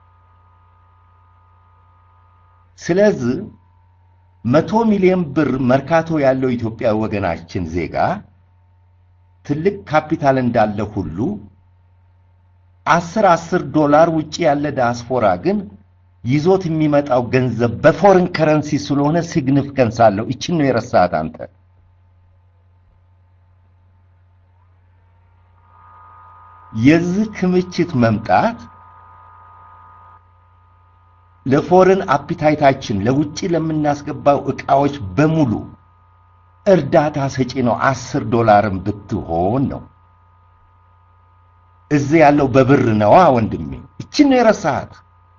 ስለዚህ መቶ ሚሊዮን ብር መርካቶ ያለው ኢትዮጵያ ወገናችን ዜጋ ትልቅ ካፒታል እንዳለ ሁሉ አስር አስር ዶላር ውጪ ያለ ዲያስፖራ ግን ይዞት የሚመጣው ገንዘብ በፎሬን ከረንሲ ስለሆነ ሲግኒፊካንስ አለው። ይችን ነው የረሳት አንተ። የዚህ ክምችት መምጣት ለፎረን አፒታይታችን ለውጭ ለምናስገባው እቃዎች በሙሉ እርዳታ ሰጪ ነው። አስር ዶላርም ብትሆን ነው። እዚህ ያለው በብር ነዋ ወንድሜ። እችን ነው የረሳሃት።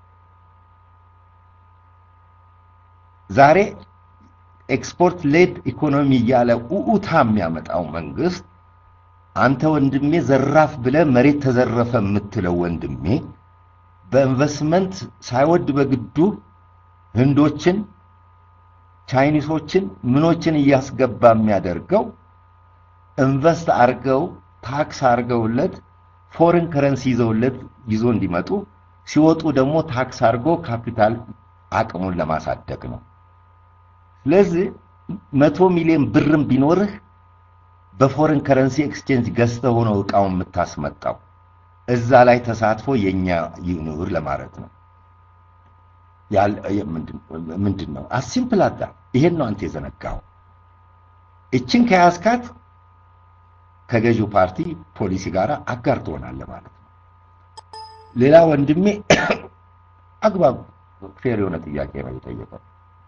ዛሬ ኤክስፖርት ሌድ ኢኮኖሚ እያለ ኡኡታ የሚያመጣው መንግስት አንተ ወንድሜ ዘራፍ ብለ መሬት ተዘረፈ የምትለው ወንድሜ በኢንቨስትመንት ሳይወድ በግዱ ህንዶችን፣ ቻይኒሶችን፣ ምኖችን እያስገባ የሚያደርገው ኢንቨስት አርገው ታክስ አርገውለት ፎሬን ከረንሲ ይዘውለት ይዞ እንዲመጡ ሲወጡ ደግሞ ታክስ አርጎ ካፒታል አቅሙን ለማሳደግ ነው። ስለዚህ መቶ ሚሊዮን ብርም ቢኖርህ በፎሬን ከረንሲ ኤክስቼንጅ ገዝተህ ሆኖ እቃውን የምታስመጣው እዛ ላይ ተሳትፎ የኛ ይኑር ለማለት ነው። ምንድን ነው አሲምፕል አዳ ይሄን ነው አንተ የዘነጋው። እችን ከያዝካት ከገዢው ፓርቲ ፖሊሲ ጋር አጋር ትሆናለህ ማለት ነው። ሌላ ወንድሜ አግባብ ፌር የሆነ ጥያቄ ነው የጠየቀው።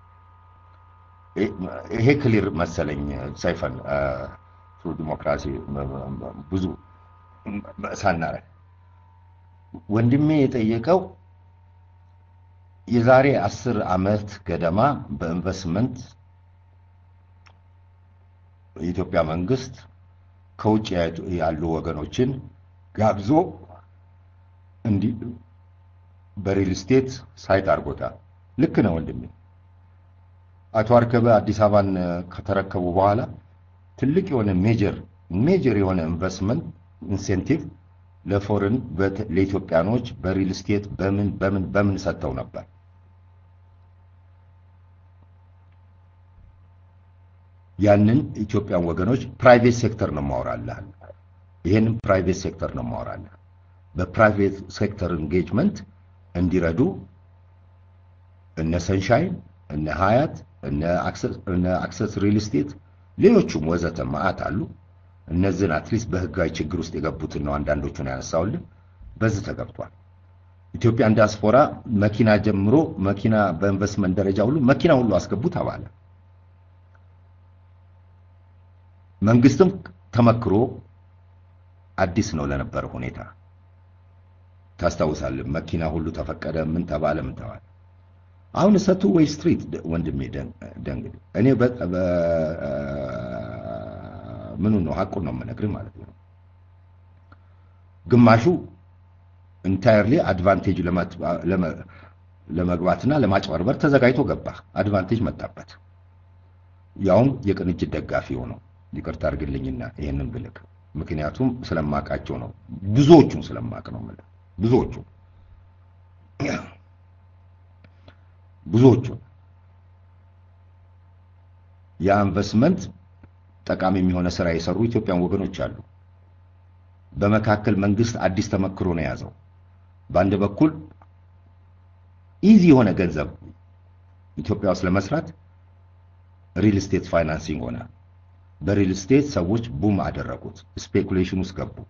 ይሄ ክሊር መሰለኝ ሰይፈን ትሩ ዲሞክራሲ ብዙ ሳናረግ ወንድሜ የጠየቀው የዛሬ አስር ዓመት ገደማ በኢንቨስትመንት የኢትዮጵያ መንግስት ከውጭ ያሉ ወገኖችን ጋብዞ እንዲህ በሪል ስቴት ሳይት አድርጎታል። ልክ ነው ወንድሜ። አቶ አርከበ አዲስ አበባን ከተረከቡ በኋላ ትልቅ የሆነ ሜጀር ሜጀር የሆነ ኢንቨስትመንት ኢንሴንቲቭ ለፎሬን ለኢትዮጵያኖች በሪል ስቴት በምን በምን በምን ሰጥተው ነበር። ያንን ኢትዮጵያን ወገኖች ፕራይቬት ሴክተር ነው ማወራለህ። ይሄንን ፕራይቬት ሴክተር ነው ማወራለህ። በፕራይቬት ሴክተር ኢንጌጅመንት እንዲረዱ እነ ሰንሻይን፣ እነ ሀያት፣ እነ አክሰስ ሪል ስቴት ሌሎቹም ወዘተ ማአት አሉ። እነዚህን አትሊስት በህጋዊ ችግር ውስጥ የገቡትን ነው አንዳንዶቹን ያነሳውልን። በዚህ ተገብቷል። ኢትዮጵያን ዲያስፖራ መኪና ጀምሮ መኪና በኢንቨስትመንት ደረጃ ሁሉ መኪና ሁሉ አስገቡ ተባለ። መንግስትም ተመክሮ አዲስ ነው ለነበረ ሁኔታ ታስታውሳለህ። መኪና ሁሉ ተፈቀደ፣ ምን ተባለ፣ ምን ተባለ። አሁን እሰቱ ወይ ስትሪት ወንድሜ ደንግድ እኔ ምኑ ነው ሀቁን ነው የምነግርህ ማለት ነው። ግማሹ ኢንታየርሊ አድቫንቴጅ ለመግባትና ለማጭበርበር ተዘጋጅቶ ገባ። አድቫንቴጅ መጣበት። ያውም የቅንጅት ደጋፊ ሆነው ይቅርታ አድርግልኝና ይሄንን ብልክ ምክንያቱም ስለማቃቸው ነው። ብዙዎቹን ስለማቅ ነው የምልህ ብዙዎቹ ብዙዎቹ ያ ኢንቨስትመንት ጠቃሚ የሚሆነ ስራ የሰሩ ኢትዮጵያን ወገኖች አሉ። በመካከል መንግስት አዲስ ተመክሮ ነው የያዘው። በአንድ በኩል ኢዚ የሆነ ገንዘብ ኢትዮጵያ ውስጥ ለመስራት ሪል ስቴት ፋይናንሲንግ ሆነ። በሪል ስቴት ሰዎች ቡም አደረጉት፣ ስፔኩሌሽን ውስጥ ገቡ።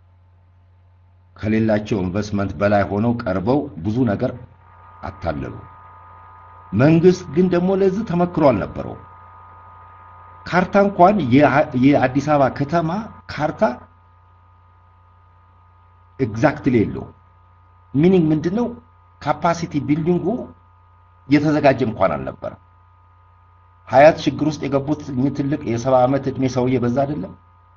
ከሌላቸው ኢንቨስትመንት በላይ ሆነው ቀርበው ብዙ ነገር አታለሉ። መንግስት ግን ደግሞ ለዚህ ተመክሮ አልነበረው። ካርታ እንኳን የአዲስ አበባ ከተማ ካርታ ኤግዛክትሊ የለው። ሚኒንግ ምንድነው? ካፓሲቲ ቢልዲንጉ የተዘጋጀ እንኳን አልነበረም። ሀያት ችግር ውስጥ የገቡት እኚህ ትልቅ የሰባ ዓመት ዕድሜ ሰውዬ በዛ አይደለም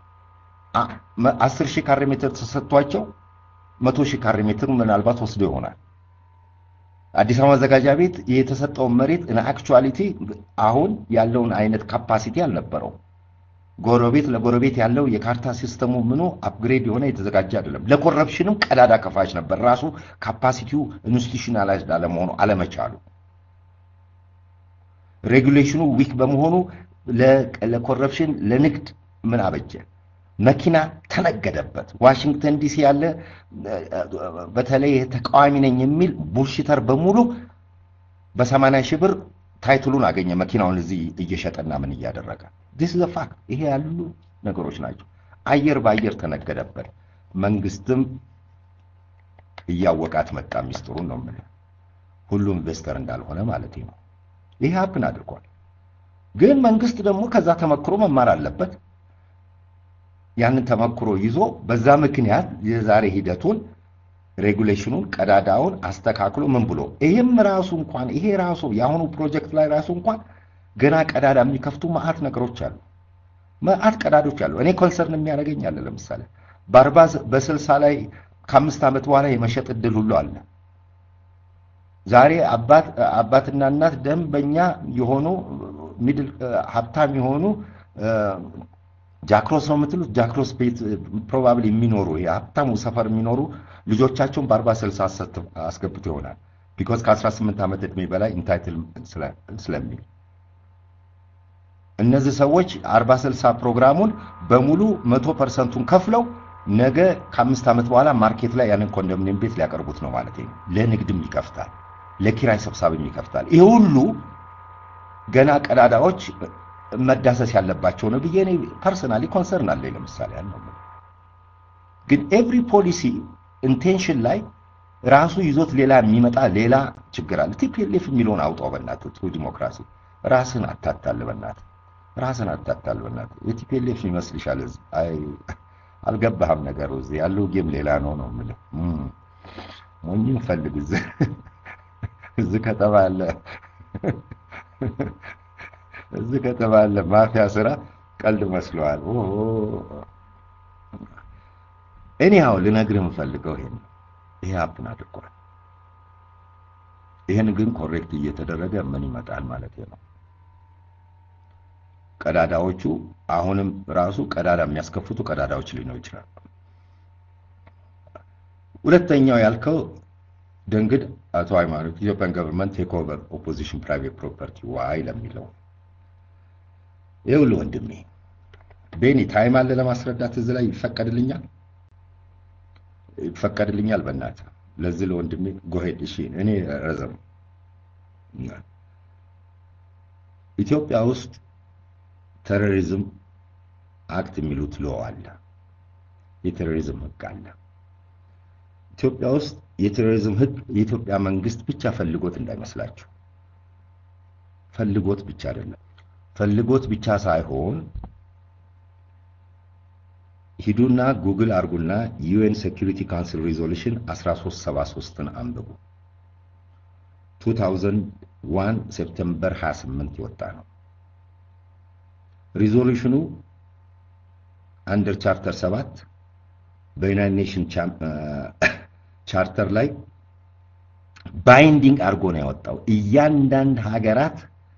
አስር ሺህ ካሬ ሜትር ተሰጥቷቸው መቶ ሺህ ካሬ ሜትር ምናልባት ወስዶ ይሆናል። አዲስ አበባ መዘጋጃ ቤት የተሰጠውን መሬት እና አክቹዋሊቲ አሁን ያለውን አይነት ካፓሲቲ አልነበረውም። ጎረቤት ለጎረቤት ያለው የካርታ ሲስተሙ ምኑ አፕግሬድ የሆነ የተዘጋጀ አይደለም። ለኮረፕሽንም ቀዳዳ ከፋች ነበር። ራሱ ካፓሲቲው ኢንስቲቱሽናላይዝድ አለመሆኑ አለመቻሉ፣ ሬጉሌሽኑ ዊክ በመሆኑ ለኮረፕሽን ለንግድ ምን አበጀ? መኪና ተነገደበት። ዋሽንግተን ዲሲ ያለ በተለይ ተቃዋሚ ነኝ የሚል ቡልሽተር በሙሉ በሰማንያ ሺህ ብር ታይትሉን አገኘ መኪናውን እዚህ እየሸጠና ምን እያደረገ ዲስ ዘ ፋክት። ይሄ ያሉ ነገሮች ናቸው። አየር በአየር ተነገደበት። መንግስትም እያወቃት መጣ። ሚስጥሩን ነው የምልህ። ሁሉ ኢንቨስተር እንዳልሆነ ማለት ነው። ይሄ ሀፕን አድርጓል። ግን መንግስት ደግሞ ከዛ ተመክሮ መማር አለበት። ያንን ተመክሮ ይዞ በዛ ምክንያት የዛሬ ሂደቱን ሬጉሌሽኑን ቀዳዳውን አስተካክሎ ምን ብሎ ይሄም ራሱ እንኳን ይሄ ራሱ የአሁኑ ፕሮጀክት ላይ ራሱ እንኳን ገና ቀዳዳ የሚከፍቱ መዓት ነገሮች አሉ። መዓት ቀዳዶች አሉ። እኔ ኮንሰርን የሚያደርገኝ አለ። ለምሳሌ በአርባ በስልሳ ላይ ከአምስት ዓመት በኋላ የመሸጥ እድል ሁሉ አለ። ዛሬ አባት አባትና እናት ደንበኛ የሆኑ ሚድል ሀብታም የሆኑ ጃክሮስ ነው የምትሉት ጃክሮስ ቤት ፕሮባብሊ የሚኖሩ ሀብታሙ ሰፈር የሚኖሩ ልጆቻቸውን በአርባ ስልሳ አስገብቶ ይሆናል ቢኮዝ ከ18 ዓመት ዕድሜ በላይ ኢንታይትል ስለሚል እነዚህ ሰዎች አርባ ስልሳ ፕሮግራሙን በሙሉ መቶ ፐርሰንቱን ከፍለው ነገ ከአምስት ዓመት በኋላ ማርኬት ላይ ያንን ኮንዶሚኒየም ቤት ሊያቀርቡት ነው ማለት ነው። ለንግድም ይከፍታል፣ ለኪራይ ሰብሳቢም ይከፍታል። ይሄ ሁሉ ገና ቀዳዳዎች መዳሰስ ያለባቸው ነው ብዬ እኔ ፐርሰናሊ ኮንሰርን አለኝ። ለምሳሌ ያለው ግን ኤቭሪ ፖሊሲ ኢንቴንሽን ላይ ራሱ ይዞት ሌላ የሚመጣ ሌላ ችግር አለ። ቲፒኤልኤፍ የሚለውን አውጣው በእናትህ ትሩ ዲሞክራሲ ራስን አታታል በእናትህ ራስን አታታል በእናትህ የቲፒኤልኤፍ ይመስልሻል? አይ አልገባህም ነገሩ። እዚህ ያለው ጌም ሌላ ነው ነው የምልህ። ሞኝም ፈልግ እዚህ እዚህ ከተባለ እዚህ ከተባለ ማፊያ ስራ ቀልድ መስለዋል። እኔ ያው ልነግርህ የምፈልገው ይሄን ይሄ ሀፕን አድርጓል። ይሄን ግን ኮሬክት እየተደረገ ምን ይመጣል ማለት ነው። ቀዳዳዎቹ አሁንም ራሱ ቀዳዳ የሚያስከፍቱ ቀዳዳዎች ሊኖሩ ይችላል። ሁለተኛው ያልከው ደንግድ አቶ ሃይማኖት ኢትዮጵያን ገቨርንመንት ቴክ ኦቨር ኦፖዚሽን ፕራይቬት ፕሮፐርቲ ዋይ ለሚለው ይኸውልህ ወንድሜ ቤኒ ታይም አለ ለማስረዳት እዚህ ላይ ይፈቀድልኛል ይፈቀድልኛል በእናትህ ለዚህ ለወንድሜ ጎሄድ እሺ እኔ ረዘም ኢትዮጵያ ውስጥ ቴሮሪዝም አክት የሚሉት ሎ አለ የቴሮሪዝም ህግ አለ ኢትዮጵያ ውስጥ የቴሮሪዝም ህግ የኢትዮጵያ መንግስት ብቻ ፈልጎት እንዳይመስላችሁ ፈልጎት ብቻ አይደለም ፈልጎት ብቻ ሳይሆን ሂዱና ጉግል አርጉና ዩኤን ሴኩሪቲ ካውንስል ሪዞሉሽን 1373ን አንብቡ 2001 ሴፕቴምበር 28 የወጣ ነው ሪዞሉሽኑ አንደር ቻርተር 7 በዩናይትድ ኔሽን ቻርተር ላይ ባይንዲንግ አድርጎ ነው ያወጣው እያንዳንድ ሀገራት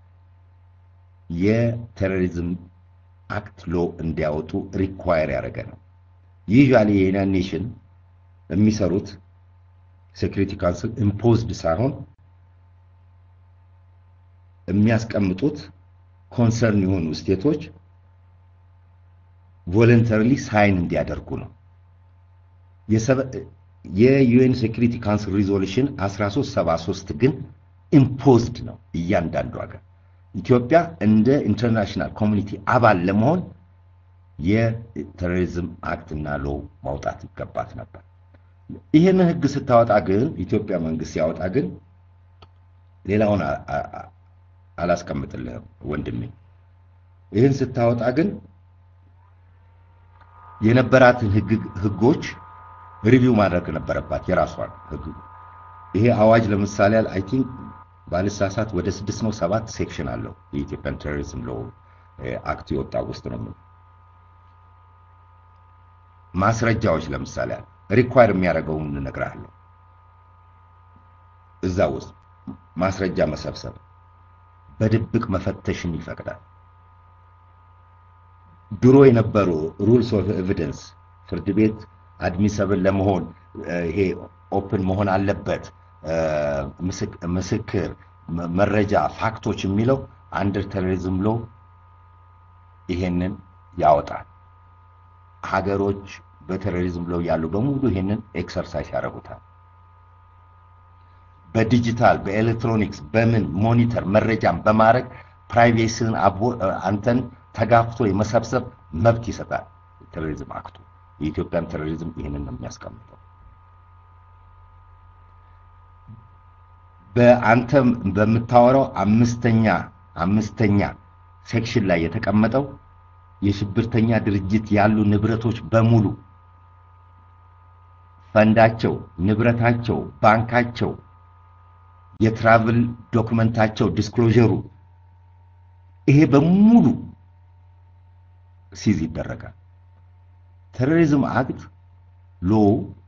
የቴሮሪዝም አክት ሎ እንዲያወጡ ሪኳየር ያደረገ ነው። ዩዥዋሊ የዩናይትድ ኔሽን የሚሰሩት ሴኩሪቲ ካውንስል ኢምፖዝድ ሳይሆን የሚያስቀምጡት ኮንሰርን የሆኑ ስቴቶች ቮለንተሪሊ ሳይን እንዲያደርጉ ነው። የዩኤን ሴኩሪቲ ካውንስል ሪዞሉሽን 1373 ግን ኢምፖዝድ ነው እያንዳንዱ ሀገር ኢትዮጵያ እንደ ኢንተርናሽናል ኮሚኒቲ አባል ለመሆን የቴሮሪዝም አክትና ሎ ማውጣት ይገባት ነበር። ይህን ህግ ስታወጣ ግን ኢትዮጵያ መንግስት ሲያወጣ ግን ሌላውን አላስቀምጥልህም ወንድሜ። ይህን ስታወጣ ግን የነበራትን ህጎች ሪቪው ማድረግ ነበረባት የራሷን ህግ። ይሄ አዋጅ ለምሳሌ አይ ቲንክ ባልሳሳት ወደ ስድስት ነው ሰባት ሴክሽን አለው የኢትዮጵያን ቴሮሪዝም ሎ አክት የወጣ ውስጥ ነው። ማስረጃዎች ለምሳሌ ሪኳየር የሚያደርገውን እነግርሃለሁ። እዛ ውስጥ ማስረጃ መሰብሰብ፣ በድብቅ መፈተሽን ይፈቅዳል። ድሮ የነበሩ ሩልስ ኦፍ ኤቪደንስ ፍርድ ቤት አድሚሰብል ለመሆን ይሄ ኦፕን መሆን አለበት ምስክር፣ መረጃ፣ ፋክቶች የሚለው አንደር ቴሮሪዝም ሎ ይሄንን ያወጣል። ሀገሮች በቴሮሪዝም ሎ ያሉ በሙሉ ይሄንን ኤክሰርሳይዝ ያደርጉታል። በዲጂታል በኤሌክትሮኒክስ በምን ሞኒተር መረጃን በማድረግ ፕራይቬሲን አንተን ተጋፍቶ የመሰብሰብ መብት ይሰጣል ቴሮሪዝም አክቱ። የኢትዮጵያን ቴሮሪዝም ይህንን ነው የሚያስቀምጠው። በአንተ በምታወራው አምስተኛ አምስተኛ ሴክሽን ላይ የተቀመጠው የሽብርተኛ ድርጅት ያሉ ንብረቶች በሙሉ ፈንዳቸው፣ ንብረታቸው፣ ባንካቸው፣ የትራቭል ዶክመንታቸው፣ ዲስክሎዥሩ ይሄ በሙሉ ሲዝ ይደረጋል። ቴሮሪዝም አክት ሎ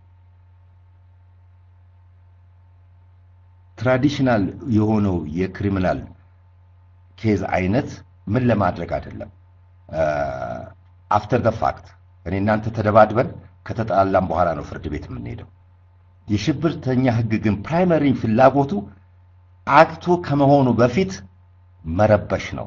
ትራዲሽናል የሆነው የክሪሚናል ኬዝ አይነት ምን ለማድረግ አይደለም። አፍተር ደ ፋክት እኔ እናንተ ተደባድበን ከተጣላም በኋላ ነው ፍርድ ቤት የምንሄደው። የሽብርተኛ ህግ ግን ፕራይመሪ ፍላጎቱ አክቱ ከመሆኑ በፊት መረበሽ ነው።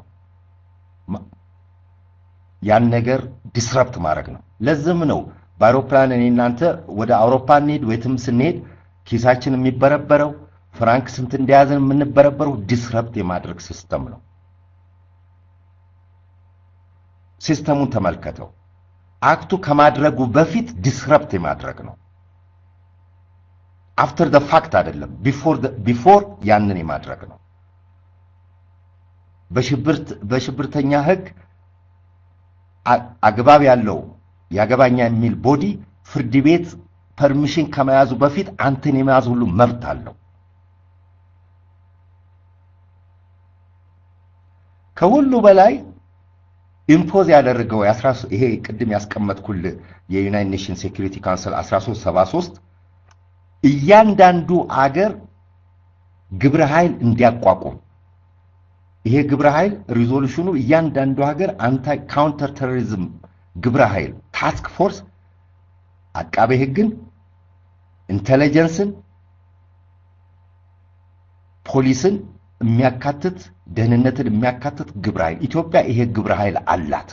ያን ነገር ዲስረፕት ማድረግ ነው። ለዝም ነው በአውሮፕላን እኔ እናንተ ወደ አውሮፓ እንሄድ ወይትም ስንሄድ ኪሳችን የሚበረበረው ፍራንክ ስንት እንደያዘን የምንበረበረው ዲስረፕት የማድረግ ሲስተም ነው። ሲስተሙን ተመልከተው። አክቱ ከማድረጉ በፊት ዲስረፕት የማድረግ ነው። አፍተር ደ ፋክት አይደለም፣ ቢፎር ያንን የማድረግ ነው። በሽብርተኛ ህግ አግባብ ያለው ያገባኛ የሚል ቦዲ ፍርድ ቤት ፐርሚሽን ከመያዙ በፊት አንተን የመያዝ ሁሉ መብት አለው። ከሁሉ በላይ ኢምፖዝ ያደረገው ይሄ ቅድም ያስቀመጥኩል የዩናይት ኔሽን ሴኩሪቲ ካውንስል 1373 እያንዳንዱ አገር ግብረ ኃይል እንዲያቋቁም ይሄ ግብረ ኃይል ሪዞሉሽኑ እያንዳንዱ ሀገር አንታይ ካውንተር ቴሮሪዝም ግብረ ኃይል ታስክ ፎርስ አቃቤ ህግን፣ ኢንቴሊጀንስን፣ ፖሊስን የሚያካትት ደህንነትን የሚያካትት ግብረ ኃይል ኢትዮጵያ ይሄ ግብረ ኃይል አላት።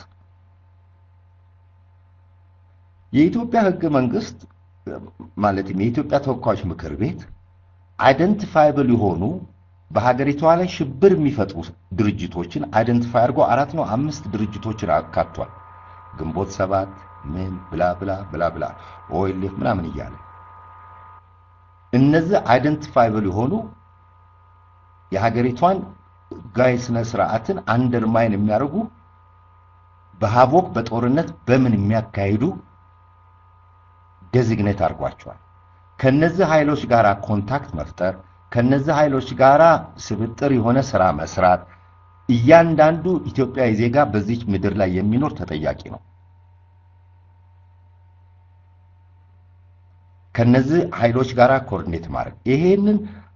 የኢትዮጵያ ህገ መንግስት ማለትም የኢትዮጵያ ተወካዮች ምክር ቤት አይደንቲፋይብል የሆኑ በሀገሪቷ ላይ ሽብር የሚፈጥሩ ድርጅቶችን አይደንቲፋይ አድርጎ አራት ነው አምስት ድርጅቶችን አካቷል። ግንቦት ሰባት ምን ብላ ብላ ብላ ብላ ኦኤልኤፍ ምናምን እያለ እነዚህ አይደንቲፋይብል የሆኑ የሀገሪቷን ህጋዊ ስነ ስርዓትን አንደርማይን የሚያደርጉ በሀቦክ በጦርነት በምን የሚያካሂዱ ዴዚግኔት አድርጓቸዋል። ከነዚህ ኃይሎች ጋር ኮንታክት መፍጠር ከነዚህ ኃይሎች ጋር ስብጥር የሆነ ስራ መስራት እያንዳንዱ ኢትዮጵያዊ ዜጋ በዚች ምድር ላይ የሚኖር ተጠያቂ ነው። ከነዚህ ኃይሎች ጋር ኮኦርዲኔት ማድረግ ይሄንን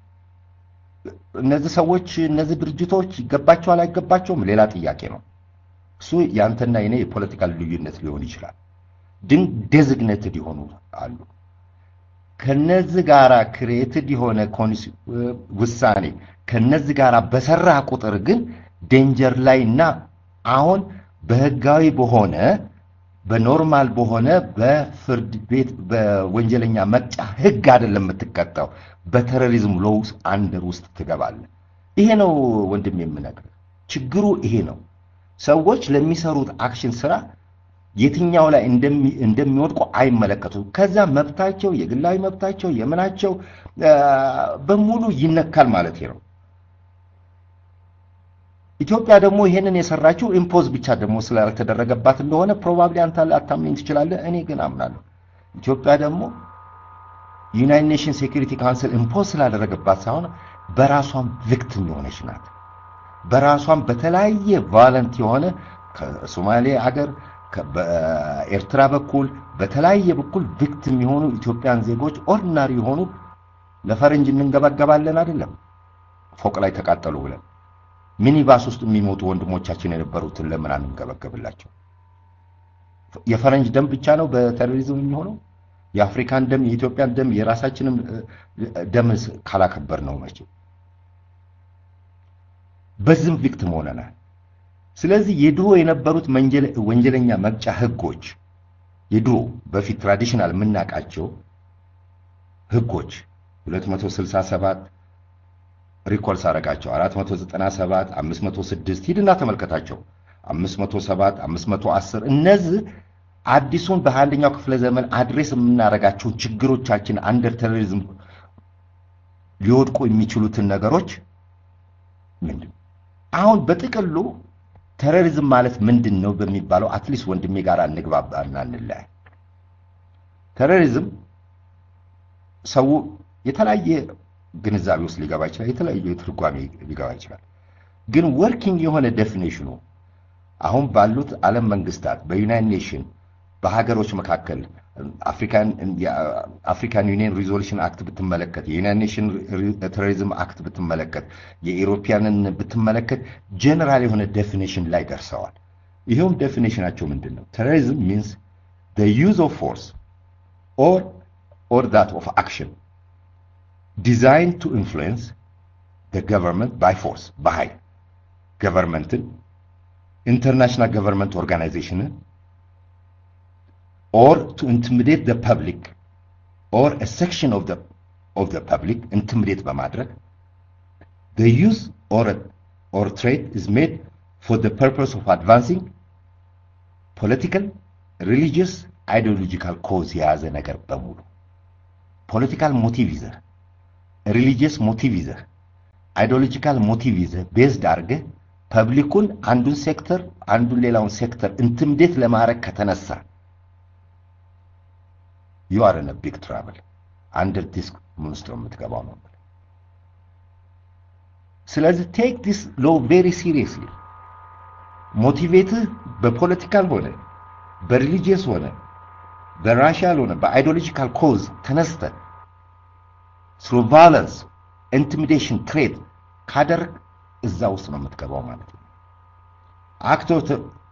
እነዚህ ሰዎች እነዚህ ድርጅቶች ይገባቸዋል አይገባቸውም ሌላ ጥያቄ ነው። እሱ ያንተና የኔ የፖለቲካል ልዩነት ሊሆን ይችላል። ግን ዴዚግኔትድ የሆኑ አሉ። ከነዚህ ጋራ ክሬትድ የሆነ ውሳኔ ከነዚህ ጋራ በሰራ ቁጥር ግን ዴንጀር ላይ እና አሁን በህጋዊ በሆነ በኖርማል በሆነ በፍርድ ቤት በወንጀለኛ መቅጫ ህግ አይደለም የምትቀጣው፣ በቴሮሪዝም ሎውስ አንደር ውስጥ ትገባለህ። ይሄ ነው ወንድም የምነግርህ። ችግሩ ይሄ ነው። ሰዎች ለሚሰሩት አክሽን ስራ የትኛው ላይ እንደሚወድቁ አይመለከቱም። ከዛ መብታቸው የግላዊ መብታቸው የምናቸው በሙሉ ይነካል ማለት ነው። ኢትዮጵያ ደግሞ ይሄንን የሰራችው ኢምፖዝ ብቻ ደግሞ ስላልተደረገባት እንደሆነ ፕሮባብሊ አንተ አታምኝ ትችላለህ። እኔ ግን አምናለሁ። ኢትዮጵያ ደግሞ ዩናይት ኔሽን ሴኩሪቲ ካውንስል ኢምፖዝ ስላደረገባት ሳይሆን በራሷም ቪክቲም የሆነች ናት። በራሷም በተለያየ ቫለንት የሆነ ከሶማሌ አገር በኤርትራ በኩል በተለያየ በኩል ቪክቲም የሆኑ ኢትዮጵያን ዜጎች ኦርዲናሪ የሆኑ ለፈረንጅ እንንገባገባለን አይደለም ፎቅ ላይ ተቃጠሉ ብለን ሚኒባስ ውስጥ የሚሞቱ ወንድሞቻችን የነበሩትን ለምን አንንገበገብላቸው? የፈረንጅ ደም ብቻ ነው በቴሮሪዝም የሚሆነው? የአፍሪካን ደም፣ የኢትዮጵያን ደም፣ የራሳችንም ደም ካላከበር ነው መቼ በዝም ቪክቲም ሆነናል። ስለዚህ የድሮ የነበሩት ወንጀለኛ መቅጫ ህጎች የድሮ በፊት ትራዲሽናል የምናውቃቸው ህጎች 267 ሪኮል ሳረጋቸው 497 506 ሂድና ተመልከታቸው 507 510 እነዚህ አዲሱን በአንደኛው ክፍለ ዘመን አድሬስ የምናደርጋቸውን ችግሮቻችን አንደር ቴሮሪዝም ሊወድቁ የሚችሉትን ነገሮች ምንድን አሁን በጥቅሉ ቴሮሪዝም ማለት ምንድን ነው በሚባለው አትሊስት ወንድሜ ጋር እንግባባና እንለያይ። ቴሮሪዝም ሰው የተለያየ ግንዛቤ ውስጥ ሊገባ ይችላል፣ የተለያየ ትርጓሜ ሊገባ ይችላል። ግን ወርኪንግ የሆነ ዴፊኔሽኑ አሁን ባሉት ዓለም መንግስታት በዩናይት ኔሽን በሀገሮች መካከል አፍሪካን ዩኒየን ሪዞሉሽን አክት ብትመለከት የዩናይት ኔሽን ቴሮሪዝም አክት ብትመለከት የኢሮፒያንን ብትመለከት ጀነራል የሆነ ዴፊኔሽን ላይ ደርሰዋል። ይኸውም ዴፊኔሽናቸው ምንድን ነው? ቴሮሪዝም ሚንስ the use of force or or that of action designed to influence the government by force በኃይል ገቨርንመንትን ኢንተርናሽናል ገቨርንመንት ኦርጋናይዜሽንን or to intimidate the public or a section of the of the public intimidate በማድረግ the use or or trade is made for the purpose of advancing political religious ideological cause የያዘ ነገር በሙሉ ፖለቲካል ሞቲቭ ይዘህ ሪሊጂየስ ሞቲቭ ይዘህ አይዲዮሎጂካል ሞቲቭ ይዘህ ቤዝድ አድርገህ ፐብሊኩን አንዱን ሴክተር አንዱን ሌላውን ሴክተር ኢንትምዴት ለማድረግ ከተነሳ ዩ አር ኢን ቢግ ትራብል አንደር ዲስ ምን ውስጥ ነው የምትገባው ነው። ስለዚህ ቴክ ዲስ ሎ ቬሪ ሲሪየስሊ። ሞቲቬትህ በፖለቲካል ሆነ በሪሊጂየስ ሆነ በራሽያል ሆነ በአይዲዮሎጂካል ኮዝ ተነስተ ስሩ ቫለንስ ኢንቲሚዴሽን ትሬድ ካደረግ እዛ ውስጥ ነው የምትገባው ማለት ነው። አክቶር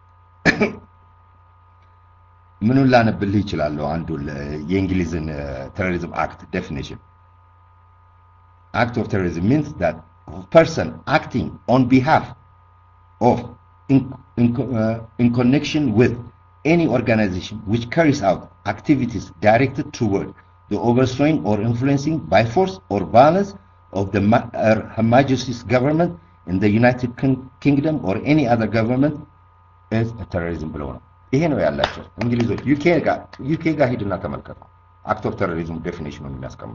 ምኑን ላነብልህ ይችላለሁ? አንዱ የእንግሊዝን ቴሮሪዝም አክት ዴፊኒሽን አክት ኦፍ ቴሮሪዝም ሚንስ ዳት ፐርሰን አክቲንግ ኦን ቢሃፍ ኦፍ ኢን ኮኔክሽን ዊዝ any organization which carries out activities directed toward the overthrowing or influencing by force or violence of the Ma- uh, Her Majesty's government in the United King- Kingdom or any other government is a terrorism ብለው ነው። ይሄ ነው ያላቸው እንግሊዞች። ዩኬ ጋር ዩኬ ጋር ሂድና ተመልከቱ። አክት ኦፍ ቴሮሪዝም ዴፊኒሽኑን የሚያስቀምጡ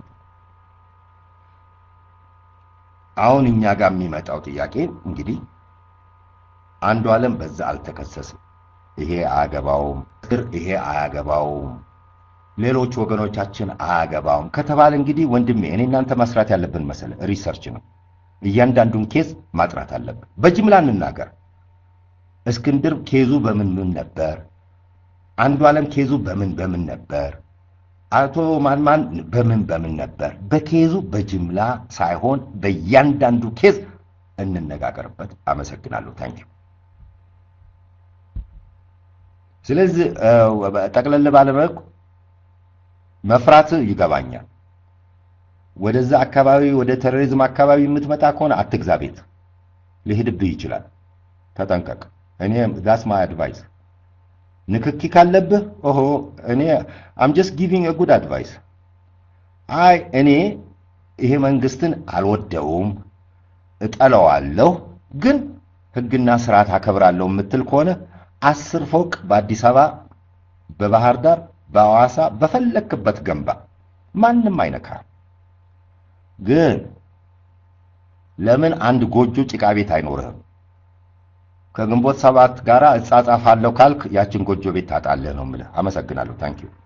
አሁን እኛ ጋር የሚመጣው ጥያቄ እንግዲህ አንዱ ዓለም በዛ አልተከሰስም ይሄ አያገባውም፣ ይሄ አያገባውም፣ ሌሎች ወገኖቻችን አያገባውም ከተባለ እንግዲህ ወንድሜ እኔ እናንተ መስራት ያለብን መሰለ ሪሰርች ነው። እያንዳንዱን ኬዝ ማጥራት አለብን። በጅምላ እንናገር። እስክንድር ኬዙ በምን ምን ነበር? አንዱ ዓለም ኬዙ በምን በምን ነበር? አቶ ማንማን በምን በምን ነበር? በኬዙ በጅምላ ሳይሆን በእያንዳንዱ ኬዝ እንነጋገርበት። አመሰግናለሁ። ታንኪዩ ስለዚህ ጠቅለል ባለመልኩ መፍራት ይገባኛል። ወደዛ አካባቢ ወደ ቴሮሪዝም አካባቢ የምትመጣ ከሆነ አትግዛ ቤት ሊሄድብህ ይችላል። ተጠንቀቅ። እኔ ዳስ ማይ አድቫይስ። ንክኪ ካለብህ ኦሆ እኔ አም ጀስት ጊቪንግ አ ጉድ አድቫይስ። አይ እኔ ይሄ መንግስትን አልወደውም፣ እጠለዋለሁ፣ ግን ህግና ስርዓት አከብራለሁ የምትል ከሆነ አስር ፎቅ በአዲስ አበባ በባህር ዳር በሐዋሳ በፈለክበት ገንባ፣ ማንም አይነካ። ግን ለምን አንድ ጎጆ ጭቃ ቤት አይኖርህም? ከግንቦት ሰባት ጋራ እጻጻፋለሁ ካልክ ያችን ጎጆ ቤት ታጣለህ ነው የምልህ። አመሰግናለሁ። ታንክ ዩ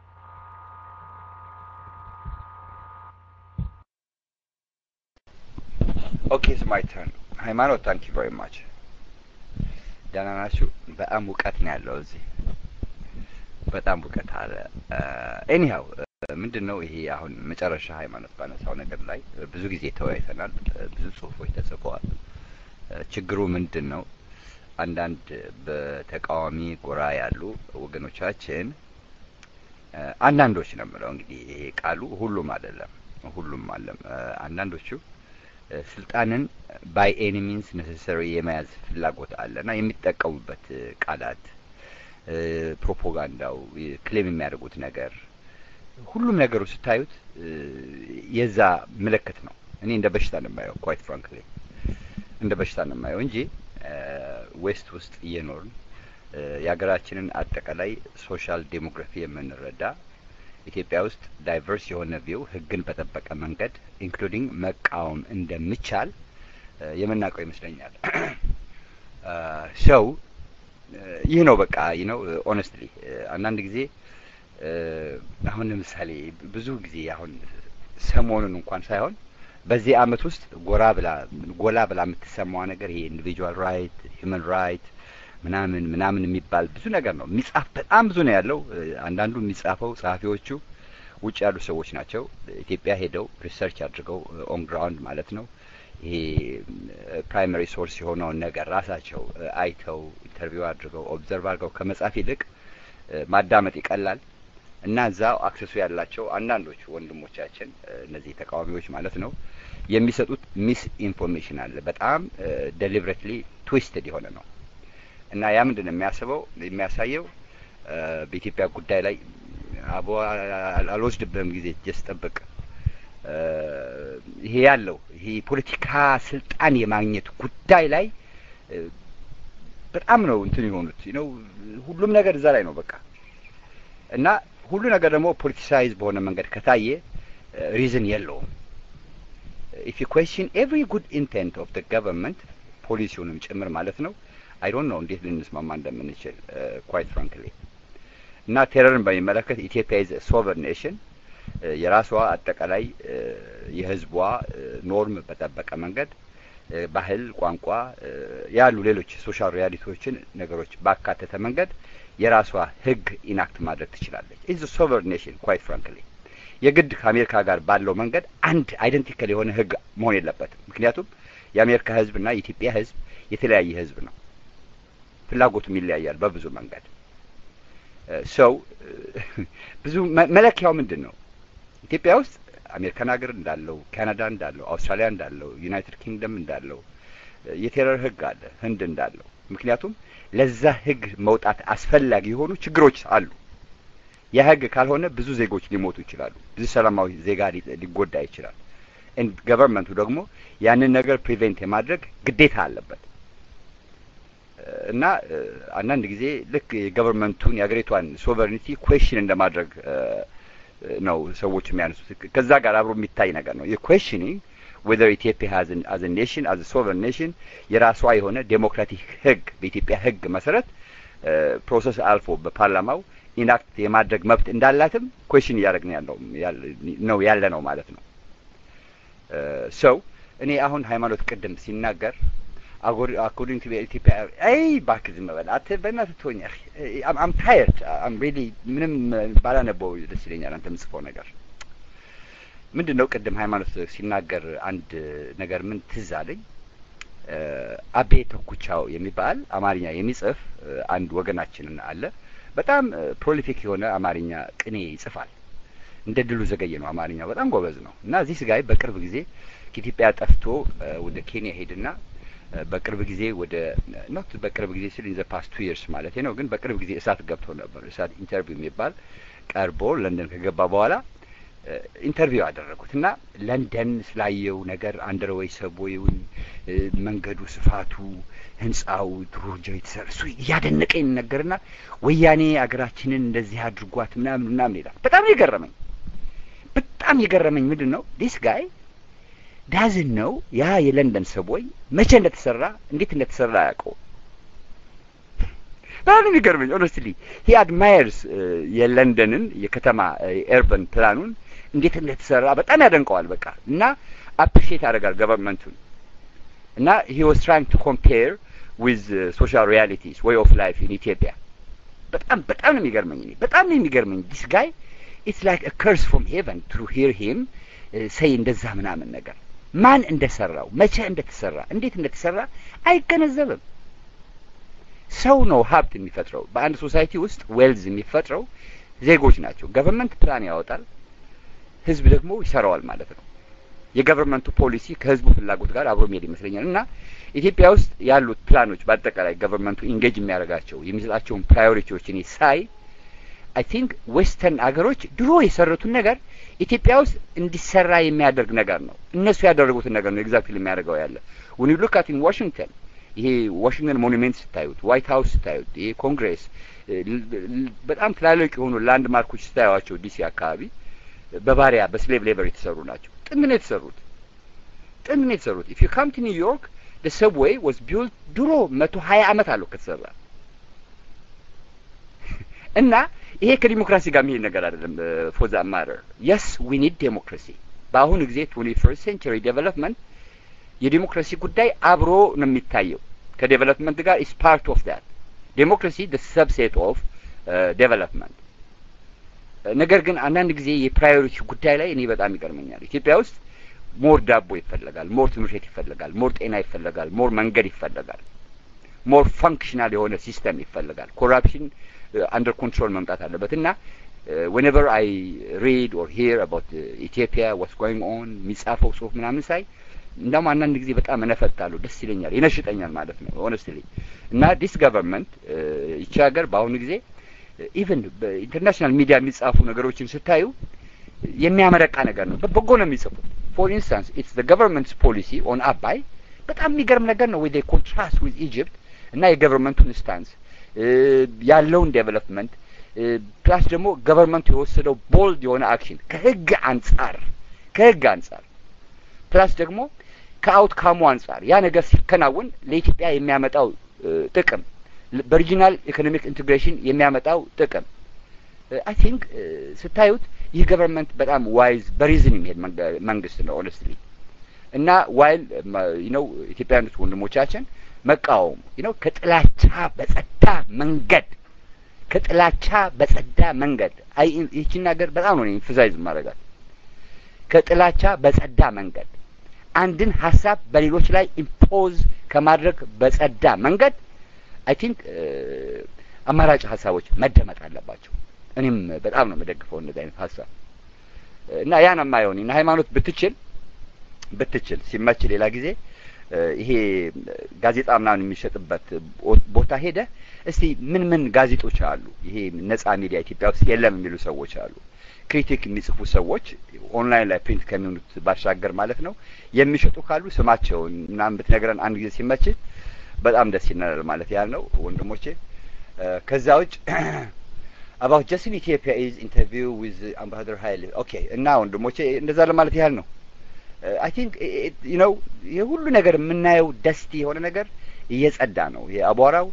ኦኬ ኢትስ ማይ ተርን ሃይማኖት ታንክ ዩ ቨሪ ማች ደህና ናችሁ? በጣም ሙቀት ነው ያለው እዚህ፣ በጣም ሙቀት አለ። ኤኒሃው ምንድን ነው ይሄ አሁን መጨረሻ ሃይማኖት ባነሳው ነገር ላይ ብዙ ጊዜ ተወያይተናል። ብዙ ጽሁፎች ተጽፈዋል። ችግሩ ምንድን ነው? አንዳንድ በተቃዋሚ ጎራ ያሉ ወገኖቻችን አንዳንዶች ነው የምለው እንግዲህ ይሄ ቃሉ ሁሉም አይደለም፣ ሁሉም አለም አንዳንዶቹ ስልጣንን ባይ ኤኒ ሚንስ ነሰሰሪ የመያዝ ፍላጎት አለ እና የሚጠቀሙበት ቃላት፣ ፕሮፓጋንዳው፣ ክሌም የሚያደርጉት ነገር ሁሉም ነገሩ ስታዩት የዛ ምልክት ነው። እኔ እንደ በሽታ ነው የማየው፣ ኳይት ፍራንክሊ እንደ በሽታ ነው የማየው እንጂ ዌስት ውስጥ እየኖርን የሀገራችንን አጠቃላይ ሶሻል ዴሞግራፊ የምንረዳ ኢትዮጵያ ውስጥ ዳይቨርስ የሆነ ቪው ህግን በጠበቀ መንገድ ኢንክሉዲንግ መቃወም እንደሚቻል የምናውቀው ይመስለኛል። ሰው ይህ ነው በቃ ይህ ነው ኦነስትሊ አንዳንድ ጊዜ አሁን ለምሳሌ ብዙ ጊዜ አሁን ሰሞኑን እንኳን ሳይሆን በዚህ አመት ውስጥ ጎራ ብላ ጎላ ብላ የምትሰማዋ ነገር ይሄ ኢንዲቪጁዋል ራይት ሂውመን ራይት ምናምን ምናምን የሚባል ብዙ ነገር ነው የሚጻፍ በጣም ብዙ ነው ያለው። አንዳንዱ የሚጻፈው ጸሐፊዎቹ ውጭ ያሉ ሰዎች ናቸው። ኢትዮጵያ ሄደው ሪሰርች አድርገው ኦን ግራውንድ ማለት ነው ይሄ ፕራይመሪ ሶርስ የሆነውን ነገር ራሳቸው አይተው ኢንተርቪው አድርገው ኦብዘርቭ አድርገው ከመጻፍ ይልቅ ማዳመጥ ይቀላል እና እዛው አክሰሱ ያላቸው አንዳንዶቹ ወንድሞቻችን እነዚህ ተቃዋሚዎች ማለት ነው የሚሰጡት ሚስ ኢንፎርሜሽን አለ። በጣም ዴሊብሬትሊ ትዊስትድ የሆነ ነው እና ያ ምንድን ነው የሚያስበው የሚያሳየው በኢትዮጵያ ጉዳይ ላይ አቦ አልወስድብህም ጊዜ ጀስ ጠብቅ ይሄ ያለው ይሄ ፖለቲካ ስልጣን የማግኘት ጉዳይ ላይ በጣም ነው እንትን የሆኑት ነው። ሁሉም ነገር እዛ ላይ ነው በቃ እና ሁሉ ነገር ደግሞ ፖለቲሳይዝ በሆነ መንገድ ከታየ ሪዝን የለውም። ኢፍ ዩ ኩዌስችን ኤቭሪ ጉድ ኢንቴንት ኦፍ ደ ገቨርንመንት ፖሊሲውንም ጭምር ማለት ነው አይ ዶንት ኖ እንዴት ልንስማማ እንደምንችል ኳይት ፍራንክሊ እና ቴረርን በሚመለከት ኢትዮጵያ ኢዝ ሶቨርን ኔሽን የራሷ አጠቃላይ የህዝቧ ኖርም በጠበቀ መንገድ ባህል፣ ቋንቋ ያሉ ሌሎች ሶሻል ሪያሊቲዎችን ነገሮች ባካተተ መንገድ የራሷ ህግ ኢናክት ማድረግ ትችላለች። ኢዝ ሶቨርን ኔሽን ኳይት ፍራንክሊ የግድ ከአሜሪካ ጋር ባለው መንገድ አንድ አይደንቲካል የሆነ ህግ መሆን የለበትም። ምክንያቱም የአሜሪካ ህዝብና የኢትዮጵያ ህዝብ የተለያየ ህዝብ ነው። ፍላጎቱም ይለያያል በብዙ መንገድ ሰው ብዙ መለኪያው ምንድን ነው? ኢትዮጵያ ውስጥ አሜሪካን ሀገር እንዳለው፣ ካናዳ እንዳለው፣ አውስትራሊያ እንዳለው፣ ዩናይትድ ኪንግደም እንዳለው የቴረር ህግ አለ፣ ህንድ እንዳለው። ምክንያቱም ለዛ ህግ መውጣት አስፈላጊ የሆኑ ችግሮች አሉ። ያ ህግ ካልሆነ ብዙ ዜጎች ሊሞቱ ይችላሉ። ብዙ ሰላማዊ ዜጋ ሊጎዳ ይችላል። ገቨርንመንቱ ደግሞ ያንን ነገር ፕሪቬንት የማድረግ ግዴታ አለበት። እና አንዳንድ ጊዜ ልክ የገቨርንመንቱን የሀገሪቷን ሶቨሬኒቲ ኩዌሽን እንደማድረግ ነው ሰዎች የሚያነሱት። ከዛ ጋር አብሮ የሚታይ ነገር ነው የኩዌሽኒንግ ዌዘር ኢትዮጵያ አዝ ኔሽን አዝ ሶቨርን ኔሽን የራሷ የሆነ ዴሞክራቲክ ህግ በኢትዮጵያ ህግ መሰረት ፕሮሰስ አልፎ በፓርላማው ኢናክት የማድረግ መብት እንዳላትም ኩዌሽን እያደረግን ያለው ነው ያለ ነው ማለት ነው። ሰው እኔ አሁን ሃይማኖት ቅድም ሲናገር አኮርዲንግ ቱ ኢትዮጵያ አይ እባክህ ዝም በል አንተ በእናትህ ትሆኛ አም ታየርድ አም ሪሊ ምንም ባላነበው ደስ ይለኛል። አንተ የምጽፈው ነገር ምንድን ነው? ቅድም ሃይማኖት ሲናገር አንድ ነገር ምን ትዝ አለኝ። አቤ ተኩቻው የሚባል አማርኛ የሚጽፍ አንድ ወገናችንን አለ። በጣም ፕሮሊፊክ የሆነ አማርኛ ቅኔ ይጽፋል። እንደ ድሉ ዘገየ ነው። አማርኛው በጣም ጎበዝ ነው እና እዚህ ስጋይ በቅርብ ጊዜ ከኢትዮጵያ ጠፍቶ ወደ ኬንያ ሄድና በቅርብ ጊዜ ወደ ኖት በቅርብ ጊዜ ስል ኢን ዘ ፓስት ቱ ይርስ ማለት ነው። ግን በቅርብ ጊዜ እሳት ገብቶ ነበር። እሳት ኢንተርቪው የሚባል ቀርቦ ለንደን ከገባ በኋላ ኢንተርቪው አደረጉት እና ለንደን ስላየው ነገር አንደርዌይ ሰቦይውን፣ መንገዱ፣ ስፋቱ፣ ህንጻው ድሮ ጀ የተሰራ እሱ እያደነቀኝ ነገርና ወያኔ አገራችንን እንደዚህ አድርጓት ምናምን ምናምን ይላል። በጣም የገረመኝ በጣም የገረመኝ ምንድን ነው ዲስ ጋይ ዳዝን ነው ያ የለንደን ሰቦይ መቼ እንደተሰራ እንዴት እንደተሰራ ያውቀው። በጣም የሚገርመኝ ኦነስትሊ ሂ አድማየርስ የለንደንን የከተማ ኤርበን ፕላኑን እንዴት እንደተሰራ በጣም ያደንቀዋል። በቃ እና አፕሪሺየት ያደርጋል ገቨርንመንቱን እና ሂ ዋዝ ትራይንግ ቱ ኮምፔር ዊዝ ሶሻል ሪያሊቲስ ዌይ ኦፍ ላይፍ ኢን ኢትዮጵያ። በጣም በጣም ነው የሚገርመኝ እኔ በጣም ነው የሚገርመኝ ዲስ ጋይ ኢትስ ላይክ አ ከርስ ፍሮም ሄቨን ቱ ሂር ሂም ሰይ እንደዛ ምናምን ነገር ማን እንደሰራው መቼ እንደተሰራ እንዴት እንደተሰራ አይገነዘብም። ሰው ነው ሀብት የሚፈጥረው። በአንድ ሶሳይቲ ውስጥ ዌልዝ የሚፈጥረው ዜጎች ናቸው። ገቨርንመንት ፕላን ያወጣል፣ ህዝብ ደግሞ ይሰራዋል ማለት ነው። የገቨርንመንቱ ፖሊሲ ከህዝቡ ፍላጎት ጋር አብሮ የሚሄድ ይመስለኛል እና ኢትዮጵያ ውስጥ ያሉት ፕላኖች በአጠቃላይ ገቨርንመንቱ ኢንጌጅ የሚያደርጋቸው የሚሰጣቸውን ፕራዮሪቲዎች እኔ ሳይ አይ ቲንክ ዌስተርን አገሮች ድሮ የሰሩትን ነገር ኢትዮጵያ ውስጥ እንዲሰራ የሚያደርግ ነገር ነው። እነሱ ያደረጉትን ነገር ነው ኤግዛክትሊ የሚያደርገው ያለ when you look at in Washington ይሄ ዋሽንግተን ሞኑሜንት ስታዩት፣ ዋይት ሀውስ ስታዩት፣ ይሄ ኮንግሬስ በጣም ትላልቅ የሆኑ ላንድ ማርኮች ስታዩዋቸው ዲሲ አካባቢ በባሪያ በስሌቭ ሌበር የተሰሩ ናቸው። ጥንት ነው የተሰሩት። ጥንት ነው የተሰሩት። ኢፍ ዩ ካም ቱ ኒውዮርክ the subway was built ድሮ መቶ ሀያ አመት አለው ከተሰራ እና ይሄ ከዲሞክራሲ ጋር የሚሄድ ነገር አይደለም። ፎር ዛት ማተር የስ ዊ ኒድ ዴሞክራሲ። በአሁኑ ጊዜ ትዌንቲ ፈርስት ሴንቸሪ ዴቨሎፕመንት የዲሞክራሲ ጉዳይ አብሮ ነው የሚታየው ከዴቨሎፕመንት ጋር ኢስ ፓርት ኦፍ ዳት ዴሞክራሲ ደ ሰብሴት ኦፍ ዴቨሎፕመንት። ነገር ግን አንዳንድ ጊዜ የፕራዮሪቲ ጉዳይ ላይ እኔ በጣም ይገርመኛል። ኢትዮጵያ ውስጥ ሞር ዳቦ ይፈለጋል፣ ሞር ትምህርት ቤት ይፈለጋል፣ ሞር ጤና ይፈለጋል፣ ሞር መንገድ ይፈለጋል፣ ሞር ፈንክሽናል የሆነ ሲስተም ይፈለጋል። ኮራፕሽን አንደር ኮንትሮል መምጣት አለበት እና ዌኔቨር አይ ሪድ ኦር ሂር አባውት ኢትዮጵያ ዋትስ ጎይንግ ኦን የሚጻፈው ጽሁፍ ምናምን ሳይ እንዳውም አንዳንድ ጊዜ በጣም እነፈታለሁ፣ ደስ ይለኛል፣ ይነሽጠኛል ማለት ነው ሆነስትሊ እና ዲስ ገቨርንመንት ይቺ ሀገር በአሁኑ ጊዜ ኢቨን በኢንተርናሽናል ሚዲያ የሚጻፉ ነገሮችን ስታዩ የሚያመረቃ ነገር ነው። በጎ ነው የሚጽፉት። ፎር ኢንስታንስ ኢትስ ዘ ገቨርንመንትስ ፖሊሲ ኦን አባይ በጣም የሚገርም ነገር ነው። ወይ ኮንትራስት ዊዝ ኢጅፕት እና የገቨርንመንቱን ስታንስ ያለውን ዴቨሎፕመንት ፕላስ ደግሞ ገቨርንመንቱ የወሰደው ቦልድ የሆነ አክሽን ከህግ አንጻር ከህግ አንጻር ፕላስ ደግሞ ከአውትካሙ አንጻር ያ ነገር ሲከናወን ለኢትዮጵያ የሚያመጣው ጥቅም በሪጂናል ኢኮኖሚክ ኢንቴግሬሽን የሚያመጣው ጥቅም አይ ቲንክ ስታዩት ይህ ገቨርንመንት በጣም ዋይዝ በሪዝን የሚሄድ መንግስት ነው ኦነስትሊ እና ዋይል ነው ኢትዮጵያውያኖች ወንድሞቻችን መቃወሙ ነው ከጥላቻ በጸዳ መንገድ ከጥላቻ በጸዳ መንገድ አይ ይህችን ነገር በጣም ነው ኢንፈሳይዝ ማድረጋት ከጥላቻ በጸዳ መንገድ አንድን ሀሳብ በሌሎች ላይ ኢምፖዝ ከማድረግ በጸዳ መንገድ አይ ቲንክ አማራጭ ሀሳቦች መደመጥ አለባቸው። እኔም በጣም ነው የምደግፈው እንደዚህ አይነት ሀሳብ እና ያን የማየውን እና ሃይማኖት ብትችል ብትችል ሲመች ሌላ ጊዜ ይሄ ጋዜጣ ምናምን የሚሸጥበት ቦታ ሄደ እስቲ ምን ምን ጋዜጦች አሉ፣ ይሄ ነጻ ሚዲያ ኢትዮጵያ ውስጥ የለም የሚሉ ሰዎች አሉ። ክሪቲክ የሚጽፉ ሰዎች ኦንላይን ላይ ፕሪንት ከሚሆኑት ባሻገር ማለት ነው የሚሸጡ ካሉ ስማቸውን ምናምን ብትነግረን አንድ ጊዜ ሲመች በጣም ደስ ይለናል ማለት ያህል ነው ወንድሞቼ። ከዛ ውጭ አባውት ጀስት ኢን ኢትዮጵያ ኢዝ ኢንተርቪው ዊዝ አምባሳደር ሀይል ኦኬ። እና ወንድሞቼ እንደዛ ለማለት ያህል ነው። አይ ቲንክ ዩ ነው የሁሉ ነገር የምናየው ደስቲ የሆነ ነገር እየጸዳ ነው። ይሄ አቧራው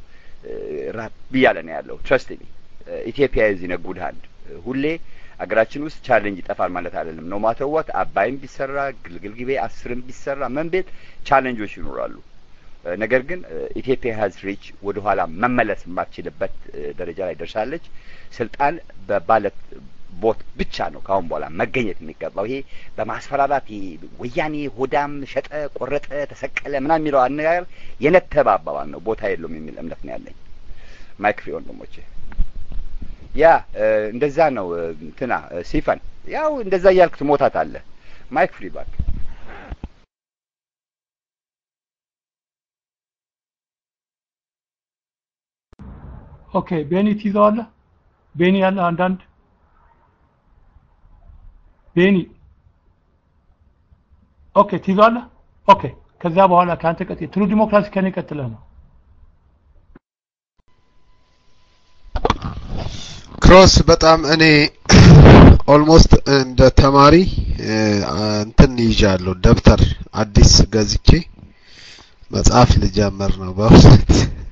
ራብ እያለ ነው ያለው። ትረስት ሚ ኢትዮጵያ ኢዝ ኢን ጉድ ሃንድ። ሁሌ አገራችን ውስጥ ቻሌንጅ ይጠፋል ማለት አይደለም። ነው ማተዋት አባይም ቢሰራ ግልግል ጊቤ አስርም ቢሰራ ምን ቤት ቻሌንጆች ይኖራሉ። ነገር ግን ኢትዮጵያ ሀዝ ሪች ወደ ኋላ መመለስ የማትችልበት ደረጃ ላይ ደርሳለች። ስልጣን በባለት ቦት ብቻ ነው ከአሁን በኋላ መገኘት የሚገባው። ይሄ በማስፈራራት ወያኔ ሆዳም ሸጠ፣ ቆረጠ፣ ተሰቀለ ምናምን የሚለው አነጋገር የነተበ አባባል ነው፣ ቦታ የለውም የሚል እምነት ነው ያለኝ። ማይክ ፍሪ ወንድሞቼ፣ ያ እንደዛ ነው። እንትና ሲፈን ያው እንደዛ እያልክ ትሞታት አለ። ማይክ ፍሪ ባክ ኦኬ ቤኒ ትይዘዋለህ? ቤኒ ያለ አንዳንድ ቤኒ ኦኬ ትይዘዋለህ? ኦኬ ከዚያ በኋላ ከአንተ ቀጥዬ ትሩ ዲሞክራሲ ከኔ ቀጥለህ ነው። ክሮስ በጣም እኔ ኦልሞስት እንደ ተማሪ እንትን ይዣለሁ ደብተር አዲስ ገዝቼ መጽሐፍ ልጀምር ነው በእውነት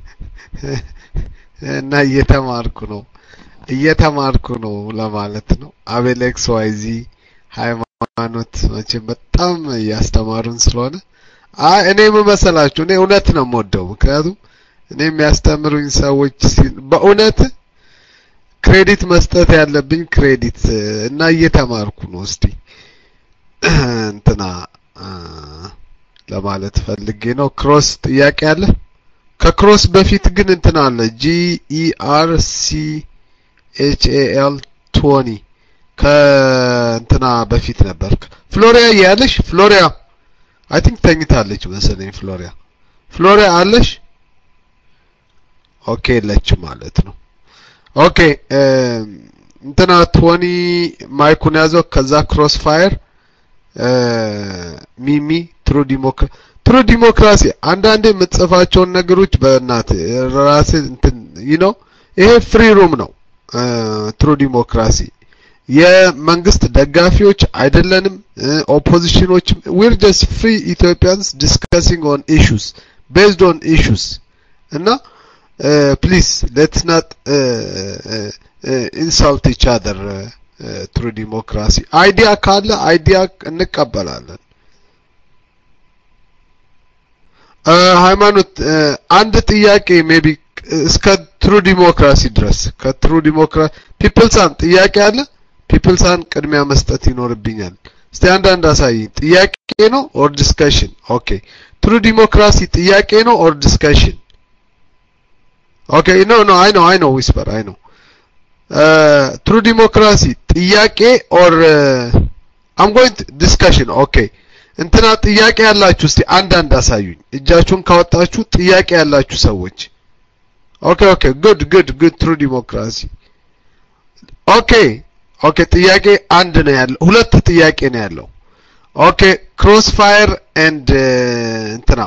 እና እየተማርኩ ነው እየተማርኩ ነው ለማለት ነው። አቤሌክስ ዋይዚ ሃይማኖት መቼም በጣም እያስተማሩን ስለሆነ አይ እኔ የምመሰላችሁ እኔ እውነት ነው የምወደው። ምክንያቱም እኔ የሚያስተምሩኝ ሰዎች በእውነት ክሬዲት መስጠት ያለብኝ ክሬዲት እና እየተማርኩ ነው። እስቲ እንትና ለማለት ፈልጌ ነው። ክሮስ ጥያቄ አለ? ከክሮስ በፊት ግን እንትን አለ ጂ ኢ አር ሲ ኤች ኤ ኤል ቶኒ ከእንትና በፊት ነበር። ፍሎሪያ እያለሽ ፍሎሪያ አይ ቲንክ ተኝታለች መሰለኝ። ፍሎሪያ ፍሎሪያ አለሽ? ኦኬ የለችም ማለት ነው። ኦኬ እንትና ቶኒ ማይኩን ያዘው። ከዛ ክሮስ ፋየር ሚሚ ትሩ ዲሞክራ ትሩ ዲሞክራሲ አንዳንዴ የምትጽፋቸውን ነገሮች በእናት ራስ እንትን ነው ይሄ ፍሪ ሩም ነው ትሩ ዲሞክራሲ የመንግስት ደጋፊዎች አይደለንም ኦፖዚሽኖች ዊር ጀስት ፍሪ ኢትዮጵያንስ ዲስከሲንግ ኦን ኢሹስ ቤዝድ ኦን ኢሹስ እና ፕሊዝ ሌትስ ናት ኢንሳልት ኢች አደር ትሩ ዲሞክራሲ አይዲያ ካለ አይዲያ እንቀበላለን ሃይማኖት አንድ ጥያቄ ሜቢ እስከ ትሩ ዲሞክራሲ ድረስ ከትሩ ዲሞክራሲ ፒፕልሳን ጥያቄ አለ ፒፕልሳን ቅድሚያ መስጠት ይኖርብኛል እስቲ አንዳንድ አሳይኝ ጥያቄ ነው ኦር ዲስከሽን ኦኬ ትሩ ዲሞክራሲ ጥያቄ ነው ኦር ዲስከሽን ኦኬ ኖ ኖ አይ ኖ አይ ኖ ዊስፐር አይ ኖ ትሩ ዲሞክራሲ ጥያቄ ኦር አም ጎይንግ ዲስከሽን ኦኬ እንትና ጥያቄ ያላችሁ እስቲ አንዳንድ አሳዩኝ እጃችሁን ካወጣችሁ ጥያቄ ያላችሁ ሰዎች ኦኬ ኦኬ ጉድ ጉድ ጉድ ትሩ ዲሞክራሲ ኦኬ ኦኬ ጥያቄ አንድ ነው ያለው ሁለት ጥያቄ ነው ያለው ኦኬ ክሮስ ፋየር ኤንድ እንትና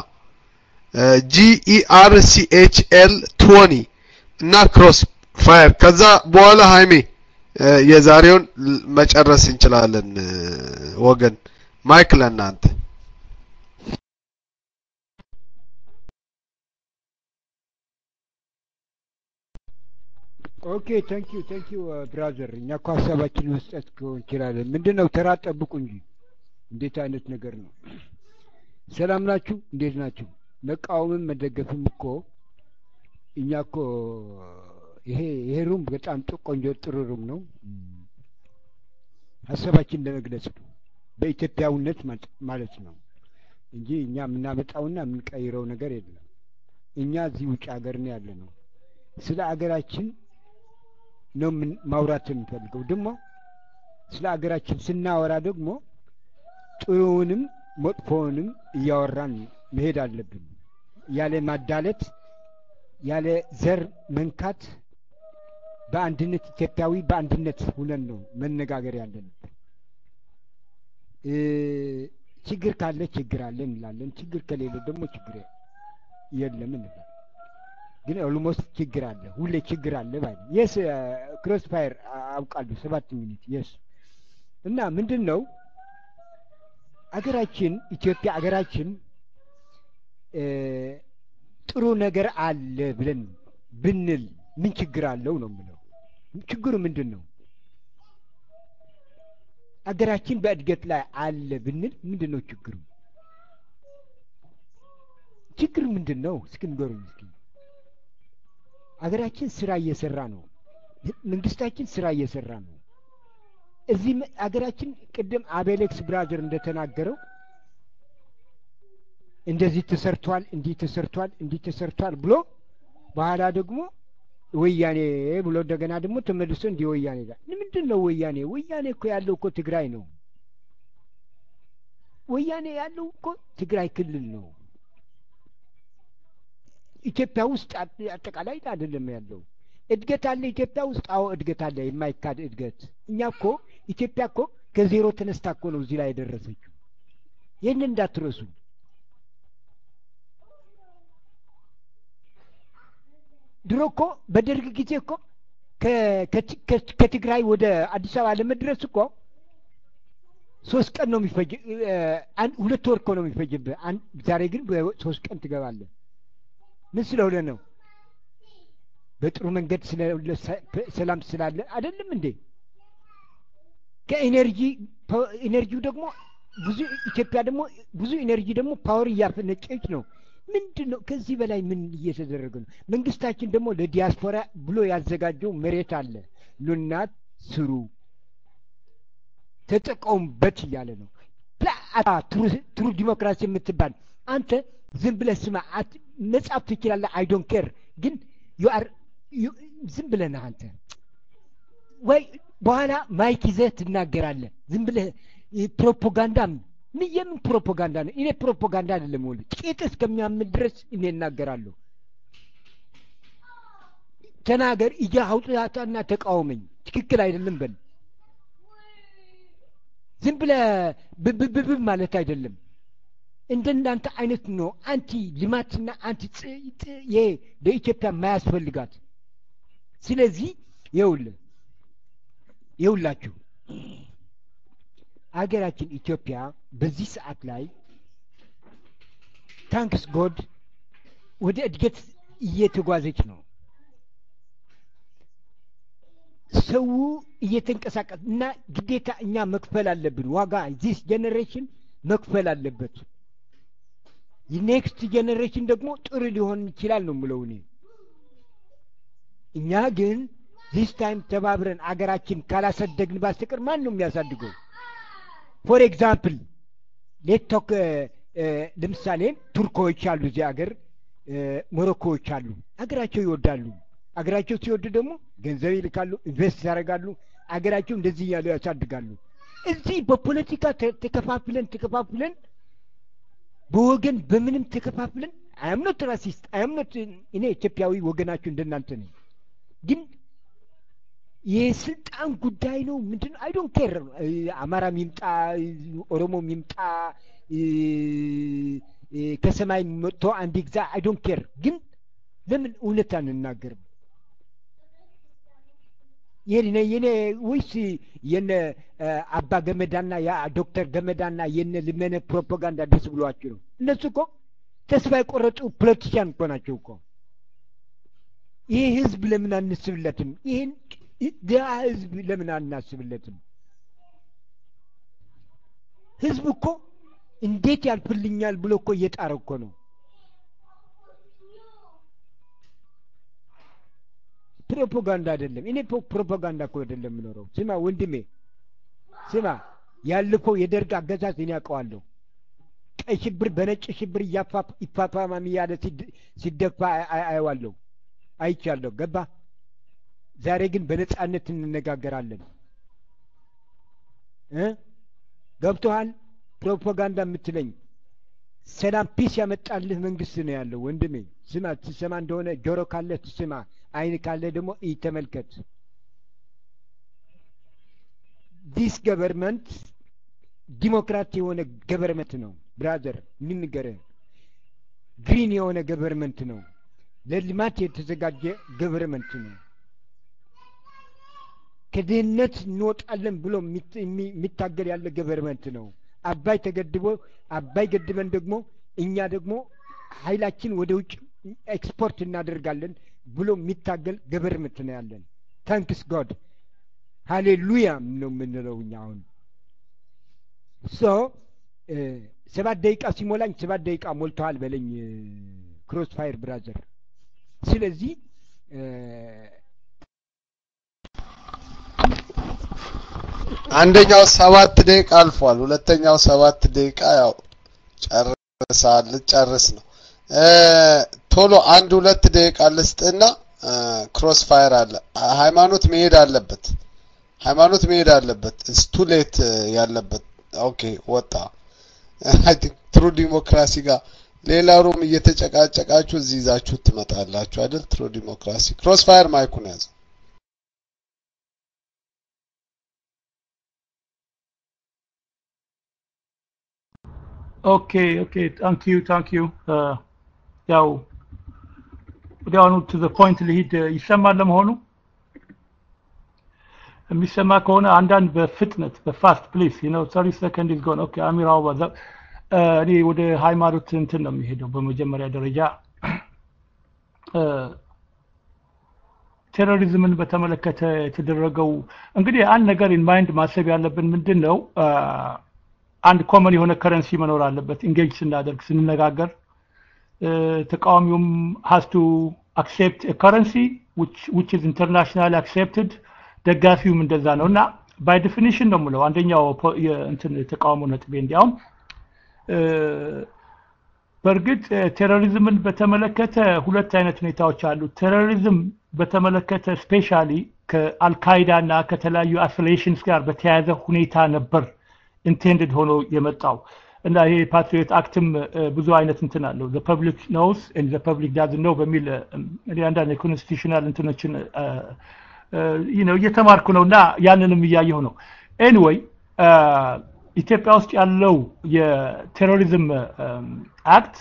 ጂኢአር ሲኤችኤል ቶኒ እና ክሮስ ፋየር ከዛ በኋላ ሃይሜ የዛሬውን መጨረስ እንችላለን ወገን ማይክ ለእናንተ ኦኬ ታንክ ዩ ታንክ ዩ ብራዘር እኛ እኮ ሀሳባችን መስጠት እንችላለን ምንድን ነው ተራ ጠብቁ እንጂ እንዴት አይነት ነገር ነው ሰላም ናችሁ እንዴት ናችሁ መቃወምም መደገፍም እኮ እኛ እኮ ይሄ ይሄ ሩም በጣም ቆንጆ ጥሩ ሩም ነው ሀሳባችን ለመግለጽ ነው በኢትዮጵያዊነት ማለት ነው እንጂ እኛ የምናመጣውና የምንቀይረው ነገር የለም እኛ እዚህ ውጭ ሀገር ነው ያለ ነው ስለ አገራችን ነው ማውራት የምንፈልገው ደግሞ ስለ አገራችን ስናወራ ደግሞ ጥሩውንም መጥፎውንም እያወራን መሄድ አለብን ያለ ማዳለት ያለ ዘር መንካት በአንድነት ኢትዮጵያዊ በአንድነት ሁነን ነው መነጋገር ያለብን ችግር ካለ ችግር አለ እንላለን ችግር ከሌለ ደግሞ ችግር የለም እንላለን ግን ኦልሞስት ችግር አለ ሁሌ ችግር አለ ባይ የስ ክሮስ ፋየር አውቃለሁ ሰባት ሚኒት የስ እና ምንድን ነው አገራችን ኢትዮጵያ አገራችን ጥሩ ነገር አለ ብለን ብንል ምን ችግር አለው ነው የምለው ችግሩ ምንድን ነው አገራችን በእድገት ላይ አለ ብንል ምንድን ነው ችግሩ ችግሩ ምንድን ነው እስኪ ንገሩኝ እስኪ አገራችን ስራ እየሰራ ነው መንግስታችን ስራ እየሰራ ነው እዚህ አገራችን ቅድም አቤሌክስ ብራዘር እንደተናገረው እንደዚህ ተሰርቷል እንዲህ ተሰርቷል እንዲህ ተሰርቷል ብሎ በኋላ ደግሞ ወያኔ ብሎ እንደገና ደግሞ ተመልሶ እንዲህ ወያኔ ጋር ምንድን ነው ወያኔ ወያኔ እኮ ያለው እኮ ትግራይ ነው ወያኔ ያለው እኮ ትግራይ ክልል ነው ኢትዮጵያ ውስጥ አጠቃላይ አይደለም ያለው እድገት አለ ኢትዮጵያ ውስጥ አዎ እድገት አለ የማይካድ እድገት እኛ እኮ ኢትዮጵያ እኮ ከዜሮ ተነስታ እኮ ነው እዚህ ላይ የደረሰችው ይህንን እንዳትረሱ ድሮ እኮ በደርግ ጊዜ እኮ ከትግራይ ወደ አዲስ አበባ ለመድረስ እኮ ሶስት ቀን ነው የሚፈጅ ሁለት ወር እኮ ነው የሚፈጅብህ ዛሬ ግን ሶስት ቀን ትገባለህ ምን ስለሆነ ነው በጥሩ መንገድ ሰላም ስላለ አይደለም እንዴ ከኤነርጂ ኤነርጂው ደግሞ ብዙ ኢትዮጵያ ደግሞ ብዙ ኤነርጂ ደግሞ ፓወር እያፈነጨች ነው ምንድን ነው ከዚህ በላይ ምን እየተደረገ ነው መንግስታችን ደግሞ ለዲያስፖራ ብሎ ያዘጋጀው መሬት አለ ኑና ስሩ ተጠቀሙበት እያለ ነው ትሩ ዲሞክራሲ የምትባል አንተ ዝም ብለህ ስማ መጻፍ ትችላለህ አይ ዶንት ኬር ግን ዩአር ዝም ብለህ ነህ አንተ ወይ በኋላ ማይክ ይዘህ ትናገራለህ ዝም ብለህ ፕሮፓጋንዳም ምን የምን ፕሮፓጋንዳ ነው እኔ ፕሮፓጋንዳ አይደለም ወል ቂጥ እስከሚያምን ድረስ እኔ እናገራለሁ ተናገር እያ አውጥታና ተቃወመኝ ትክክል አይደለም በል ዝም ብለህ ብብብብ ማለት አይደለም እንደናንተ አይነት ነው አንቲ ልማትና አንቲ ይሄ ለኢትዮጵያ የማያስፈልጋት። ስለዚህ ይኸውልህ ይኸውላችሁ አገራችን ኢትዮጵያ በዚህ ሰዓት ላይ ታንክስ ጎድ ወደ እድገት እየተጓዘች ነው። ሰው እየተንቀሳቀስ እና ግዴታ እኛ መክፈል አለብን ዋጋ ዚስ ጀኔሬሽን መክፈል አለበት። ኔክስት ጀኔሬሽን ደግሞ ጥሩ ሊሆን ይችላል ነው የምለው እኔ። እኛ ግን ዚስ ታይም ተባብረን አገራችን ካላሰደግን ባስተቀር ማን ነው የሚያሳድገው? ፎር ኤግዛምፕል ሌቶክ ለምሳሌ ቱርኮች አሉ እዚህ ሀገር፣ ሞሮኮዎች አሉ። አገራቸው ይወዳሉ። አገራቸው ሲወዱ ደግሞ ገንዘብ ይልካሉ፣ ኢንቨስት ያደርጋሉ። አገራቸው እንደዚህ እያሉ ያሳድጋሉ። እዚህ በፖለቲካ ተከፋፍለን ተከፋፍለን በወገን በምንም ተከፋፍለን አያምኖት ራሲስት አያምኖት እኔ ኢትዮጵያዊ ወገናችሁ እንደናንተ ነኝ። ግን የስልጣን ጉዳይ ነው። ምንድን ነው? አይ ዶንት ኬር አማራም ይምጣ ኦሮሞም ይምጣ ከሰማይ መጥቶ አንድ ግዛ አይ ዶንት ኬር። ግን ለምን እውነት አንናገርም? የኔ የኔ ወይስ የነ አባ ገመዳና ዶክተር ገመዳና የነ ልመነ ፕሮፓጋንዳ ደስ ብሏችሁ ነው? እነሱ እኮ ተስፋ የቆረጡ ፖለቲሽያን እኮ ናቸው እኮ። ይህ ህዝብ ለምን አንስብለትም? ይህን ድሀ ህዝብ ለምን አናስብለትም? ህዝብ እኮ እንዴት ያልፍልኛል ብሎ እኮ እየጣረ እኮ ነው። ፕሮፓጋንዳ አይደለም። እኔ ፕሮፓጋንዳ እኮ አይደለም የምኖረው። ስማ ወንድሜ፣ ስማ ያለፈው የደርግ አገዛዝ እኔ አውቀዋለሁ። ቀይ ሽብር በነጭ ሽብር ይፋፋማም እያለ ሲደፋ አየዋለሁ፣ አይቻለሁ። ገባ? ዛሬ ግን በነጻነት እንነጋገራለን እ ገብቶሃል? ፕሮፓጋንዳ የምትለኝ ሰላም ፒስ ያመጣልህ መንግስት ነው ያለው ወንድሜ። ስማ፣ ትሰማ እንደሆነ ጆሮ ካለ ትስማ፣ አይን ካለ ደግሞ ይ ተመልከት። ዲስ ገቨርንመንት ዲሞክራት የሆነ ገቨርንመንት ነው ብራዘር፣ እንንገርህ። ግሪን የሆነ ገቨርንመንት ነው። ለልማት የተዘጋጀ ገቨርንመንት ነው። ከድህነት እንወጣለን ብሎ የሚታገል ያለ ገቨርንመንት ነው። አባይ ተገድቦ አባይ ገድበን ደግሞ እኛ ደግሞ ኃይላችን ወደ ውጭ ኤክስፖርት እናደርጋለን ብሎ የሚታገል ገቨርንመንት ነው ያለን። ታንክስ ጎድ ሃሌሉያ ነው የምንለው እኛ አሁን ሶ ሰባት ደቂቃ ሲሞላኝ ሰባት ደቂቃ ሞልተዋል በለኝ ክሮስ ፋየር ብራዘር። ስለዚህ አንደኛው ሰባት ደቂቃ አልፏል። ሁለተኛው ሰባት ደቂቃ ያው ጨርሳል ልጨርስ ነው። ቶሎ አንድ ሁለት ደቂቃ ልስጥና ክሮስ ፋየር አለ። ሃይማኖት መሄድ አለበት። ሃይማኖት መሄድ አለበት። ስቱ ሌት ያለበት ኦኬ ወጣ። አይ ቲንክ ትሩ ዲሞክራሲ ጋር ሌላ ሩም እየተጨቃጨቃችሁ እዚህ ይዛችሁ ትመጣላችሁ አይደል? ትሩ ዲሞክራሲ ክሮስ ፋየር ማይኩን ያዘ። ኦኬ ኦኬ ታንክ ዩ ታንክ ዩ ያው ወዲያውኑ ቱ ዘ ፖይንት ልሂድ ይሰማል ለመሆኑ የሚሰማ ከሆነ አንዳንድ በፍጥነት በፋስት ፕሊስ ዩ ኖ 30 ሰከንድ ኢዝ ጎን ኦኬ አሚር አው ባዛ እኔ ወደ ሃይማኖት እንትን ነው የሚሄደው በመጀመሪያ ደረጃ ቴሮሪዝምን በተመለከተ የተደረገው እንግዲህ አንድ ነገር ኢን ማይንድ ማሰብ ያለብን ምንድን ነው አንድ ኮመን የሆነ ከረንሲ መኖር አለበት ኢንጌጅ ስናደርግ ስንነጋገር ተቃዋሚውም has to accept a currency which which is internationally accepted ደጋፊውም እንደዛ ነው እና ባይ ዴፊኒሽን ነው የምለው አንደኛው እንትን ተቃውሞ ነጥቤ እንዲያውም በእርግጥ ቴሮሪዝምን በተመለከተ ሁለት አይነት ሁኔታዎች አሉ ቴሮሪዝም በተመለከተ ስፔሻሊ ከአልካይዳ እና ከተለያዩ አፊሊዬሽንስ ጋር በተያያዘ ሁኔታ ነበር ኢንቴንድድ ሆኖ የመጣው እና ይሄ ፓትሪዮት አክትም ብዙ አይነት እንትን አለው ዘ ፐብሊክ ኖውስ ኤንድ ዘ ፐብሊክ ዳዝን ኖው በሚል እኔ አንዳንድ የኮንስቲቱሽናል እንትኖችን ነው እየተማርኩ ነው እና ያንንም እያየሁ ነው ኤኒዌይ ኢትዮጵያ ውስጥ ያለው የቴሮሪዝም አክት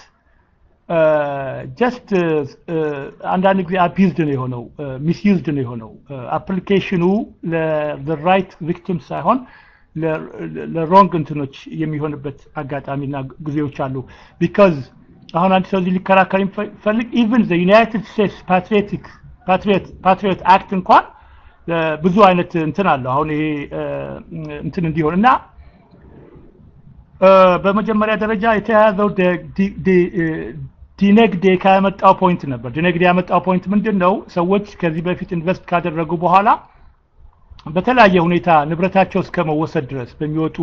ጀስት አንዳንድ ጊዜ አቢዝድ ነው የሆነው ሚስዩዝድ ነው የሆነው አፕሊኬሽኑ ለራይት ቪክቲም ሳይሆን ለሮንግ እንትኖች የሚሆንበት አጋጣሚና ጊዜዎች አሉ ቢካዝ አሁን አንድ ሰው እዚህ ሊከራከር የሚፈልግ ኢቭን ዩናይትድ ስቴትስ ፓትሪዮቲክ ፓትሪዮት አክት እንኳን ብዙ አይነት እንትን አለው አሁን ይሄ እንትን እንዲሆን እና በመጀመሪያ ደረጃ የተያያዘው ዲነግዴ ካመጣው ፖይንት ነበር ዲነግዴ ያመጣው ፖይንት ምንድን ነው ሰዎች ከዚህ በፊት ኢንቨስት ካደረጉ በኋላ በተለያየ ሁኔታ ንብረታቸው እስከ መወሰድ ድረስ በሚወጡ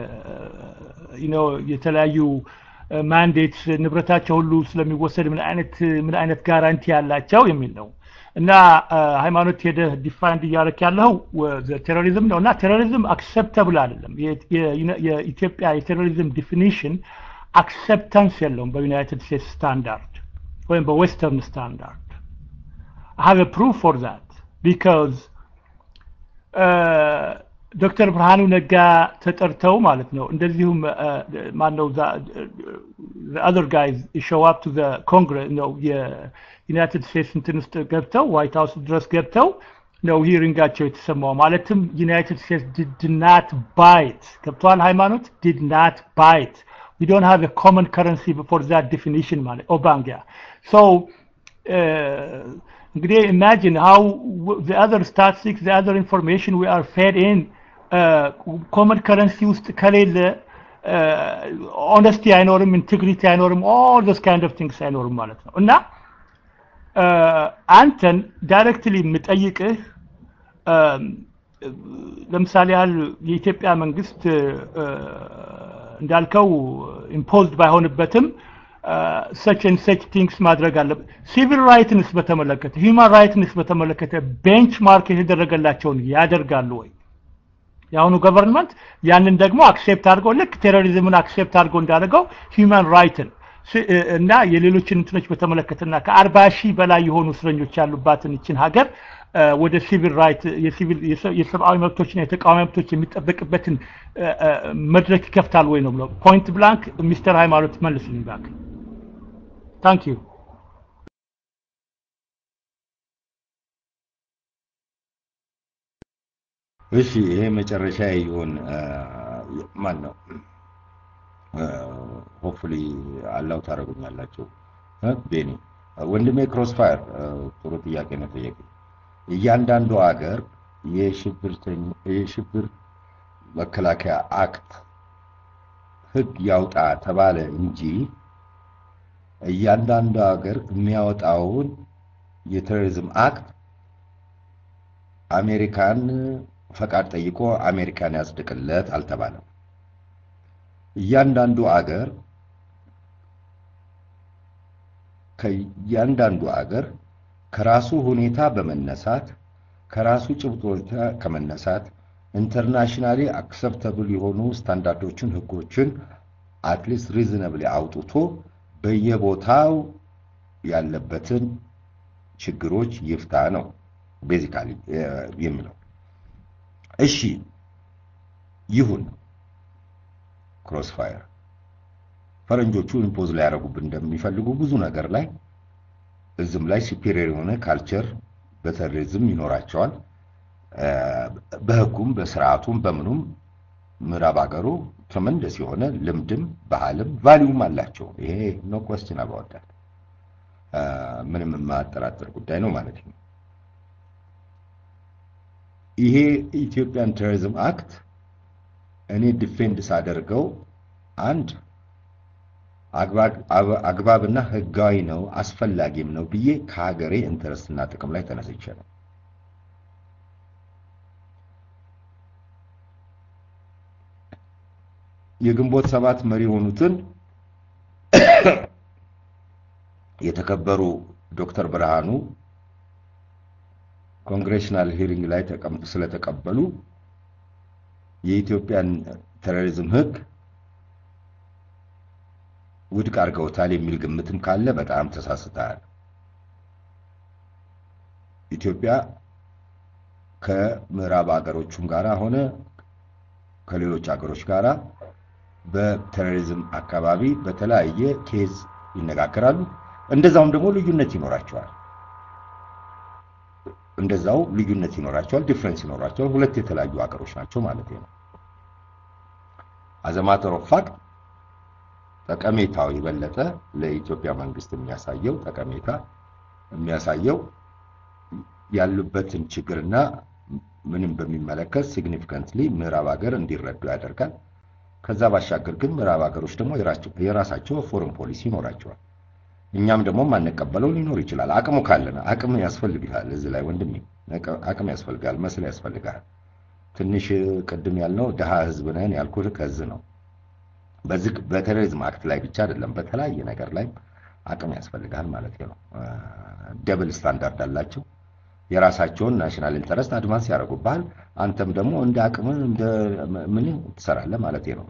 የተለያዩ ማንዴት ንብረታቸው ሁሉ ስለሚወሰድ ምን አይነት ምን አይነት ጋራንቲ ያላቸው የሚል ነው እና ሃይማኖት ሄደህ ዲፋይንድ እያደረክ ያለው ቴሮሪዝም ነው እና ቴሮሪዝም አክሰፕተብል አይደለም የኢትዮጵያ የቴሮሪዝም ዲፊኒሽን አክሰፕታንስ የለውም በዩናይትድ ስቴትስ ስታንዳርድ ወይም በዌስተርን ስታንዳርድ have a proof for that because ዶክተር ብርሃኑ ነጋ ተጠርተው ማለት ነው እንደዚሁም ማነው other guys show up to the congress ነው የዩናይትድ ስቴትስ እንትን ውስጥ ገብተው ዋይት ሀውስ ድረስ ገብተው ነው ሂሪንጋቸው የተሰማው ማለትም ዩናይትድ ስቴትስ ዲድ ናት ባይት ገብተዋል ሃይማኖት ዲድ ናት ባይት we don't have a common currency for that definition ማለት ኦባንጊያ so uh, እንግዲህ imagine how the other statistics the other information we are fed in ኮመን ከረንሲ ውስጥ ከሌለ ኦነስቲ አይኖርም ኢንቴግሪቲ አይኖርም ኦል ዶስ ካይንድ ኦፍ ቲንግስ አይኖርም ማለት ነው እና አንተን ዳይሬክትሊ የምጠይቅህ ለምሳሌ ያህል የኢትዮጵያ መንግስት እንዳልከው ኢምፖዝድ ባይሆንበትም ሰች ን ሰች ቲንግስ ማድረግ አለበት ሲቪል ራይትንስ በተመለከተ ሂውማን ራይትንስ በተመለከተ ቤንች ማርክ የተደረገላቸውን ያደርጋሉ ወይ የአሁኑ ገቨርንመንት ያንን ደግሞ አክሴፕት አድርገው ልክ ቴሮሪዝምን አክሴፕት አድርገው እንዳደረገው ሂውማን ራይትን እና የሌሎችን እንትኖች በተመለከተና ከአርባ ሺህ በላይ የሆኑ እስረኞች ያሉባትን ይችን ሀገር ወደ ሲቪል ራይት የሲቪል የሰብአዊ መብቶችና የተቃዋሚ መብቶች የሚጠበቅበትን መድረክ ይከፍታል ወይ ነው ብለው ፖይንት ብላንክ ሚስተር ሃይማኖት መልስልኝ ባክ ታንክ ዩ እሺ ይሄ መጨረሻ ይሁን ማን ነው ሆፕፉሊ አላው ታደርጉኛላችሁ ቤኒ ወንድሜ ክሮስፋየር ጥሩ ጥያቄ ነው ጠየቅ እያንዳንዱ ሀገር የሽብር መከላከያ አክት ህግ ያውጣ ተባለ እንጂ እያንዳንዱ ሀገር የሚያወጣውን የቴሮሪዝም አክት አሜሪካን ፈቃድ ጠይቆ አሜሪካን ያጽድቅለት አልተባለም። እያንዳንዱ አገር ከእያንዳንዱ አገር ከራሱ ሁኔታ በመነሳት ከራሱ ጭብጥ ሁኔታ ከመነሳት ኢንተርናሽናሊ አክሰፕተብል የሆኑ ስታንዳርዶችን፣ ህጎችን አትሊስት ሪዝነብሊ አውጥቶ በየቦታው ያለበትን ችግሮች ይፍታ ነው ቤዚካሊ የሚለው። እሺ ይሁን ክሮስፋየር ፈረንጆቹ ኢምፖዝ ሊያደርጉብን እንደሚፈልጉ ብዙ ነገር ላይ እዝም ላይ ሱፔሪየር የሆነ ካልቸር በቴሮሪዝም ይኖራቸዋል። በህጉም በስርዓቱም በምኑም ምዕራብ ሀገሩ ትረመንደስ የሆነ ልምድም ባህልም ቫሊዩም አላቸው። ይሄ ኖ ኮስችን አባወዳል ምንም የማያጠራጥር ጉዳይ ነው ማለት ነው። ይሄ ኢትዮጵያን ቴሮሪዝም አክት እኔ ዲፌንድ ሳደርገው አንድ አግባብና ህጋዊ ነው አስፈላጊም ነው ብዬ ከሀገሬ ኢንተረስትና ጥቅም ላይ ተነስቼ ነው። የግንቦት ሰባት መሪ የሆኑትን የተከበሩ ዶክተር ብርሃኑ ኮንግሬሽናል ሂሪንግ ላይ ስለተቀበሉ የኢትዮጵያን ቴሮሪዝም ህግ ውድቅ አድርገውታል የሚል ግምትም ካለ በጣም ተሳስተሃል። ኢትዮጵያ ከምዕራብ ሀገሮቹም ጋር ሆነ ከሌሎች ሀገሮች ጋር በቴሮሪዝም አካባቢ በተለያየ ኬዝ ይነጋገራሉ። እንደዛውም ደግሞ ልዩነት ይኖራቸዋል። እንደዛው ልዩነት ይኖራቸዋል፣ ዲፍረንስ ይኖራቸዋል። ሁለት የተለያዩ ሀገሮች ናቸው ማለት ነው። አዘማተር ኦፍ ፋክት ጠቀሜታው የበለጠ ለኢትዮጵያ መንግስት የሚያሳየው ጠቀሜታ የሚያሳየው ያሉበትን ችግርና ምንም በሚመለከት ሲግኒፊካንትሊ ምዕራብ ሀገር እንዲረዱ ያደርጋል። ከዛ ባሻገር ግን ምዕራብ ሀገሮች ደግሞ የራሳቸው ፎረን ፖሊሲ ይኖራቸዋል። እኛም ደግሞ ማንቀበለው ሊኖር ይችላል። አቅሙ ካለን አቅም ያስፈልግሃል። እዚህ ላይ ወንድሜ አቅም ያስፈልጋል፣ መስል ያስፈልጋል። ትንሽ ቅድም ያልነው ድሃ ህዝብ ነን ያልኩህ ከዚህ ነው። በዚህ በቴሮሪዝም አክት ላይ ብቻ አይደለም፣ በተለያየ ነገር ላይ አቅም ያስፈልጋል ማለት ነው። ደብል ስታንዳርድ አላቸው። የራሳቸውን ናሽናል ኢንተረስት አድቫንስ ያደርጉብሃል። አንተም ደግሞ እንደ አቅምን እንደ ምን ትሰራለህ ማለት ነው።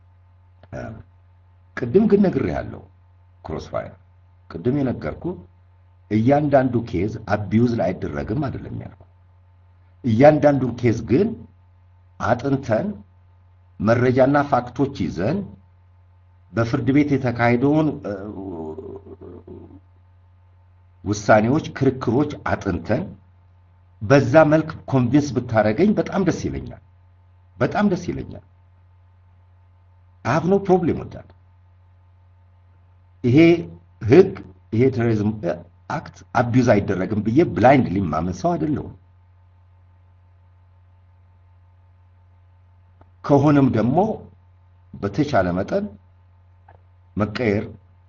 ቅድም ግን ነግሬሃለሁ፣ ክሮስ ፋየር ቅድም የነገርኩ እያንዳንዱ ኬዝ አቢዩዝ ላይ አይደረግም አይደለም ያልኩ። እያንዳንዱን ኬዝ ግን አጥንተን መረጃና ፋክቶች ይዘን በፍርድ ቤት የተካሄደውን ውሳኔዎች፣ ክርክሮች አጥንተን በዛ መልክ ኮንቪንስ ብታደረገኝ በጣም ደስ ይለኛል። በጣም ደስ ይለኛል። አሀብ ኖ ፕሮብሌም ወዳል ይሄ ህግ ይሄ ቴሮሪዝም አክት አቢዩዝ አይደረግም ብዬ ብላይንድሊ ማመን ሰው አይደለሁም። ከሆነም ደግሞ በተቻለ መጠን መቀየር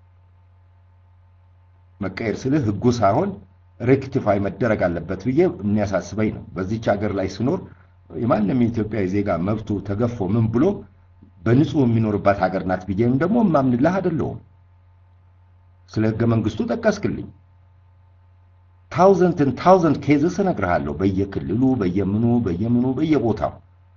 መቀየር ስልህ ህጉ ሳይሆን ሬክቲፋይ መደረግ አለበት ብዬ የሚያሳስበኝ ነው። በዚች ሀገር ላይ ስኖር የማንም የኢትዮጵያዊ ዜጋ መብቱ ተገፎ ምን ብሎ በንጹህ የሚኖርባት ሀገር ናት ብዬም ደግሞ የማምንልህ አይደለሁም። ስለ ህገ መንግስቱ ጠቀስክልኝ። ታውዘንትን ታውዘንድ ኬዝስ እነግርሃለሁ። በየክልሉ በየምኑ በየምኑ በየቦታው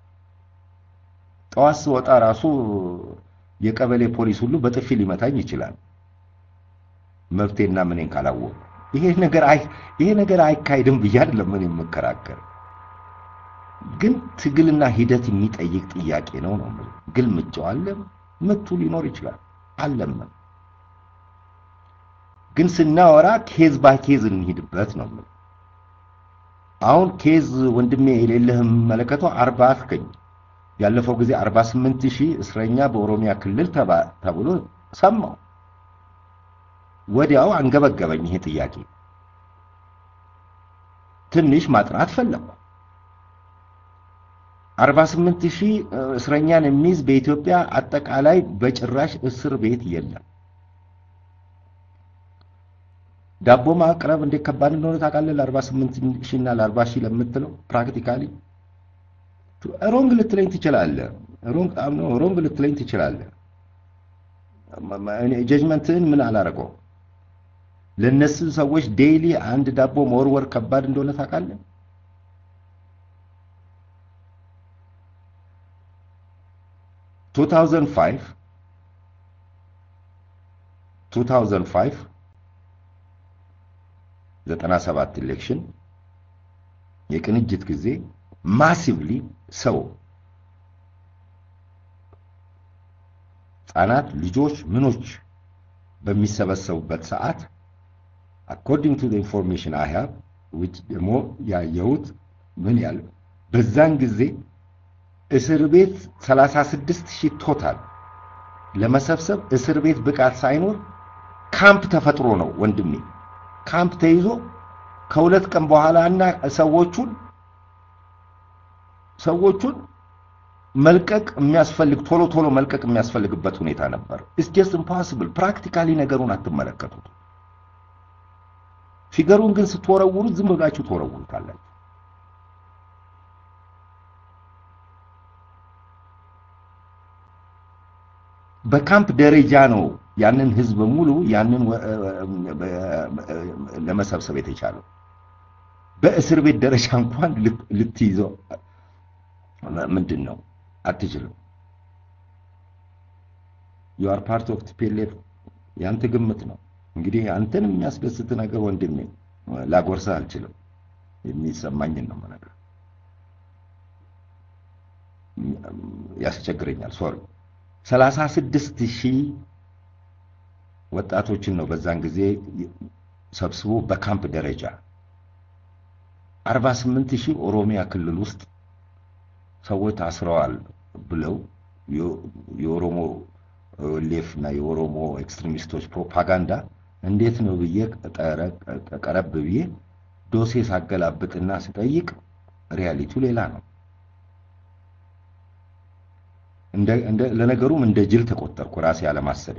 ጠዋት ስወጣ ራሱ የቀበሌ ፖሊስ ሁሉ በጥፊ ሊመታኝ ይችላል። መብቴና ምኔን ካላወቁ ይሄ ነገር አይ ይሄ ነገር አይካሄድም ብዬ አይደለም ምን የምከራከር፣ ግን ትግልና ሂደት የሚጠይቅ ጥያቄ ነው ነው የምልህ። ግልምጫው አለ፣ ምቱ ሊኖር ይችላል አለም ግን ስናወራ ኬዝ ባይ ኬዝ እንሂድበት ነው የምልህ። አሁን ኬዝ ወንድሜ የሌለህ የምመለከተው አርባ አልከኝ። ያለፈው ጊዜ 48 ሺህ እስረኛ በኦሮሚያ ክልል ተብሎ ሰማው። ወዲያው አንገበገበኝ ይሄ ጥያቄ። ትንሽ ማጥናት ፈለኩ። 48 ሺህ እስረኛን የሚይዝ በኢትዮጵያ አጠቃላይ በጭራሽ እስር ቤት የለም። ዳቦ ማቅረብ እንዴት ከባድ እንደሆነ ታውቃለህ? ለ48 ሺህ እና ለ40 ሺህ ለምትለው ፕራክቲካሊ ሮንግ ልትለኝ ትችላለህ። ሮንግ አምኖ ሮንግ ልትለኝ ትችላለህ። ጀጅመንትህን ምን አላረገው። ለነሱ ሰዎች ዴይሊ አንድ ዳቦ መወርወር ከባድ እንደሆነ ታውቃለህ? ቱ ታውዘንድ ፋይቭ ቱ ታውዘንድ ፋይቭ ዘጠና ሰባት ኢሌክሽን የቅንጅት ጊዜ ማሲቭሊ ሰው ህጻናት፣ ልጆች፣ ምኖች በሚሰበሰቡበት ሰዓት አኮርዲንግ ቱ ኢንፎርሜሽን አይ ሃቭ ዊች ደግሞ ያየሁት ምን ያህል በዛን ጊዜ እስር ቤት 36 ሺህ ቶታል ለመሰብሰብ እስር ቤት ብቃት ሳይኖር ካምፕ ተፈጥሮ ነው ወንድሜ። ካምፕ ተይዞ ከሁለት ቀን በኋላ እና ሰዎቹን ሰዎቹን መልቀቅ የሚያስፈልግ ቶሎ ቶሎ መልቀቅ የሚያስፈልግበት ሁኔታ ነበር። ኢትስ ጀስት ኢምፖሲብል። ፕራክቲካሊ ነገሩን አትመለከቱት። ፊገሩን ግን ስትወረውሩት ዝም ብላችሁ ትወረውሩታላችሁ። በካምፕ ደረጃ ነው ያንን ህዝብ ሙሉ ያንን ለመሰብሰብ የተቻለው። በእስር ቤት ደረጃ እንኳን ልትይዘው ምንድን ነው አትችልም። ዩ አር ፓርት ኦፍ ቲፒኤልኤፍ ያንተ ግምት ነው። እንግዲህ አንተን የሚያስደስት ነገር ወንድሜ ላጎርሰህ አልችልም። የሚሰማኝን ነው የምነግርህ። ያስቸግረኛል። ሶሪ ሰላሳ ስድስት ሺህ ወጣቶችን ነው በዛን ጊዜ ሰብስቦ በካምፕ ደረጃ አርባ ስምንት ሺህ ኦሮሚያ ክልል ውስጥ ሰዎች ታስረዋል ብለው የኦሮሞ ሌፍ እና የኦሮሞ ኤክስትሪሚስቶች ፕሮፓጋንዳ እንዴት ነው ብዬ ቀረብ ብዬ ዶሴ ሳገላብጥና ስጠይቅ ሪያሊቲው ሌላ ነው። ለነገሩም እንደ ጅል ተቆጠርኩ ራሴ አለማሰቤ።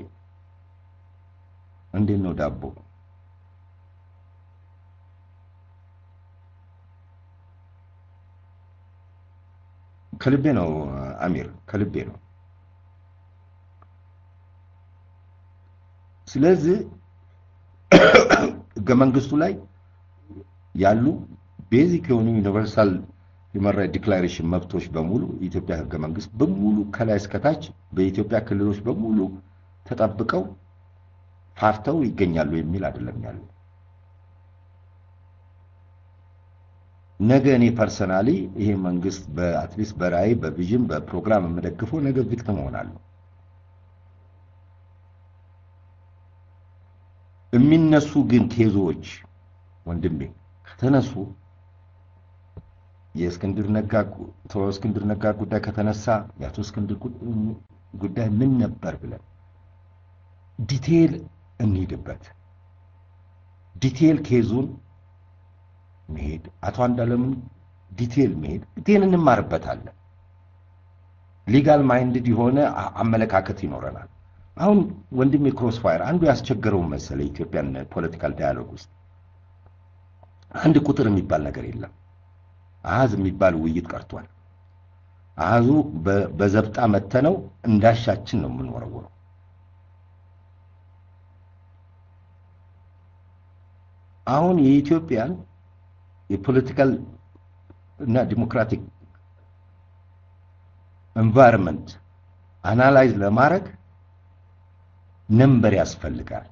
እንዴት ነው ዳቦ ከልቤ ነው አሚር፣ ከልቤ ነው። ስለዚህ ህገ መንግስቱ ላይ ያሉ ቤዚክ የሆኑ ዩኒቨርሳል ሂውማን ራይት ዲክላሬሽን መብቶች በሙሉ የኢትዮጵያ ህገ መንግስት በሙሉ ከላይ እስከታች በኢትዮጵያ ክልሎች በሙሉ ተጠብቀው ፋርተው ይገኛሉ የሚል አይደለም ያለው። ነገ እኔ ፐርሰናሊ ይሄ መንግስት በአትሊስት በራእይ በቪዥን በፕሮግራም የምደግፈው ነገ ቪክቲም እሆናለሁ። የሚነሱ ግን ኬዞች ወንድሜ ከተነሱ የእስክንድር ነጋ እስክንድር ነጋ ጉዳይ ከተነሳ የአቶ እስክንድር ጉዳይ ምን ነበር ብለን ዲቴል እንሂድበት። ዲቴል ኬዙን መሄድ አቶ አንዳለምን ዲቴል መሄድ ዲቴል እንማርበታለን። ሊጋል ማይንድድ የሆነ አመለካከት ይኖረናል። አሁን ወንድሜ ክሮስ ፋየር አንዱ ያስቸገረው መሰለ ኢትዮጵያን ፖለቲካል ዳያሎግ ውስጥ አንድ ቁጥር የሚባል ነገር የለም። አሃዝ የሚባል ውይይት ቀርቷል። አሃዙ በዘብጣ መተነው እንዳሻችን ነው የምንወረውረው። አሁን የኢትዮጵያን የፖለቲካል እና ዲሞክራቲክ ኤንቫይሮንመንት አናላይዝ ለማድረግ ነንበር ያስፈልጋል።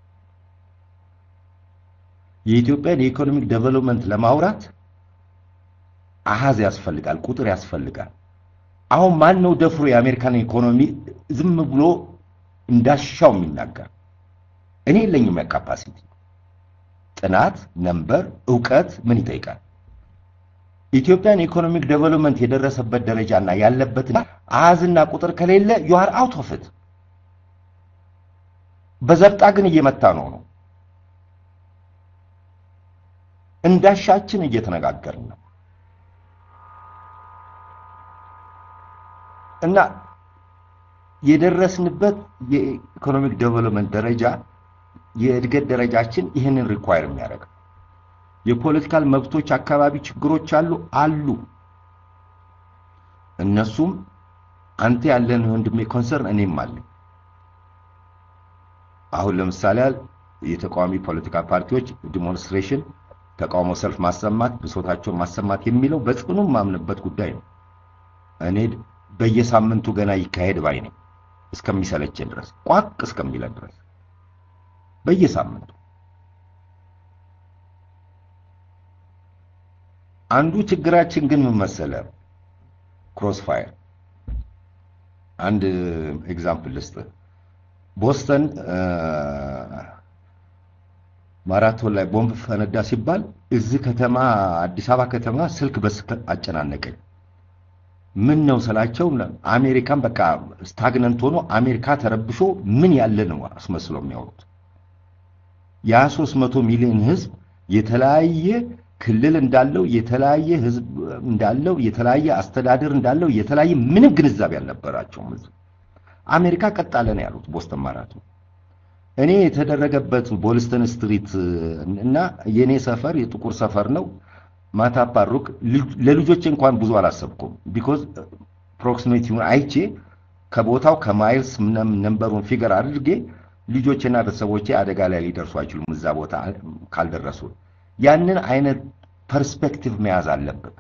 የኢትዮጵያን የኢኮኖሚክ ዴቨሎፕመንት ለማውራት አሃዝ ያስፈልጋል፣ ቁጥር ያስፈልጋል። አሁን ማን ነው ደፍሮ የአሜሪካን ኢኮኖሚ ዝም ብሎ እንዳሻው የሚናገር? እኔ የለኝም ያ ካፓሲቲ። ጥናት፣ ነንበር፣ እውቀት ምን ይጠይቃል? ኢትዮጵያን ኢኮኖሚክ ዴቨሎፕመንት የደረሰበት ደረጃና ያለበት አሃዝና ቁጥር ከሌለ ዩ አር አውት ኦፍ ኢት። በዘብጣ ግን እየመታ ነው ነው እንዳሻችን እየተነጋገርን ነው እና የደረስንበት የኢኮኖሚክ ዴቨሎፕመንት ደረጃ የእድገት ደረጃችን ይህንን ሪኳየር የሚያደርግ የፖለቲካል መብቶች አካባቢ ችግሮች አሉ አሉ። እነሱም አንተ ያለን ወንድሜ ኮንሰርን እኔም አለኝ። አሁን ለምሳሌ የተቃዋሚ ፖለቲካ ፓርቲዎች ዲሞንስትሬሽን፣ ተቃውሞ ሰልፍ ማሰማት፣ ብሶታቸውን ማሰማት የሚለው በጽኑ ማምንበት ጉዳይ ነው። እኔ በየሳምንቱ ገና ይካሄድ ባይ ነኝ እስከሚሰለቸን ድረስ ቋቅ እስከሚለን ድረስ በየሳምንቱ አንዱ ችግራችን ግን ምን መሰለ ክሮስ ፋየር አንድ ኤግዛምፕል ልስጥ ቦስተን ማራቶን ላይ ቦምብ ፈነዳ ሲባል እዚህ ከተማ አዲስ አበባ ከተማ ስልክ በስልክ አጨናነቀኝ ምን ነው ስላቸው አሜሪካን በቃ ስታግነንት ሆኖ አሜሪካ ተረብሾ ምን ያለ ነው አስመስለው የሚያወሩት ያ 300 ሚሊዮን ህዝብ የተለያየ ክልል እንዳለው የተለያየ ህዝብ እንዳለው የተለያየ አስተዳደር እንዳለው የተለያየ ምንም ግንዛቤ አልነበራቸውም ህዝብ አሜሪካ ቀጣለ ነው ያሉት ቦስተን ማራቶን እኔ የተደረገበት ቦልስተን ስትሪት እና የኔ ሰፈር የጥቁር ሰፈር ነው ማታ ፓሩክ ለልጆች እንኳን ብዙ አላሰብኩም ቢኮዝ ፕሮክሲሚቲውን አይቼ ከቦታው ከማይልስ ነንበሩን ፊገር አድርጌ ልጆችና ቤተሰቦቼ አደጋ ላይ ሊደርሱ አይችሉም እዛ ቦታ ካልደረሱ ያንን አይነት ፐርስፔክቲቭ መያዝ አለበት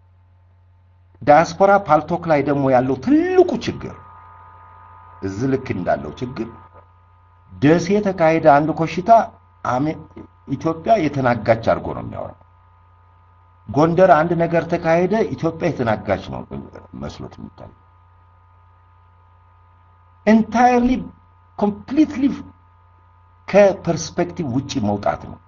ዳያስፖራ ፓልቶክ ላይ ደግሞ ያለው ትልቁ ችግር እዚህ ልክ እንዳለው ችግር ደሴ የተካሄደ አንድ ኮሽታ ኢትዮጵያ የተናጋች አድርጎ ነው የሚያወራው ጎንደር አንድ ነገር ተካሄደ ኢትዮጵያ የተናጋች ነው መስሎት የሚታይ ኢንታየርሊ ኮምፕሊትሊ ከፐርስፔክቲቭ ውጪ መውጣት ነው።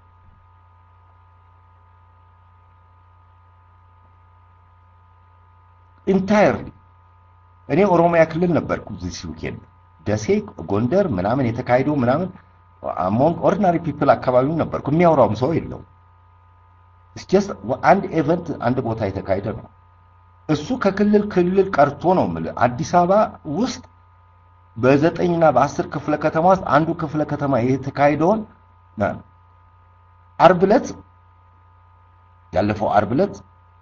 ኢንታየርሊ እኔ ኦሮሚያ ክልል ነበርኩ ዚስ ዊኬንድ ደሴ፣ ጎንደር ምናምን የተካሄደው ምናምን አሞንግ ኦርዲናሪ ፒፕል አካባቢው ነበርኩ። የሚያወራውም ሰው የለው። ጀስት አንድ ኤቨንት አንድ ቦታ የተካሄደ ነው። እሱ ከክልል ክልል ቀርቶ ነው የምልህ። አዲስ አበባ ውስጥ በዘጠኝና በአስር ክፍለ ከተማ ውስጥ አንዱ ክፍለ ከተማ የተካሄደውን አርብ ዕለት ያለፈው አርብ ዕለት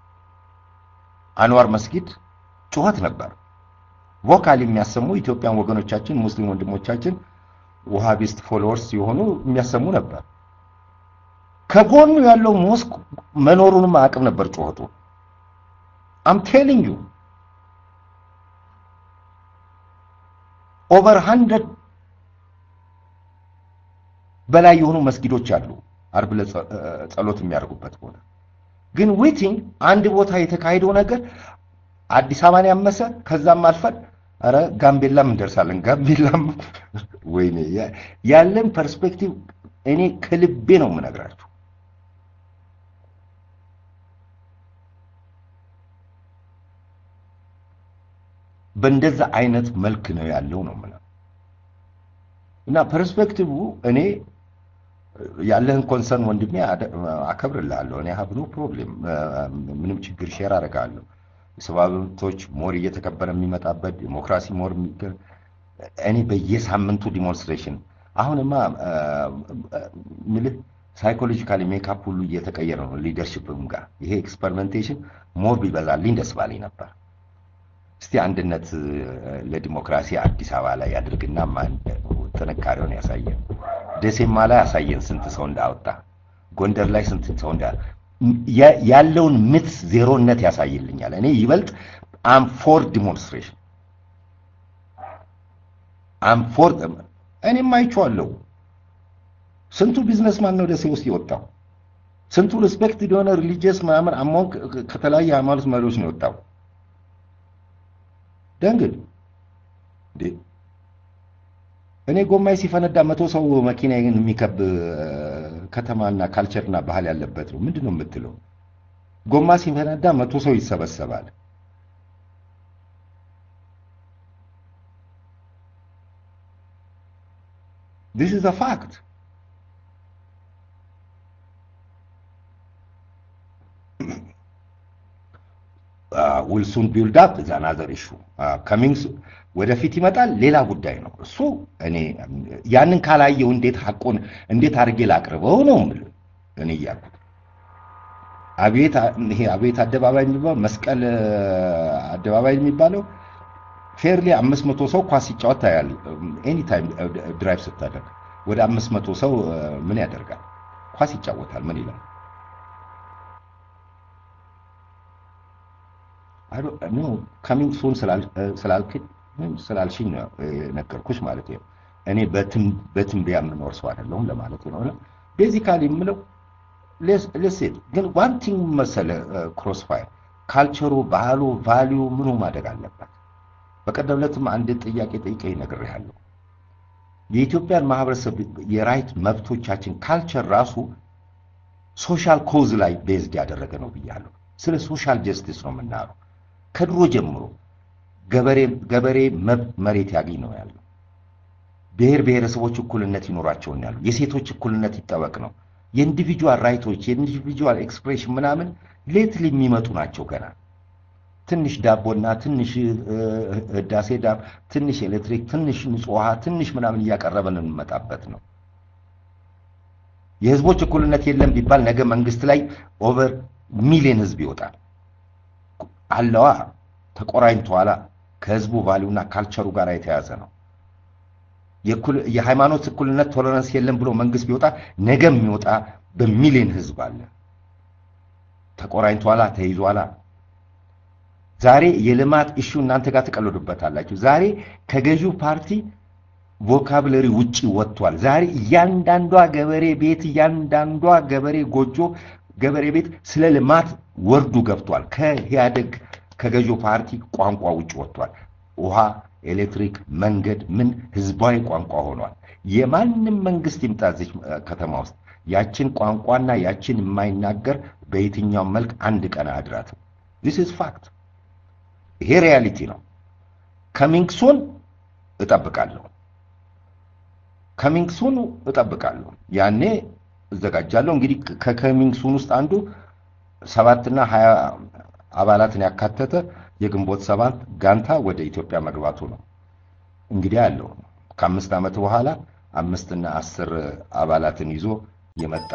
አንዋር መስጊድ ጩኸት ነበር። ቮካል የሚያሰሙ ኢትዮጵያን ወገኖቻችን ሙስሊም ወንድሞቻችን ውሃቢስት ፎሎወርስ የሆኑ የሚያሰሙ ነበር። ከጎኑ ያለው ሞስክ መኖሩንም አያውቅም ነበር ጩኸቱ። አም ቴሊንግ ዩ ኦቨር ሀንድረድ በላይ የሆኑ መስጊዶች አሉ አርብ ዕለት ጸሎት የሚያደርጉበት ቦታ። ግን ዊቲንግ አንድ ቦታ የተካሄደው ነገር አዲስ አበባን ያመሰ ከዛም አልፈን ኧረ ጋምቤላም እንደርሳለን። ጋምቤላም ወይኔ ያለን ፐርስፔክቲቭ እኔ ከልቤ ነው የምነግራችሁ። በእንደዛ አይነት መልክ ነው ያለው ነው የምለው እና ፐርስፔክቲቭ እኔ ያለህን ኮንሰርን ወንድሜ አከብርልሃለሁ። እኔ ሀብ ኖ ፕሮብሌም ምንም ችግር ሼር አደርጋለሁ። የሰብአዊ መብቶች ሞር እየተከበረ የሚመጣበት ዲሞክራሲ ሞር እኔ በየሳምንቱ ዲሞንስትሬሽን አሁንማ ምልህ ሳይኮሎጂካሊ ሜካፕ ሁሉ እየተቀየረ ነው። ሊደርሽፕም ጋር ይሄ ኤክስፐሪመንቴሽን ሞር ቢበዛልኝ ደስ ባለኝ ነበር። እስቲ አንድነት ለዲሞክራሲ አዲስ አበባ ላይ ያድርግና ጥንካሬውን ያሳየን። ደሴማ ላይ ያሳየን ስንት ሰው እንዳወጣ፣ ጎንደር ላይ ስንት ሰው እንዳ ያለውን ምት ዜሮነት ያሳይልኛል። እኔ ይበልጥ አም ፎር ዲሞንስትሬሽን አም ፎር እኔም አይቼዋለሁ። ስንቱ ቢዝነስማን ነው ደሴ ውስጥ የወጣው? ስንቱ ሪስፔክት የሆነ ሪሊጂየስ ምናምን አሞን ከተለያየ ሃይማኖት መሪዎች ነው የወጣው። ደንግል እንዴ እኔ ጎማይ ሲፈነዳ መቶ ሰው መኪና የሚከብ ከተማና ካልቸርና ባህል ያለበት ነው። ምንድን ነው የምትለው? ጎማ ሲፈነዳ መቶ ሰው ይሰበሰባል። ዲስ ኢዝ አ ፋክት። ዊል ሱን ቢልድ አፕ ኢዝ አናዘር ኢሹ ከሚንግስ ወደፊት ይመጣል። ሌላ ጉዳይ ነው እሱ። እኔ ያንን ካላየው እንዴት ሐቁን እንዴት አድርጌ ላቅርበው ነው የምልህ እኔ እያልኩት አቤት ይሄ አቤት አደባባይ የሚባለው መስቀል አደባባይ የሚባለው ፌርሊ አምስት መቶ ሰው ኳስ ሲጫወት ታያል። ኤኒ ታይም ድራይቭ ስታደርግ ወደ አምስት መቶ ሰው ምን ያደርጋል? ኳስ ይጫወታል። ምን ይላል? ኖ ካሚንግ ሱን ስላልክኝ ስላልሽኝ ነው ነገርኩሽ ማለት ነው። እኔ በትንበያ የምኖር ሰው አይደለሁም ለማለት ነው። ቤዚካሊ የምለው ሌሴት ግን ዋን ቲንግ መሰለ ክሮስ ፋይር ካልቸሩ፣ ባህሉ፣ ቫሊዩ ምኑ ማደግ አለበት። በቀደም ዕለትም አንድ ጥያቄ ጠይቀኝ ነግሬሃለሁ። የኢትዮጵያን ማህበረሰብ የራይት መብቶቻችን ካልቸር ራሱ ሶሻል ኮዝ ላይ ቤዝድ ያደረገ ነው ብያለሁ። ስለ ሶሻል ጀስቲስ ነው የምናየው። ከድሮ ጀምሮ ገበሬ ገበሬ መሬት ያገኝ ነው ያለው። ብሔር ብሔረሰቦች እኩልነት ይኖራቸው ነው ያለው። የሴቶች እኩልነት ይጠበቅ ነው። የኢንዲቪጁዋል ራይቶች የኢንዲቪጁዋል ኤክስፕሬሽን ምናምን ሌትሊ የሚመጡ ናቸው ገና ትንሽ ዳቦና ትንሽ ህዳሴ ዳብ፣ ትንሽ ኤሌክትሪክ፣ ትንሽ ንጹህ ውሃ፣ ትንሽ ምናምን እያቀረበን እንመጣበት ነው። የህዝቦች እኩልነት የለም ቢባል ነገ መንግስት ላይ ኦቨር ሚሊዮን ህዝብ ይወጣል። አለዋ ተቆራኝተዋላ። ከህዝቡ ቫሊዩና ካልቸሩ ጋር የተያዘ ነው። የሃይማኖት እኩልነት ቶለረንስ የለም ብሎ መንግስት ቢወጣ ነገ የሚወጣ በሚሊዮን ህዝብ አለ። ተቆራኝተዋላ፣ ተይዟላ። ዛሬ የልማት ኢሹ እናንተ ጋር ትቀልዱበታላችሁ። ዛሬ ከገዢው ፓርቲ ቮካብለሪ ውጪ ወጥቷል። ዛሬ እያንዳንዷ ገበሬ ቤት እያንዳንዷ ገበሬ ጎጆ ገበሬ ቤት ስለ ልማት ወርዱ ገብቷል። ከኢህአደግ ከገዢው ፓርቲ ቋንቋ ውጭ ወጥቷል። ውሃ፣ ኤሌክትሪክ፣ መንገድ ምን ህዝባዊ ቋንቋ ሆኗል። የማንም መንግስት ይምጣ እዚህ ከተማ ውስጥ ያችን ቋንቋና ያችን የማይናገር በየትኛውም መልክ አንድ ቀን አያድራትም። ዲስ ኢዝ ፋክት። ይሄ ሪያሊቲ ነው። ከሚንግ ሱን እጠብቃለሁ። ከሚንግ ሱን እጠብቃለሁ። ያኔ እዘጋጃለሁ። እንግዲህ ከከሚንግ ሱን ውስጥ አንዱ ሰባትና ሀያ አባላትን ያካተተ የግንቦት ሰባት ጋንታ ወደ ኢትዮጵያ መግባቱ ነው። እንግዲህ አለው ከአምስት ዓመት በኋላ አምስትና አስር አባላትን ይዞ የመጣ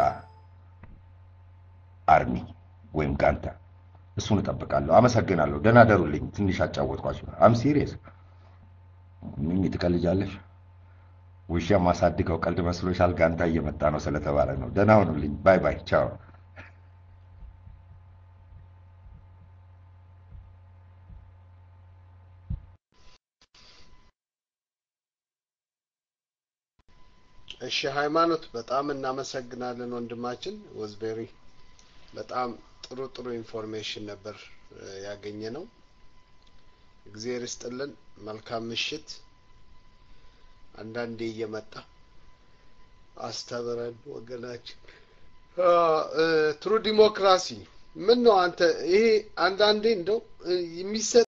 አርሚ ወይም ጋንታ እሱን እጠብቃለሁ። አመሰግናለሁ። ደህና ደሩልኝ። ትንሽ አጫወትኳቸው። አም ሲሪየስ። ምን ትቀልጃለሽ? ውሻ ማሳድገው ቀልድ መስሎሻል? ጋንታ እየመጣ ነው ስለተባለ ነው። ደህና ሁኑልኝ። ባይ ባይ። ቻው። እሺ ሃይማኖት በጣም እናመሰግናለን ወንድማችን ወዝቤሪ በጣም ጥሩ ጥሩ ኢንፎርሜሽን ነበር ያገኘ ነው እግዚአብሔር ይስጥልን መልካም ምሽት አንዳንዴ እየመጣ አስተምረን ወገናችን ትሩ ዲሞክራሲ ምን ነው አንተ ይሄ አንዳንዴ እንደው የሚሰጥ